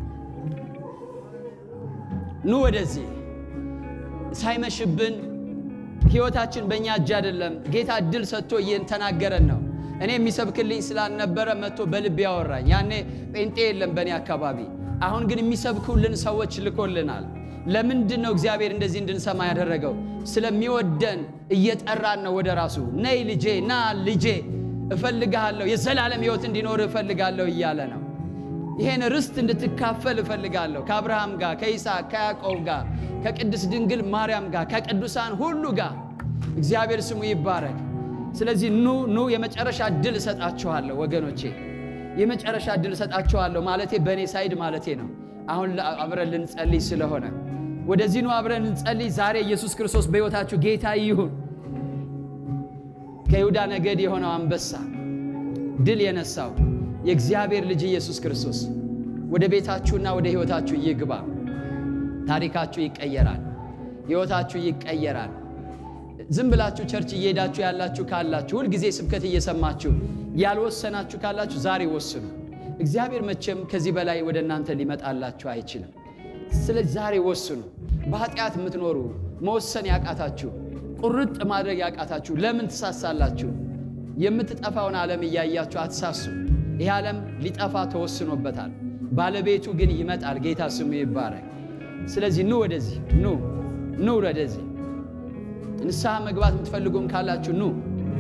ኑ ወደዚህ ሳይመሽብን ሕይወታችን በእኛ እጅ አይደለም። ጌታ እድል ሰጥቶ እየተናገረን ነው። እኔ የሚሰብክልኝ ስላልነበረ መጥቶ በልብ ያወራኝ። ያኔ ጴንጤ የለም በእኔ አካባቢ። አሁን ግን የሚሰብኩልን ሰዎች ልኮልናል። ለምንድን ነው እግዚአብሔር እንደዚህ እንድንሰማ ያደረገው? ስለሚወደን እየጠራን ነው ወደ ራሱ። ነይ ልጄ፣ ና ልጄ፣ እፈልግሃለሁ፣ የዘላለም ሕይወት እንዲኖር እፈልጋለሁ እያለ ነው። ይሄን ርስት እንድትካፈል እፈልጋለሁ ከአብርሃም ጋር ከይስሐቅ ከያዕቆብ ጋር ከቅድስት ድንግል ማርያም ጋር ከቅዱሳን ሁሉ ጋር እግዚአብሔር ስሙ ይባረክ። ስለዚህ ኑ ኑ፣ የመጨረሻ እድል እሰጣችኋለሁ ወገኖቼ፣ የመጨረሻ እድል እሰጣችኋለሁ ማለቴ በእኔ ሳይድ ማለቴ ነው። አሁን ለ- አብረን ልንጸልይ ስለሆነ ወደዚህ ኑ፣ አብረን እንጸልይ። ዛሬ ኢየሱስ ክርስቶስ በሕይወታችሁ ጌታ ይሁን። ከይሁዳ ነገድ የሆነው አንበሳ ድል የነሳው የእግዚአብሔር ልጅ ኢየሱስ ክርስቶስ ወደ ቤታችሁና ወደ ሕይወታችሁ ይግባ። ታሪካችሁ ይቀየራል። ሕይወታችሁ ይቀየራል። ዝም ብላችሁ ቸርች እየሄዳችሁ ያላችሁ ካላችሁ፣ ሁልጊዜ ስብከት እየሰማችሁ ያልወሰናችሁ ካላችሁ ዛሬ ወስኑ። እግዚአብሔር መቼም ከዚህ በላይ ወደ እናንተ ሊመጣላችሁ አይችልም። ስለዚህ ዛሬ ወስኑ። በኃጢአት የምትኖሩ መወሰን ያቃታችሁ፣ ቁርጥ ማድረግ ያቃታችሁ ለምን ትሳሳላችሁ? የምትጠፋውን ዓለም እያያችሁ አትሳሱ። ይህ ዓለም ሊጠፋ ተወስኖበታል። ባለቤቱ ግን ይመጣል። ጌታ ስሙ ይባረክ። ስለዚህ ኑ ወደዚህ ኑ ኑ ወደዚህ ንስሐ መግባት የምትፈልጉም ካላችሁ ኑ።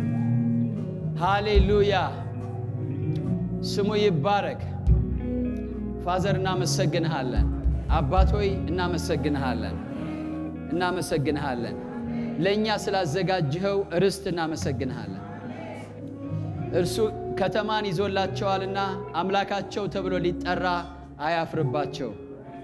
ሃሌሉያ ስሙ ይባረክ። ፋዘር እናመሰግንሃለን። አባት ሆይ እናመሰግንሃለን፣ እናመሰግንሃለን። ለእኛ ስላዘጋጅኸው ርስት እናመሰግንሃለን። እርሱ ከተማን ይዞላቸዋልና አምላካቸው ተብሎ ሊጠራ አያፍርባቸው።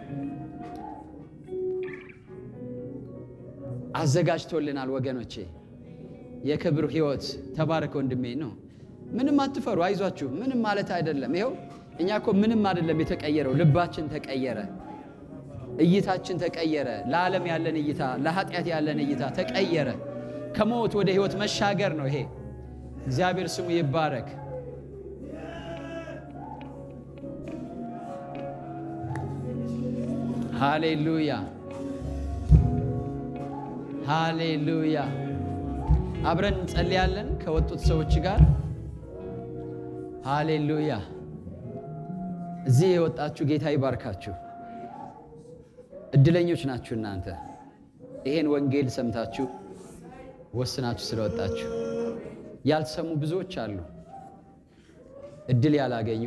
አዘጋጅቶልናል ወገኖቼ፣ የክብር ሕይወት ተባረከ ወንድሜ ነው። ምንም አትፈሩ፣ አይዟችሁ። ምንም ማለት አይደለም። ይኸው እኛ እኮ ምንም አይደለም የተቀየረው፣ ልባችን ተቀየረ፣ እይታችን ተቀየረ። ለዓለም ያለን እይታ፣ ለኃጢአት ያለን እይታ ተቀየረ። ከሞት ወደ ሕይወት መሻገር ነው ይሄ። እግዚአብሔር ስሙ ይባረክ። ሃሌሉያ ሃሌሉያ። አብረን እንጸልያለን ከወጡት ሰዎች ጋር ሃሌሉያ። እዚህ የወጣችሁ ጌታ ይባርካችሁ። እድለኞች ናችሁ እናንተ ይሄን ወንጌል ሰምታችሁ ወስናችሁ ስለወጣችሁ። ያልሰሙ ብዙዎች አሉ፣ እድል ያላገኙ።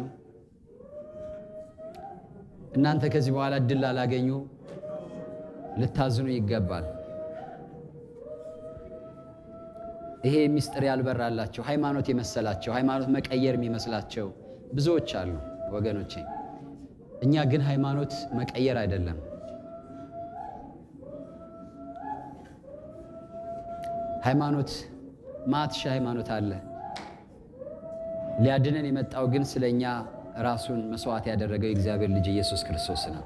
እናንተ ከዚህ በኋላ እድል ላላገኙ ልታዝኑ ይገባል። ይሄ ምስጢር ያልበራላቸው ሃይማኖት የመሰላቸው ሃይማኖት መቀየር የሚመስላቸው ብዙዎች አሉ ወገኖቼ። እኛ ግን ሃይማኖት መቀየር አይደለም ሃይማኖት ማትሻ ሃይማኖት አለ። ሊያድነን የመጣው ግን ስለኛ ራሱን መስዋዕት ያደረገው የእግዚአብሔር ልጅ ኢየሱስ ክርስቶስ ነው።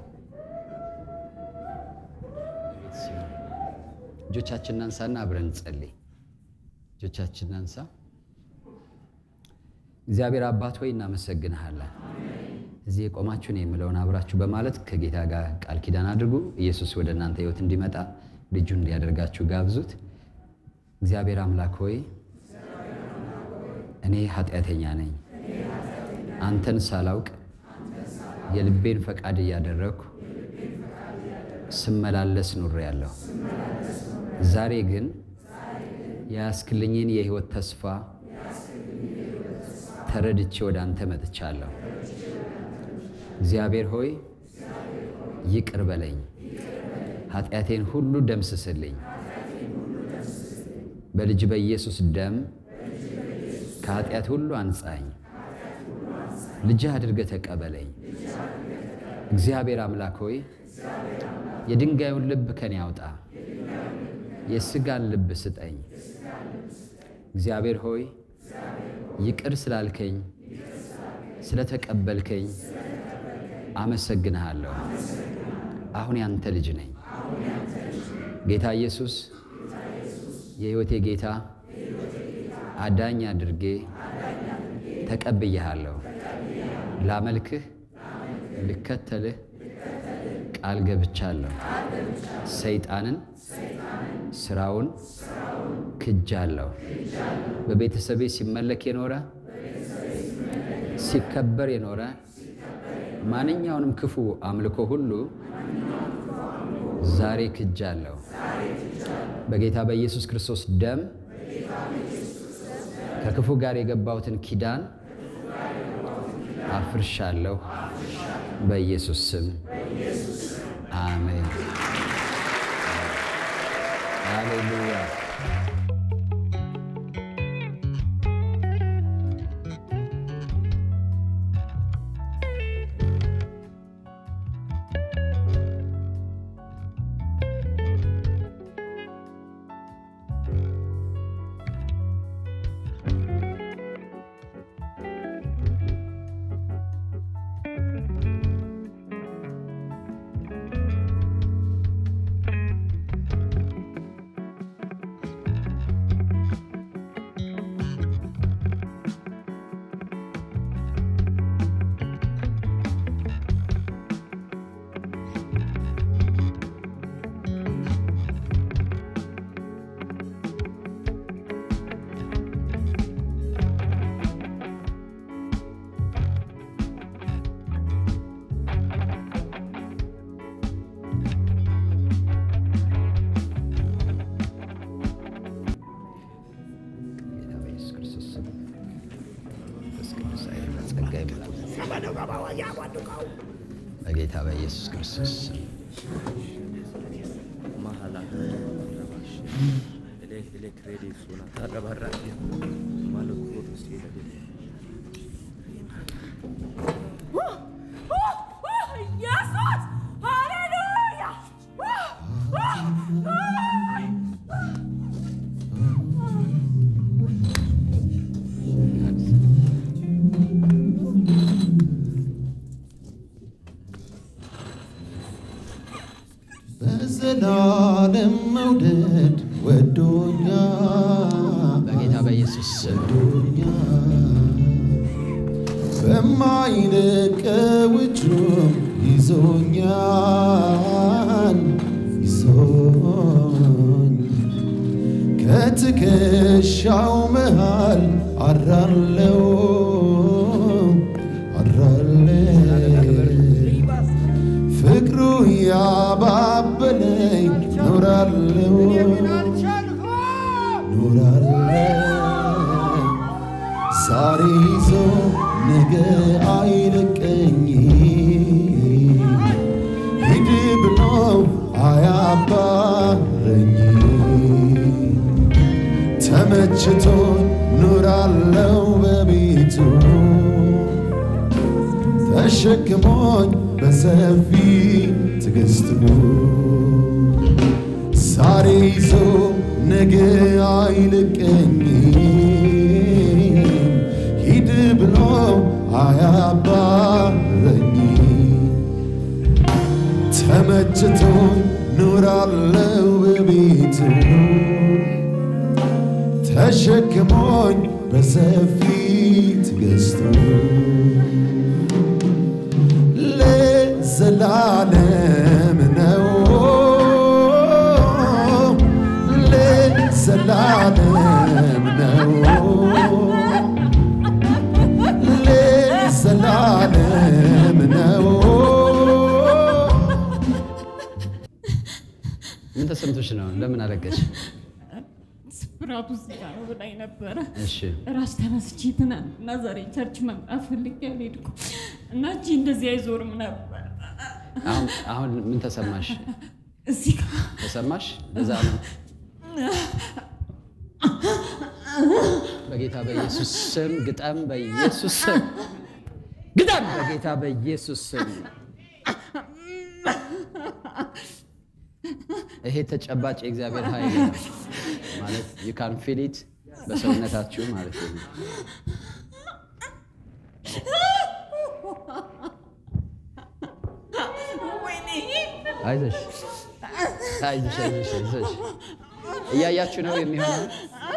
እጆቻችንን አንሳና አብረን እንጸልይ። እጆቻችንን አንሳ። እግዚአብሔር አባት ሆይ እናመሰግንሃለን። እዚህ የቆማችሁ ነው የምለውን አብራችሁ በማለት ከጌታ ጋር ቃል ኪዳን አድርጉ። ኢየሱስ ወደ እናንተ ሕይወት እንዲመጣ ልጁን እንዲያደርጋችሁ ጋብዙት። እግዚአብሔር አምላክ ሆይ እኔ ኃጢአተኛ ነኝ። አንተን ሳላውቅ የልቤን ፈቃድ እያደረግኩ ስመላለስ ኑሬያለሁ። ዛሬ ግን የያዝክልኝን የሕይወት ተስፋ ተረድቼ ወደ አንተ መጥቻለሁ። እግዚአብሔር ሆይ ይቅር በለኝ፣ ኃጢአቴን ሁሉ ደምስስልኝ። በልጅ በኢየሱስ ደም ከኃጢአት ሁሉ አንጻኝ፣ ልጅህ አድርገህ ተቀበለኝ። እግዚአብሔር አምላክ ሆይ የድንጋዩን ልብ ከኔ አውጣ፣ የሥጋን ልብ ስጠኝ። እግዚአብሔር ሆይ ይቅር ስላልከኝ ስለተቀበልከኝ አመሰግንሃለሁ። አሁን ያንተ ልጅ ነኝ። ጌታ ኢየሱስ የሕይወቴ ጌታ አዳኝ አድርጌ ተቀብያሃለሁ። ላመልክህ ልከተልህ ቃል ገብቻለሁ። ሰይጣንን ስራውን ክጃለሁ። በቤተሰቤ ሲመለክ የኖረ ሲከበር የኖረ ማንኛውንም ክፉ አምልኮ ሁሉ ዛሬ ክጃለሁ። በጌታ በኢየሱስ ክርስቶስ ደም ከክፉ ጋር የገባሁትን ኪዳን አፍርሻለሁ። በኢየሱስ ስም አሜን። ሃሌሉያ። ጌታ በኢየሱስ ክርስቶስ ስም መንፈስ ቅዱስ ኃይልና ጸጋ ይሙላ። በጌታ በኢየሱስ ክርስቶስ ስም mahala ele ele kredi suna tada barra malu kudu sila dile Jesus! Halleluja! በዘላለም መውደድ ወዶኛል በጌታ በኢየሱስ ስም ወዶኛል በማይለቀው እጁም ይዞኛል ይዞኛል ይዞኝ ከትከሻው መሃል አራለው አራለው ፍቅሩ ያባበለኝ ኖራለው ኖራለው ዛሬ ይዞ ነገ አይለቀኝ ሂድ ብሎ አያባረኝ ተመችቶ ኑራለው በቤቱ ተሸክሞኝ በሰፊ ትዕግስቱ ዛሬ ይዞ ነገ አይለቀኝ ሂድ ብሎ አያባረኝ ተመችቶ ኑራለው በቤቱ ተሸክሞኝ በሰፊ ትዕግስቱ ለዘላለም ነው ለዘላለም ነው ለዘላለም ነው ምን ተሰምቶሽ ነው? ለምን አለቀሽ? ስብራቱ እዚህ ጋር ነው ብላኝ ነበረ። እሺ ራስ ተነስቼ ትናንትና ዛሬ ቸርች መምጣት ፈልጌ አልሄድኩም እና እጅ እንደዚህ አይዞርም ነበር። አሁን አሁን ምን ተሰማሽ? እዚህ ጋር ተሰማሽ? ለዛ ነው በጌታ በኢየሱስ ስም ግጠም፣ በኢየሱስ ስም ግጠም፣ በጌታ በኢየሱስ ስም። ይሄ ተጨባጭ የእግዚአብሔር ኃይል ነው ማለት ዩ ካን ፊል ኢት በሰውነታችሁ ማለት ነው። ወይኔ አይዞሽ አይዞሽ አይዞሽ አይዞሽ። እያያችሁ ነው የሚሆነው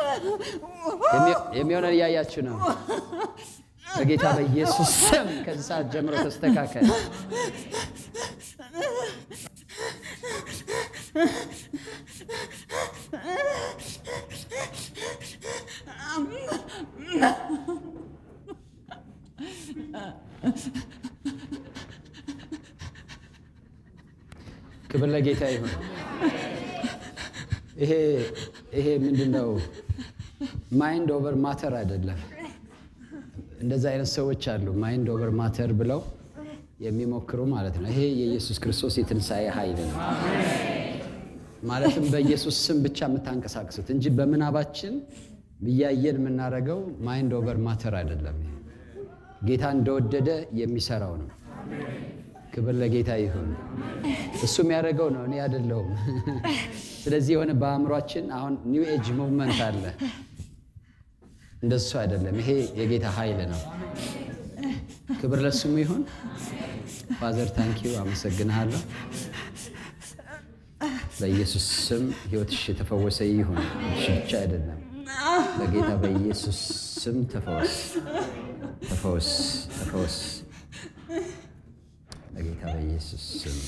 የሚሆነን እያያችሁ ነው። በጌታ በኢየሱስ ስም ከዚህ ሰዓት ጀምሮ ተስተካከል። ክብር ለጌታ ይሁን። ይሄ ይሄ ምንድን ነው? ማይንድ ኦቨር ማተር አይደለም። እንደዛ አይነት ሰዎች አሉ፣ ማይንድ ኦቨር ማተር ብለው የሚሞክሩ ማለት ነው። ይሄ የኢየሱስ ክርስቶስ የትንሣኤ ኃይል ነው። ማለትም በኢየሱስ ስም ብቻ የምታንቀሳቅሱት እንጂ በምናባችን እያየን የምናደርገው ማይንድ ኦቨር ማተር አይደለም። ይሄ ጌታ እንደወደደ የሚሰራው ነው። ክብር ለጌታ ይሁን። እሱ የሚያደርገው ነው፣ እኔ አይደለሁም። ስለዚህ የሆነ በአእምሯችን አሁን ኒው ኤጅ ሙቭመንት አለ። እንደሱ አይደለም። ይሄ የጌታ ኃይል ነው። ክብር ለስሙ ይሁን። ፋዘር ታንኪዩ፣ አመሰግንሃለሁ። በኢየሱስ ስም ህይወትሽ የተፈወሰ ይሁን። እሺ ብቻ አይደለም፣ በጌታ በኢየሱስ ስም ተፈወስ፣ ተፈወስ፣ ተፈወስ። በጌታ በኢየሱስ ስም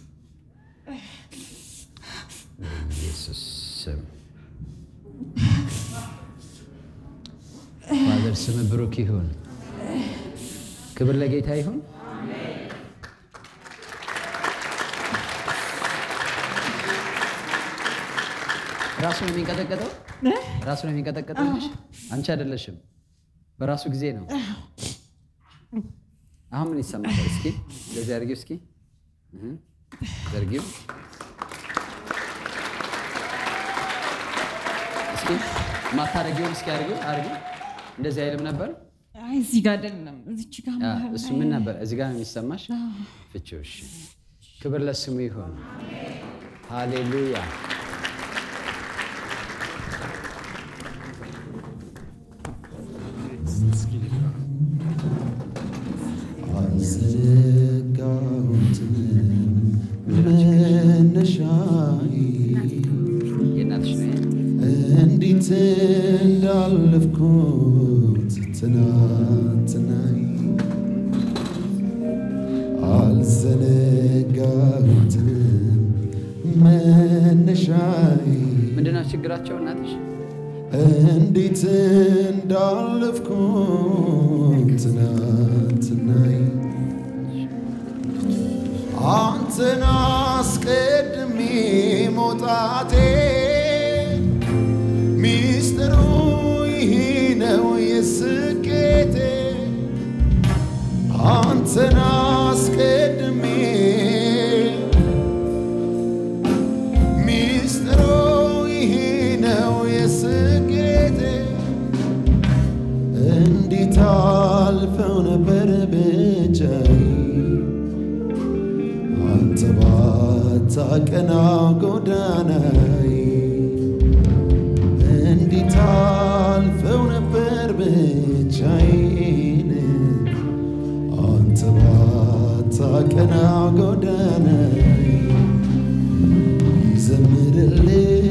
በኢየሱስ ስም ፋዘር ስም ብሩክ ይሁን። ክብር ለጌታ ይሁን። ራሱ ነው የሚንቀጠቀጠው፣ ራሱ ነው የሚንቀጠቀጠው። ልጅ አንቺ አይደለሽም፣ በራሱ ጊዜ ነው። አሁን ምን ይሰማታል? እስኪ እንደዚህ አድርጊው፣ እስኪ እህ፣ ዘርጊው እስኪ ማታረጊውን እስኪ አድርጊው፣ አድርጊው። እንደዚህ አይልም ነበር። አይ እዚህ ጋር አይደለም፣ እዚች ጋር አ፣ መሀል እሱ ላይ ምን ነበር? እዚህ ጋር ነው የሚሰማሽ? ፍቺው። እሺ፣ ክብር ለስሙ ይሁን። ሃሌሉያ። አልዘጋሁትም መነሻዬ የእናትሽ ነው ይሄ? እንዴት እንዳለፍኩት ትናንትናይ አልዘነ መነሻዬ ምንድነው ችግራቸው እናትሽ? እንዴት እንዳለፍኩ ትናንትናይ አንተን አስቀድሜ መውጣቴ ሚስጥሩ ይህ ነው የስኬቴ አንተን አስቀድሜ ሚስጥሩ ይህ ነው የስኬቴ እንዴት አልፈው ነበር ብቻዬ አንተ ባታቀና ጎዳናዬ እንዴት አልፈው ነበር ብቻዬን አንተ ባታቀና ጎዳናዬ ይዘምርልህ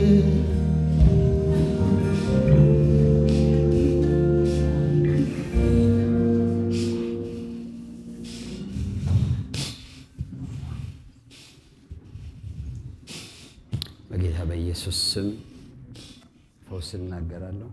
በጌታ በኢየሱስ ስም ፈውስ እናገራለሁ።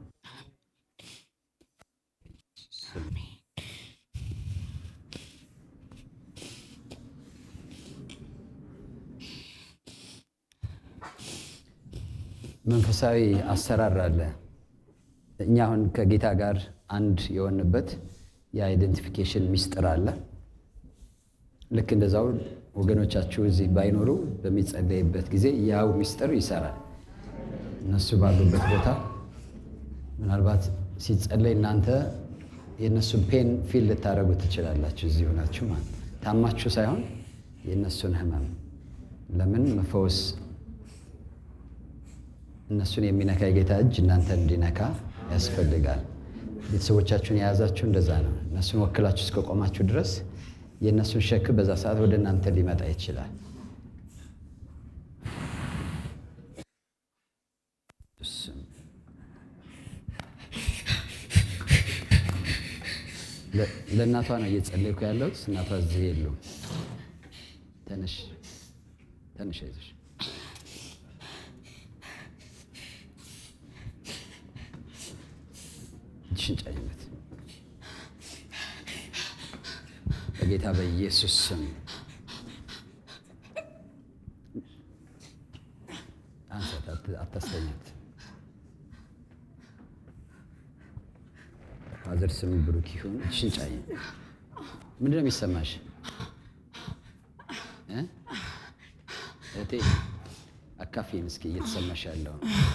መንፈሳዊ አሰራር አለ። እኛ አሁን ከጌታ ጋር አንድ የሆንበት የአይደንቲፊኬሽን ሚስጥር አለ። ልክ እንደዛው ወገኖቻችሁ እዚህ ባይኖሩ በሚጸለይበት ጊዜ ያው ሚስጥር ይሰራል። እነሱ ባሉበት ቦታ ምናልባት ሲጸለይ እናንተ የእነሱን ፔን ፊል ልታደርጉ ትችላላችሁ። እዚህ ሆናችሁ ማለት ታማችሁ ሳይሆን የእነሱን ህመም ለምን መፈወስ እነሱን የሚነካ የጌታ እጅ እናንተ እንዲነካ ያስፈልጋል። ቤተሰቦቻችሁን የያዛችሁ እንደዛ ነው። እነሱን ወክላችሁ እስከቆማችሁ ድረስ የእነሱን ሸክም በዛ ሰዓት ወደ እናንተ ሊመጣ ይችላል። ለ- ለእናቷ ነው እየጸለይኩ ያለሁት። እናቷ እዚህ የሉም። ተነሽ ተነሽ፣ አይዞሽ እጅሽን ጫኝበት በጌታ በኢየሱስ ስም አንሳት፣ አት- አታስተኛት። ፋዘር ስም ብሩክ ይሁን። እጅሽን ጫኝ። ምንድን ነው የሚሰማሽ እ? እህቴ አካፊን እስኪ እየተሰማሽ ያለው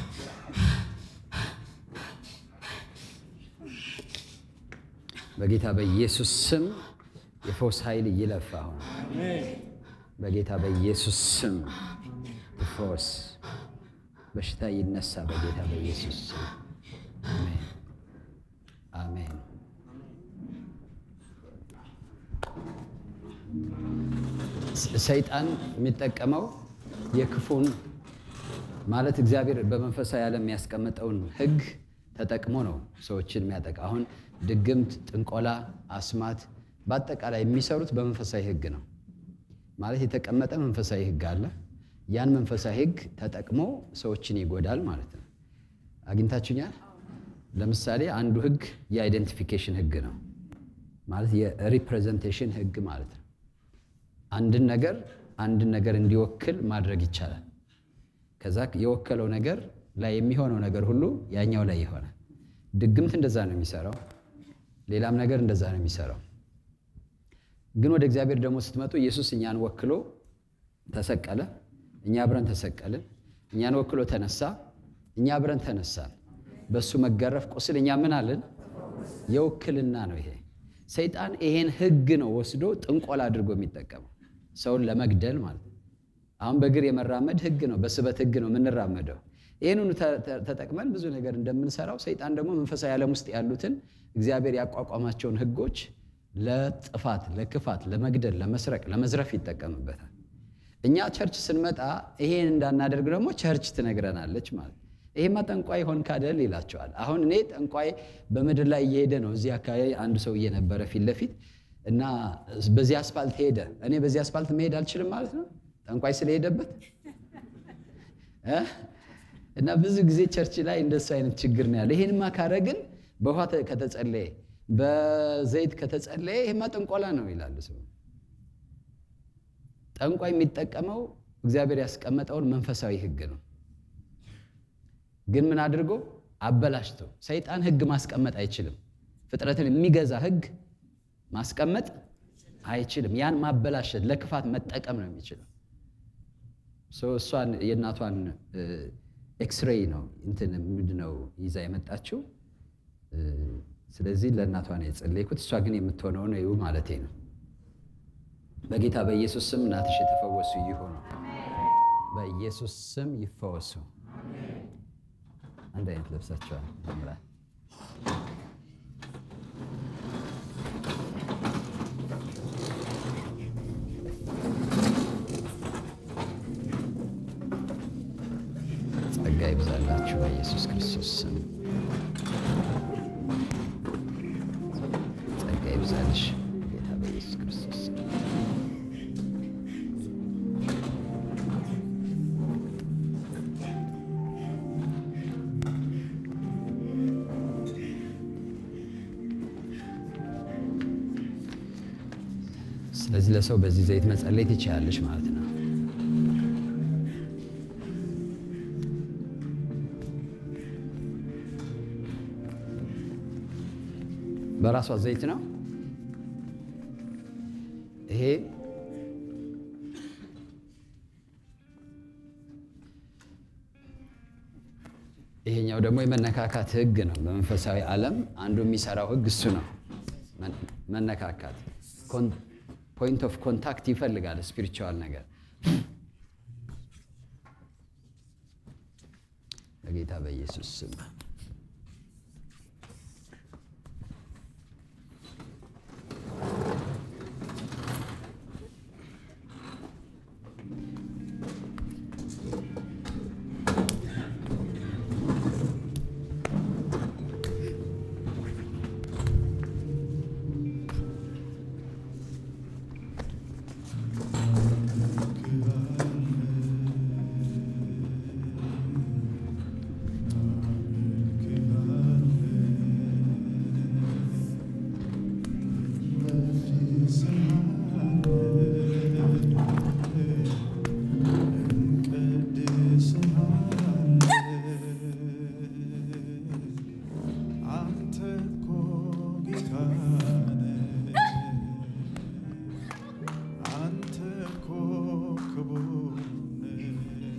በጌታ በኢየሱስ ስም የፈውስ ኃይል ይለፍ። አሁን በጌታ በኢየሱስ ስም ፈውስ በሽታ ይነሳ። በጌታ በኢየሱስ ስም አሜን፣ አሜን። ሰይጣን የሚጠቀመው የክፉን ማለት እግዚአብሔር በመንፈሳዊ ዓለም የሚያስቀምጠውን ሕግ ተጠቅሞ ነው ሰዎችን የሚያጠቃ። አሁን ድግምት፣ ጥንቆላ፣ አስማት በአጠቃላይ የሚሰሩት በመንፈሳዊ ሕግ ነው። ማለት የተቀመጠ መንፈሳዊ ሕግ አለ። ያን መንፈሳዊ ሕግ ተጠቅሞ ሰዎችን ይጎዳል ማለት ነው። አግኝታችሁኛል? ለምሳሌ አንዱ ሕግ የአይደንቲፊኬሽን ሕግ ነው። ማለት የሪፕሬዘንቴሽን ሕግ ማለት ነው። አንድን ነገር አንድን ነገር እንዲወክል ማድረግ ይቻላል። ከዛ የወከለው ነገር ላይ የሚሆነው ነገር ሁሉ ያኛው ላይ ይሆናል። ድግምት እንደዛ ነው የሚሰራው። ሌላም ነገር እንደዛ ነው የሚሰራው። ግን ወደ እግዚአብሔር ደግሞ ስትመጡ ኢየሱስ እኛን ወክሎ ተሰቀለ፣ እኛ አብረን ተሰቀልን። እኛን ወክሎ ተነሳ፣ እኛ አብረን ተነሳን። በእሱ መገረፍ ቁስል እኛ ምን አለን? የውክልና ነው ይሄ። ሰይጣን ይሄን ህግ ነው ወስዶ ጥንቆላ አድርጎ የሚጠቀመው ሰውን ለመግደል ማለት ነው። አሁን በእግር የመራመድ ህግ ነው፣ በስበት ህግ ነው የምንራመደው። ይህንኑ ተጠቅመን ብዙ ነገር እንደምንሰራው ሰይጣን ደግሞ መንፈሳዊ ዓለም ውስጥ ያሉትን እግዚአብሔር ያቋቋማቸውን ህጎች ለጥፋት፣ ለክፋት፣ ለመግደል፣ ለመስረቅ፣ ለመዝረፍ ይጠቀምበታል። እኛ ቸርች ስንመጣ ይሄን እንዳናደርግ ደግሞ ቸርች ትነግረናለች ማለት ይሄማ ጠንቋይ ሆን ካደል ይላቸዋል። አሁን እኔ ጠንቋይ በምድር ላይ እየሄደ ነው። እዚህ አካባቢ አንድ ሰው እየነበረ ፊት ለፊት እና በዚህ አስፋልት ሄደ። እኔ በዚህ አስፋልት መሄድ አልችልም ማለት ነው ጠንቋይ ስለሄደበት እ? እና ብዙ ጊዜ ቸርች ላይ እንደሱ አይነት ችግር ነው ያለ። ይሄንማ ካረግን በውሃ ተ- ከተጸለየ በዘይት ከተጸለየ ይሄማ ጥንቆላ ነው ይላሉ ሰው። ጠንቋይ የሚጠቀመው እግዚአብሔር ያስቀመጠውን መንፈሳዊ ሕግ ነው። ግን ምን አድርጎ አበላሽቶ። ሰይጣን ሕግ ማስቀመጥ አይችልም። ፍጥረትን የሚገዛ ሕግ ማስቀመጥ አይችልም። ያን ማበላሸት ለክፋት መጠቀም ነው የሚችለው። ሶ እሷን የእናቷን ኤክስሬይ ነው እንትን ምንድን ነው ይዛ የመጣችው። እ፣ ስለዚህ ለእናቷ ነው የጸለይኩት። እሷ ግን የምትሆነው ነው ይሁ ማለቴ ነው። በጌታ በኢየሱስ ስም እናትሽ የተፈወሱ ይሆኑ። በኢየሱስ ስም ይፈወሱ። አንድ አይነት ለብሳቸዋል። ያምራል። ጸጋ ይብዛላችሁ በኢየሱስ ክርስቶስ ስም። ጸጋ ይብዛልሽ ጌታ በኢየሱስ ክርስቶስ ስም። ስለዚህ ለሰው በዚህ ዘይት መጸለይ ትችላለሽ ማለት ነው። በራሷ ዘይት ነው ይሄ። ይሄኛው ደግሞ የመነካካት ህግ ነው። በመንፈሳዊ ዓለም አንዱ የሚሰራው ህግ እሱ ነው። መ- መነካካት ፖይንት ኦፍ ኮንታክት ይፈልጋል። ስፒሪቹዋል ነገር በጌታ በኢየሱስ ስም አንተ እኮ ጌታ ነህ። አንተ እኮ ክቡር ነህ።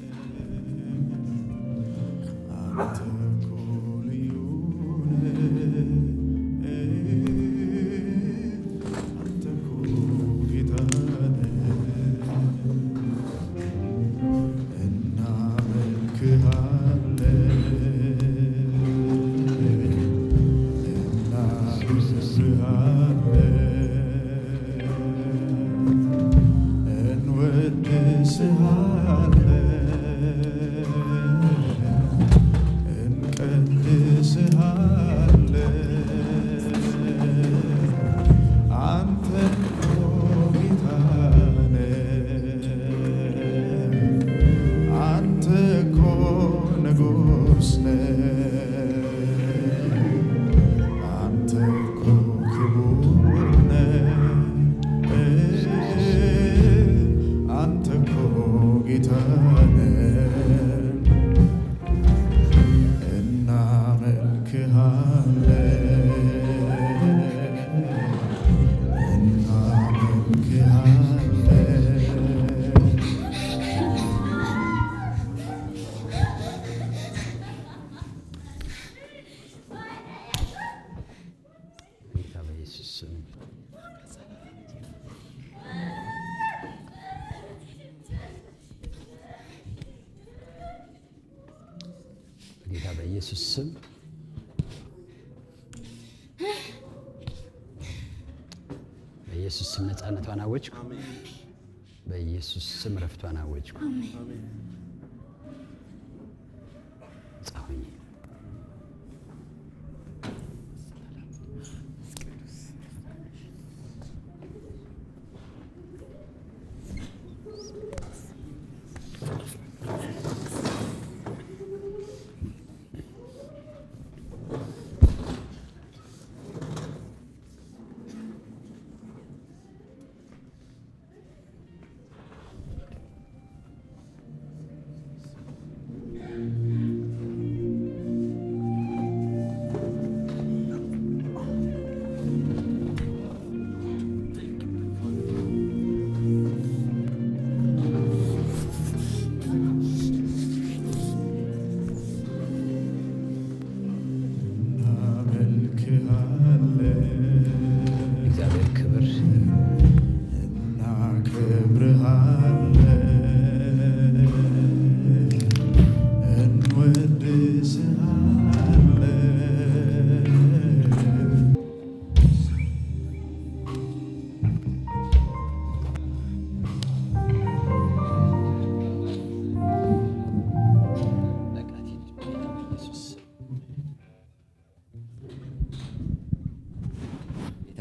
አንተ እኮ ልዩ ነህ። አንተ እኮ ጌታ ነህ። እናመልክሃለን እናመልክሃለን እንወድስሃለን እንቀድስሃለን አንተ እኮ ጌታ ነህ። አንተ እኮ ንጉሥ ነህ። አንተ እኮ ክቡር ነህ። አንተ እኮ ጌታ ነህ። እናመልክሃለን እናመልክሃለን ጌታ በኢየሱስ ስም በጌታ በኢየሱስ ስም በኢየሱስ ስም ነፃነቷን አወጅኩ። በኢየሱስ ስም ረፍቷን አወጅኩ። ነፃ ሁኚ።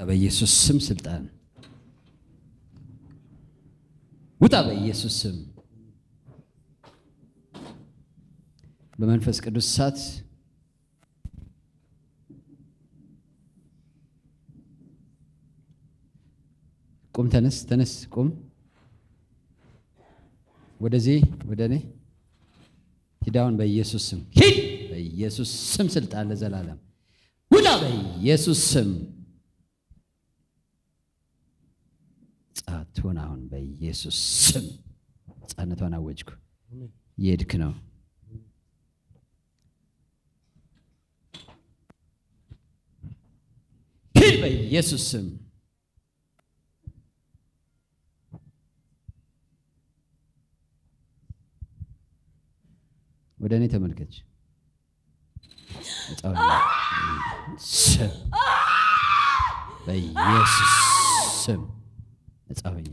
በኢየሱስ ስም ስልጣን ውጣ በኢየሱስ ስም በመንፈስ ቅዱስ እሳት ቁም፣ ተነስ፣ ተነስ፣ ቁም። ወደዚህ ወደ እኔ ሂዳውን በኢየሱስ ስም ሂድ። በኢየሱስ ስም ስልጣን ለዘላለም ውጣ በኢየሱስ ስም ጻት ሆን አሁን በኢየሱስ ስም ሕፃነቷን አወጅኩ። የሄድክ ነው። ሂድ በኢየሱስ ስም ወደ እኔ ተመልከች። ነፃ ሁኚ። ስም በኢየሱስ ስም ነፃ ሁኚ።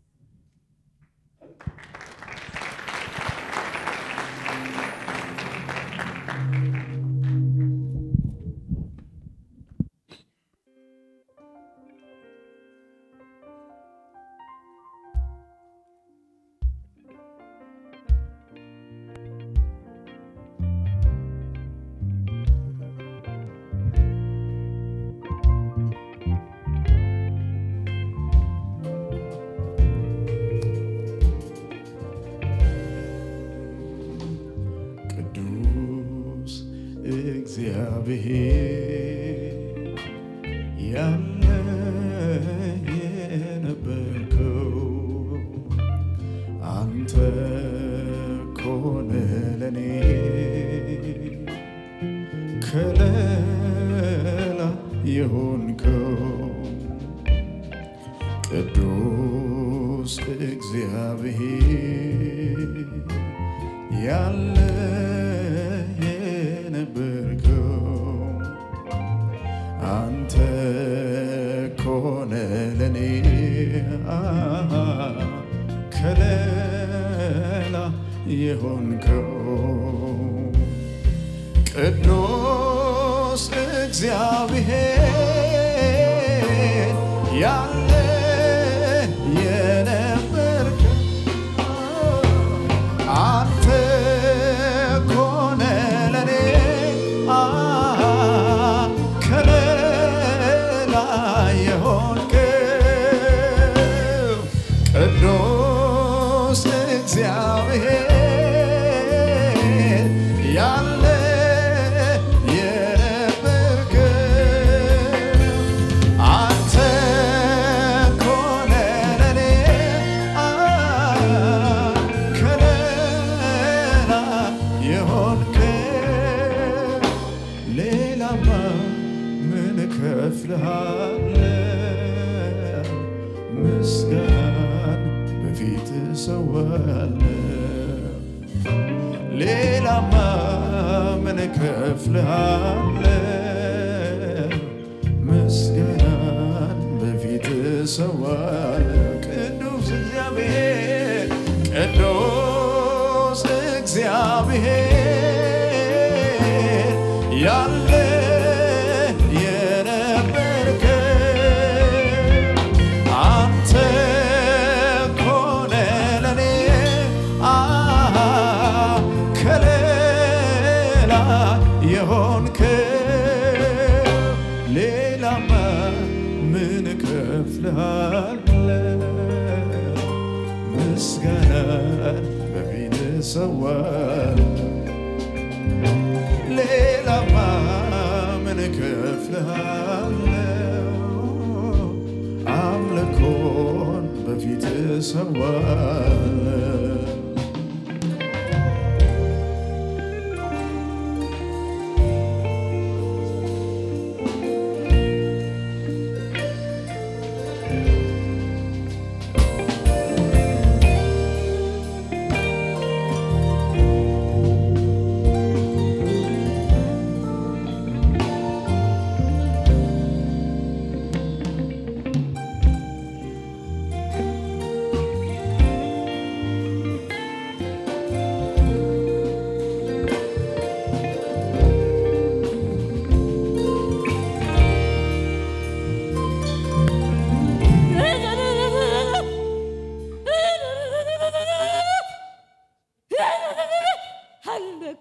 ቅዱስ እግዚአብሔር ያለ የነበርከው አንተ ኮነ ለኔ ከለላ የሆንከው ቅዱስ እግዚአብሔር ያለ የነበርከው አንተ ኮነ ለኔ ከለላ የሆንከው ቅዱስ እግዚአብሔር ያለ የነበርከው አንተ ኮነ ለኔ ከለላ የሆንከው ቅዱስ እግዚአብሔር ያለ የነበርከው አንተ ኮነ ለኔ ከለላ የሆንከው ሌላማ ምን እከፍልሃለሁ? ምስጋናን በፊት እሰዋለሁ። ሌላማ ምን እከፍልሃለሁ? ምስጋናን በፊት እሰዋለሁ። ቅዱስ እግዚአብሔር ቅዱስ እግዚአብሔር ያለ የነበርከው አንተ ኮነ ለኔ ከለላ የሆንከው ሌላማ ምን እከፍልሃለሁ? ምስጋናን በፊት እሰዋለሁ። ሌላማ ምን እከፍልሃለሁ? አምልኮን በፊት እሰዋለሁ።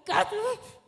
አለቃትም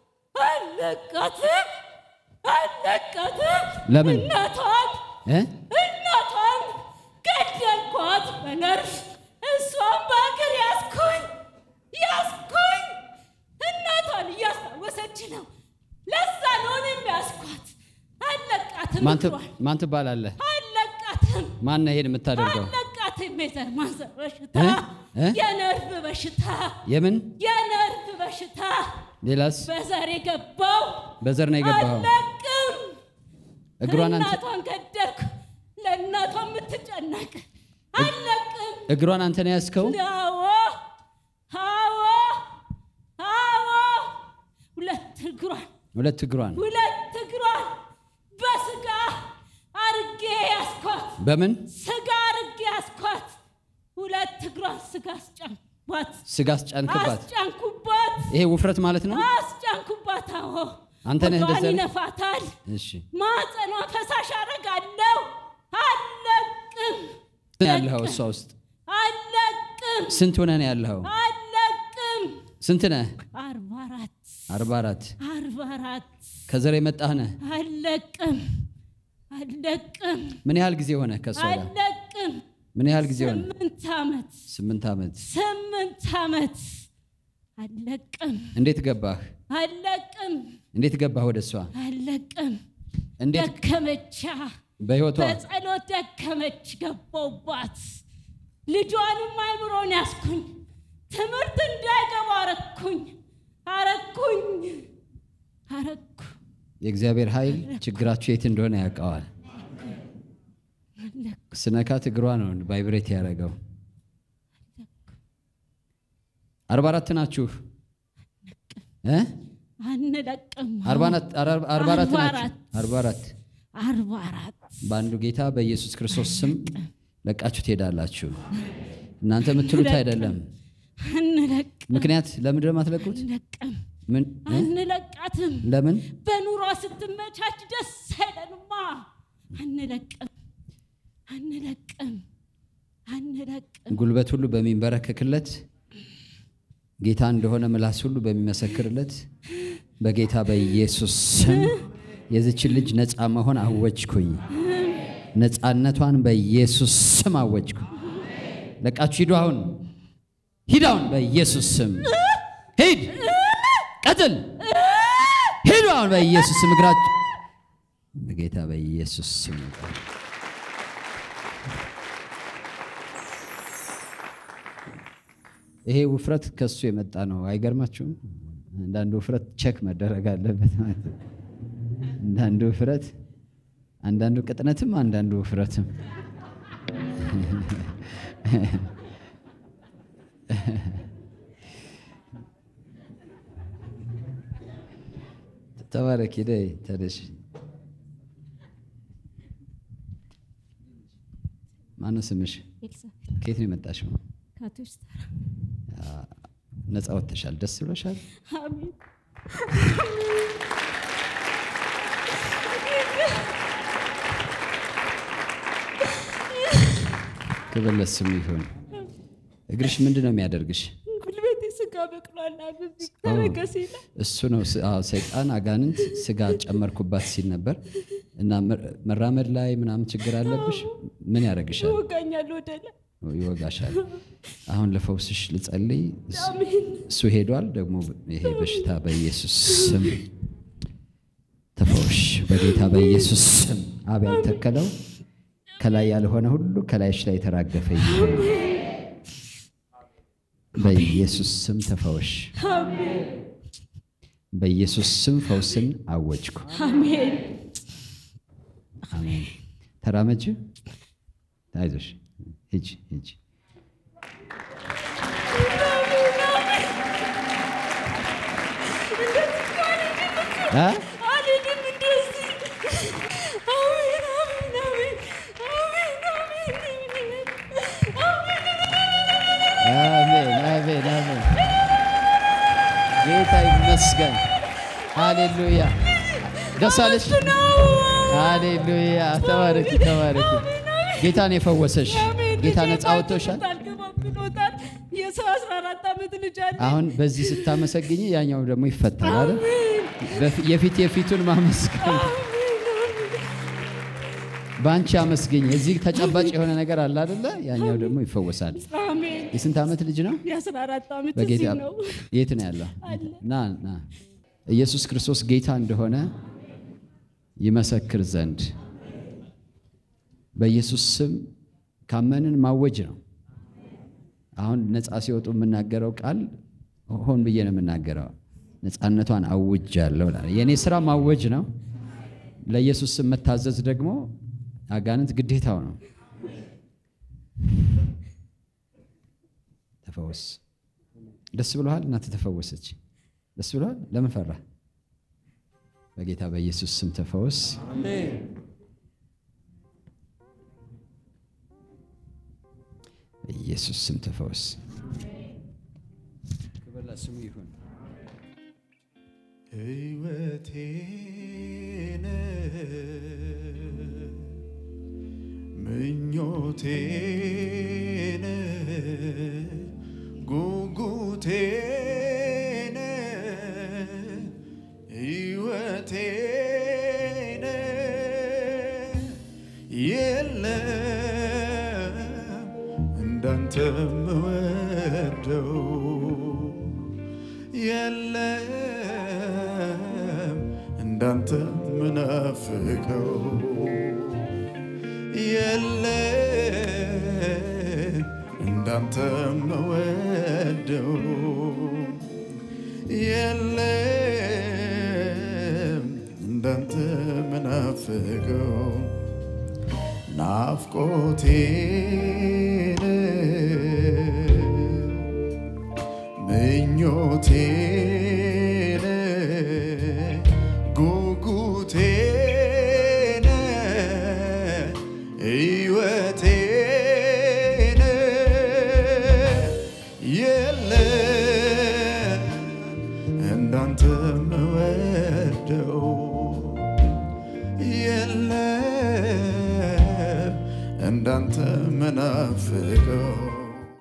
አለቃትም አለቃትም ለምን? እናቷን እ? እናቷን ገደልኳት በነርፍ እሷን በእግር ያስኩኝ ያስኩኝ እናቷን እያስታወሰች ነው። ለዛ ነው እኔም ያስኳት። አለቃትም ማን ት- እግሯን ማን ትባላለህ? አለቃትም ማን ነው ይሄን የምታደርገው? አለቃትም የዘር ማንዘር በሽታ እ? እ? የነርቭ በሽታ የምን የነርቭ በሽታ ሌላስ? በዘር የገባው በዘር ነው የገባኸው? አለቅም እግሯን አንተ እናቷን ገደልኩ። ለእናቷ የምትጨነቅ አለቅም። እግሯን አንተ ነው ያዝከው? አዎ አዎ አዎ ሁለት እግሯን ሁለት እግሯን ሁለት እግሯን በስጋ አርጌ ያስኳት። በምን ስጋ አርጌ ያስኳት። ሁለት እግሯን ስጋ አስጫንኩባት ስጋ አስጫንክባት? አስጫንኩባት ይሄ ውፍረት ማለት ነው? አስጫንኩባት። አዎ አንተ ነህ ወገቧን እንደዚያ ያለ- ይነፋታል። እሺ ማጸኗ ፈሳሽ አረጋለሁ። አለቅም ስንት ነው ያለኸው እሷ ውስጥ? አለቅም ስንት ሆነህ ነው ያለኸው? አለቅም። ስንት ነህ? አርባ አራት አርባ አራት አርባ አራት ከዘር የመጣህ ነህ? አለቅም አለቅም ምን ያህል ጊዜ ሆነ ከእሷ ጋር? አለቅም። ምን ያህል ጊዜ ሆነ? ስምንት ዓመት ስምንት ዓመት። ስምንት ዓመት አለቅም እንዴት ገባህ? አለቅም እንዴት ገባህ ወደ እሷ? አለቅም። እንዴት ደከመቻ በህይወቷ በጸሎት ደከመች ገባውባት። ልጇንም አይምሮን ያስኩኝ ትምህርት እንዳይገባ አረኩኝ አረኩኝ አረኩ የእግዚአብሔር ኃይል ችግራችሁ የት እንደሆነ ያውቀዋል። ስነካት እግሯ ነው ቫይብሬት ያደረገው። አርባ አራት ናችሁ እ? አንለቅም። አርባ አራት አርባ አራት አርባ ናችሁ። አራት አርባ አራት አርባ አራት በአንዱ ጌታ በኢየሱስ ክርስቶስ ስም ለቃችሁ ትሄዳላችሁ። እናንተ የምትሉት አይደለም። አንለቅም ምክንያት ለምንድን ነው የማትለቁት? አንለቅም ምን እ? አንለቃትም። ለምን? በኑሯ ስትመቻች ደስ አይለንማ። አንለቅም አንለቅም አንለቅም። ጉልበት ሁሉ በሚንበረከክለት ጌታ እንደሆነ ምላስ ሁሉ በሚመሰክርለት በጌታ በኢየሱስ ስም የዚችን ልጅ ነፃ መሆን አወጅኩኝ። ነፃነቷን በኢየሱስ ስም አወጅኩ። ለቃችሁ ሂዱ። አሁን ሂድ፣ አሁን በኢየሱስ ስም ሂድ፣ ቀጥል፣ ሂዱ አሁን በኢየሱስ ስም እግራችሁ በጌታ በኢየሱስ ስም ይሄ ውፍረት ከሱ የመጣ ነው። አይገርማችሁም? አንዳንዱ ውፍረት ቸክ መደረግ አለበት ማለት ነው። አንዳንዱ ውፍረት፣ አንዳንዱ ቅጥነትም፣ አንዳንዱ ውፍረትም ተባረክ። ሄደ ተደሽ ማነው ስምሽ? ኤልሳቤጥ ከየት ነው የመጣሽው? ካቶች ተራ ነፃ ወጥተሻል። ደስ ብሎሻል? አሜን ክብር ለስሙ ይሁን። እግርሽ ምንድን ነው የሚያደርግሽ? ጉልበቴ ስጋ በቅሏል። በዚህ ተረገሴ ላይ እሱ ነው ስ- አዎ፣ ሰይጣን አጋንንት ስጋ ጨመርኩባት ሲል ነበር እና መ- መራመድ ላይ ምናምን ችግር አለብሽ። ምን ያደርግሻል? ይወጋኛል ወደ ላይ ይወጋሻል። አሁን ለፈውስሽ ልጸልይ። እስ- አሜን እሱ ሄዷል። ደግሞ ይሄ በሽታ በኢየሱስ ስም ተፈውሽ፣ በጌታ በኢየሱስ ስም። አብ ያልተከለው ከላይ ያልሆነ ሁሉ ከላይሽ ላይ የተራገፈ ይሁን። በኢየሱስ ስም ተፈወሽ። አሜን በኢየሱስ ስም ፈውስን አወጅኩ። አሜን አሜን። ተራመጅ፣ አይዞሽ፣ ሂጂ ሂጂ። እ? አልሄድም እንደዚህ አሜን አሜን አሜን አሜን አሜን አሜን አሜን አሜን። ጌታ ይመስገን። ሃሌሉያ። ደስ አለሽ? ሃሌሉያ። ተባረኪ ተባረኪ። ጌታን የፈወሰሽ ጌታ ነፃ አውጥቶሻል። አልገባም ብሎታል። የሰው አስራ አራት ዓመት ልጅ አለ። አሁን በዚህ ስታመሰግኝ ያኛው ደግሞ ይፈታል አይደል? በፊ- የፊት የፊቱን ማመስገን በአንቺ አመስግኝ። እዚህ ተጨባጭ የሆነ ነገር አለ አይደለ? ያኛው ደግሞ ይፈወሳል። አሜን። የስንት ዓመት ልጅ ነው? የአስራ አራት ዓመት በጌታ እዚህ ነው የት ነው ያለው? አለ። ና ና ኢየሱስ ክርስቶስ ጌታ እንደሆነ ይመሰክር ዘንድ በኢየሱስ ስም ካመንን ማወጅ ነው። አሁን ነፃ ሲወጡ የምናገረው ቃል ሆን ብዬ ነው የምናገረው። ነፃነቷን አውጃለሁ እላለሁ። የእኔ ስራ ማወጅ ነው። ለኢየሱስ ስም መታዘዝ ደግሞ አጋንንት ግዴታው ነው። ተፈወስ። ደስ ብሎሃል? እናትህ ተፈወሰች። ደስ ብሎሃል? ለምን ፈራ? በጌታ በኢየሱስ ስም ተፈወስ። በኢየሱስ ስም ተፈወስ። ክብር ለስሙ ይሁን። ሕይወቴን ምኞቴን ጉጉቴን ሕይወቴን የለም እንዳንተ ምወደው የለም እንዳንተ ምናፍቀው የለም እንዳንተ መወደው የለም እንዳንተ ምናፍቀው ናፍቆቴን ምኞቴን ጉጉቴን ሕይወቴን የለም እንዳንተ መወደው የለም እንዳንተ መናፍቀው